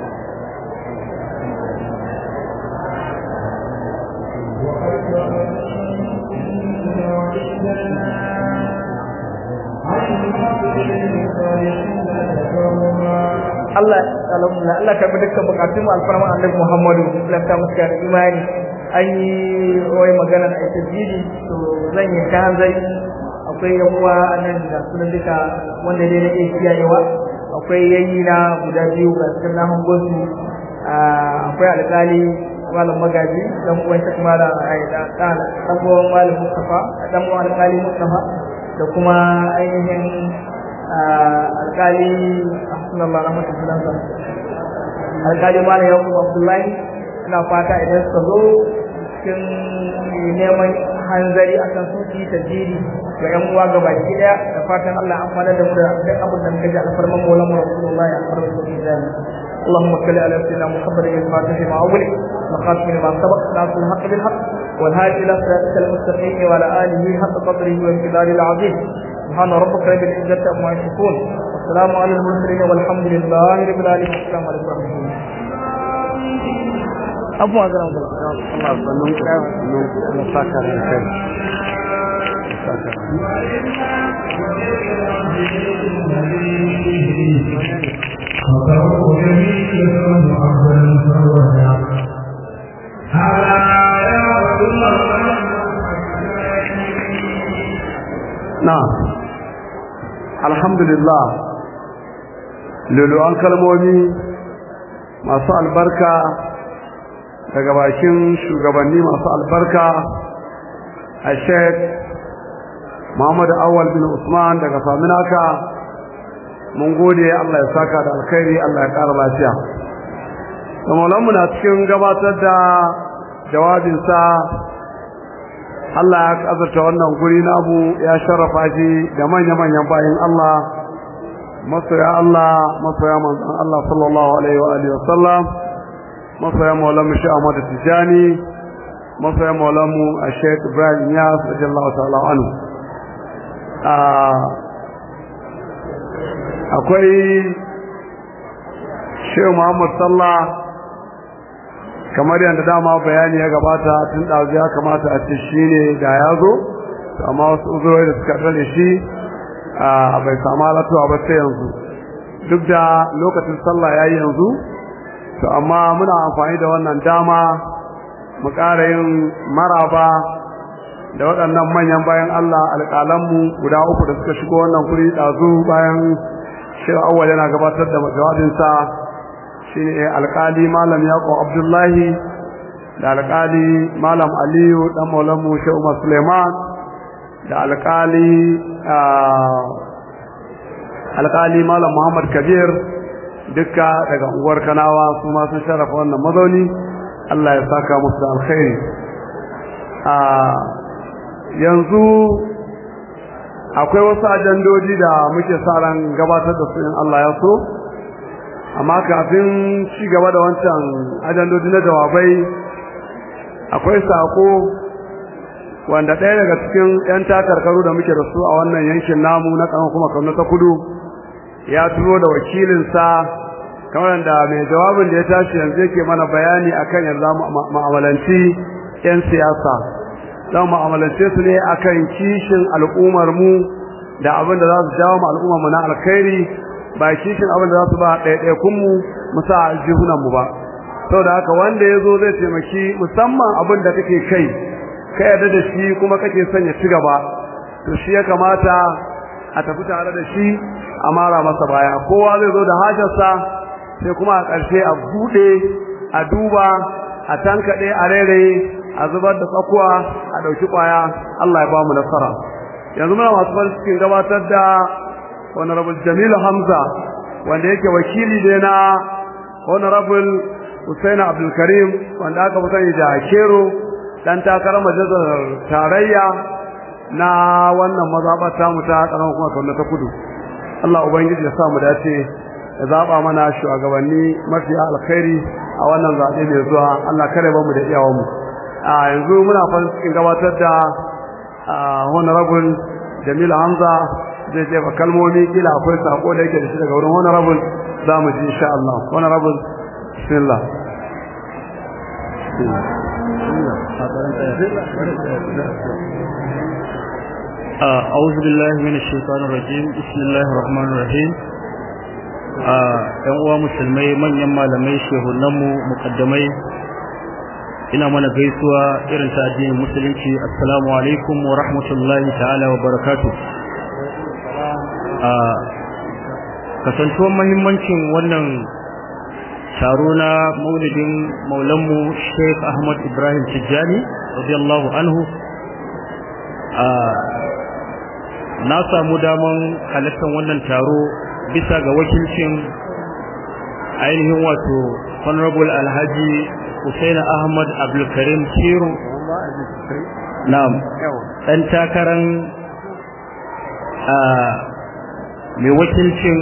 Allah alhamdulillah Allah ka bi dukkan bukatun mu alfarma Annabi Muhammadu sallallahu alaihi wasallam imani an yi wai magana a tajiri to zan yi ta hanzari akwai yan uwa nan da sunan duka wanda dai nake kiyayewa akwai yayi na guda biyu ga cikin na hangon su akwai alƙali malam magaji dan uwan ta kuma da dan dan uwan malam Mustafa dan uwan alƙali Mustafa da kuma ainihin alƙali sallallahu alaihi wasallam alƙali malam Yakubu Abdullahi ina fata idan suka zo cikin neman hanzari akan su ci tajiri ga yan uwa ga baki daya da fatan Allah an fara da mu da duk abin da muka ji alfarman maulan rasulullahi alfarman rasulullahi اللهم صل على سيدنا محمد الفاتح لما أغلق وخاتم لما سبق ناصر الحق بالحق والهادي إلى صراطك المستقيم وعلى آله حق قدره والجلال العظيم سبحان ربك رب العزة عما يصفون والسلام على المرسلين والحمد لله رب العالمين السلام عليكم ورحمة الله abubuwa ga nan Allah sannan na saka da kai na alhamdulillah lulu'an kalmomi masu albarka daga bakin shugabanni masu albarka a sheik muhammadu awal bin usman daga faminaka mun gode Allah ya saka da alkhairi Allah ya ƙara lafiya da maulanmu na cikin gabatar da jawabinsa Allah ya azurta wannan guri namu ya sharrafa shi da manya-manyan bayan Allah masoya Allah masoya manzon Allah sallallahu alaihi wa alihi wasallam masoya maulamu shi Ahmad Tijani masoya maulamu Sheikh Ibrahim Yas radiyallahu ta'ala anhu akwai Sheikh Muhammad Sallah kamar yadda dama bayani ya gabata tun ɗazu ya kamata a ce shi ne da ya zo amma wasu uzuroi da suka ɗane shi a bai samu halatuwa ba sai yanzu duk da lokacin sallah ya yi yanzu to amma muna amfani da wannan dama mu ƙara yin maraba da waɗannan manyan bayan Allah alƙalanmu guda uku da suka shigo wannan kuri ɗazu bayan shi awwal yana gabatar da jawabinsa shi ne alƙali malam yaƙo abdullahi da alƙali malam aliyu ɗan maulanmu shi umar suleiman da alƙali alƙali malam muhammad kabir dukka daga unguwar kanawa su ma sun sharafa wannan mazauni allah ya saka musu da alkhairi yanzu akwai wasu ajandoji da muke sa ran gabatar da su in allah ya so amma kafin ci gaba da wancan ajandoji na jawabai akwai sako wanda ɗaya daga cikin 'yan takarkaru da muke da su a wannan yankin namu na ƙanan kuma kano ta kudu ya turo da wakilinsa kamar da mai jawabin da ya tashi yanzu yake mana bayani akan yanzu ma'amalanci 'yan siyasa za mu ma'amalance su ne akan kishin al'ummar mu da abin da za su jawo mu al'ummar mu na alkhairi ba kishin abin da za su ba ɗaiɗaikun mu mu sa jihunan mu ba saboda haka wanda ya zo zai taimaki musamman abin da kake kai ka yarda da shi kuma kake son ya ci gaba to shi ya kamata a tafi tare da shi a mara masa baya kowa zai zo da hajarsa sai kuma a ƙarshe a buɗe a duba a tankaɗe a rairaye a zubar da tsakuwa a ɗauki ƙwaya Allah ya ba mu nasara yanzu muna masu farin cikin gabatar da honorable Jamilu Hamza wanda yake wakili ne na honorable Hussein Abdulkarim wanda aka fi sani da Kero dan takarar majalisar tarayya na wannan mazaɓar tamu ta ƙaramar kuma kauna ta kudu Allah ubangiji ya sa mu dace ya zaɓa mana shugabanni mafiya alkhairi a wannan zaɓe mai zuwa Allah kare ba mu da iyawan mu a yanzu muna farin cikin gabatar da honorable Jamil Hamza zai jefa kalmomi kila akwai sako da yake da shi daga wurin honorable za mu ji insha Allah honorable bismillah أعوذ بالله من الشيطان الرجيم بسم الله الرحمن الرحيم ‘yan uwa musulmai manyan malamai shehunanmu mukaddamai ina mana gaisuwa irin ta addinin musulunci assalamu alaikum wa rahmatullahi ta'ala wa barakatu kasantuwan mahimmancin wannan taro na maulidin maulanmu sheikh ahmad ibrahim tijjani radiyallahu anhu na samu daman halartar wannan taro bisa ga wakilcin ainihin wato honorable alhaji Husaina Ahmad Abdulkarim Kiro na'am dan takaran mai wakilcin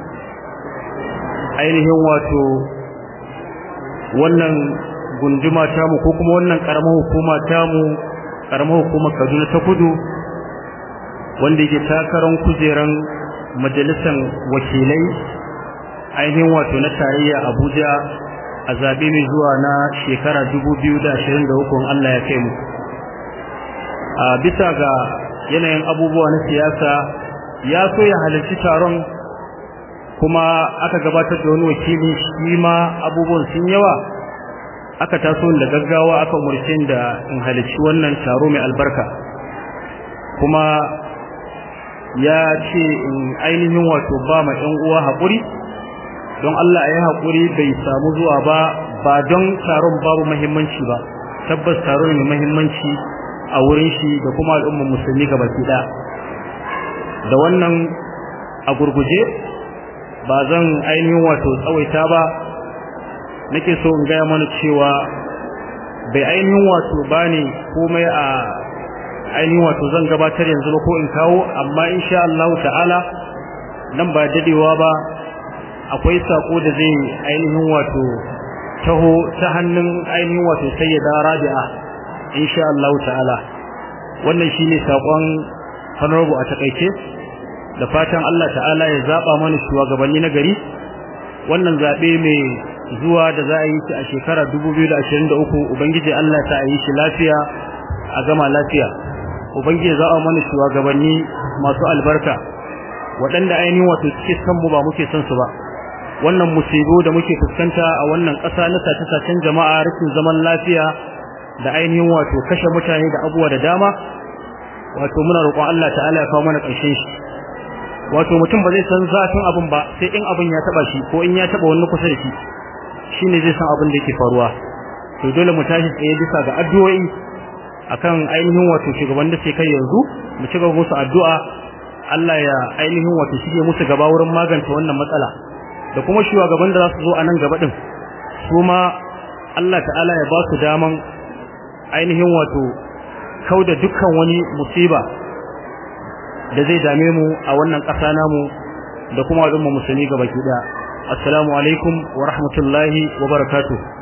ainihin wato wannan gunduma tamu ko kuma wannan karamar hukuma tamu karamar hukumar Kaduna ta Kudu wanda yake takaran kujeran majalisar wakilai ainihin wato na tarayya Abuja a zabe mai zuwa na shekara 2023 Allah ya kai mu a bisa ga yanayin abubuwa na siyasa ya so ya halarci taron kuma aka gabatar da wani wakili shi ma abubuwan sun yawa aka taso da gaggawa aka umarci da in halarci wannan taro mai albarka kuma ya ce in ainihin wato ba ma ɗan uwa haƙuri don Allah ya haƙuri bai samu zuwa ba ba don taron babu muhimmanci ba tabbas taron mai muhimmanci a wurin shi da kuma al'ummar musulmi gabaki ɗaya da wannan a gurguje ba zan ainihin wato tsawaita ba nake so in gaya mana cewa bai ainihin wato bani komai a ainihin wato zan gabatar yanzu ba ko in kawo amma insha Allah ta'ala nan ba dadewa ba akwai sako da zai ainihin wato taho ta hannun ainihin wato sayyida Rabi'a insha Allah ta'ala wannan shine sakon honorable a takeice da fatan Allah ta'ala ya zaba mana shugabanni na gari wannan zabe mai zuwa da za a yi shi a shekara 2023 ubangiji Allah ta yi shi lafiya a gama lafiya ubangiji za a mana shugabanni masu albarka waɗanda ainihin wato suke san mu ba muke son su ba wannan musibo da muke fuskanta a wannan ƙasa na sace-sacen jama'a rashin zaman lafiya da ainihin wato kashe mutane da abubuwa da dama wato muna roƙon Allah ta'ala ya kawo mana ƙarshen shi wato mutum ba zai san zafin abin ba sai in abin ya taba shi ko in ya taba wani kusa da shi shine zai san abin da yake faruwa to dole mu tashi tsaye bisa ga addu'o'i akan ainihin wato shugaban da ke kai yanzu mu ci gaba musu addu'a Allah ya ainihin wato shige musu gaba wurin magance wannan matsala da kuma shugaban da za su zo a nan gaba din su ma Allah ta'ala ya ba su daman ainihin wato kauda dukkan wani musiba da zai dame mu a wannan ƙasa namu da kuma al'umma musulmi gaba ki daya assalamu alaikum wa rahmatullahi wa barakatuh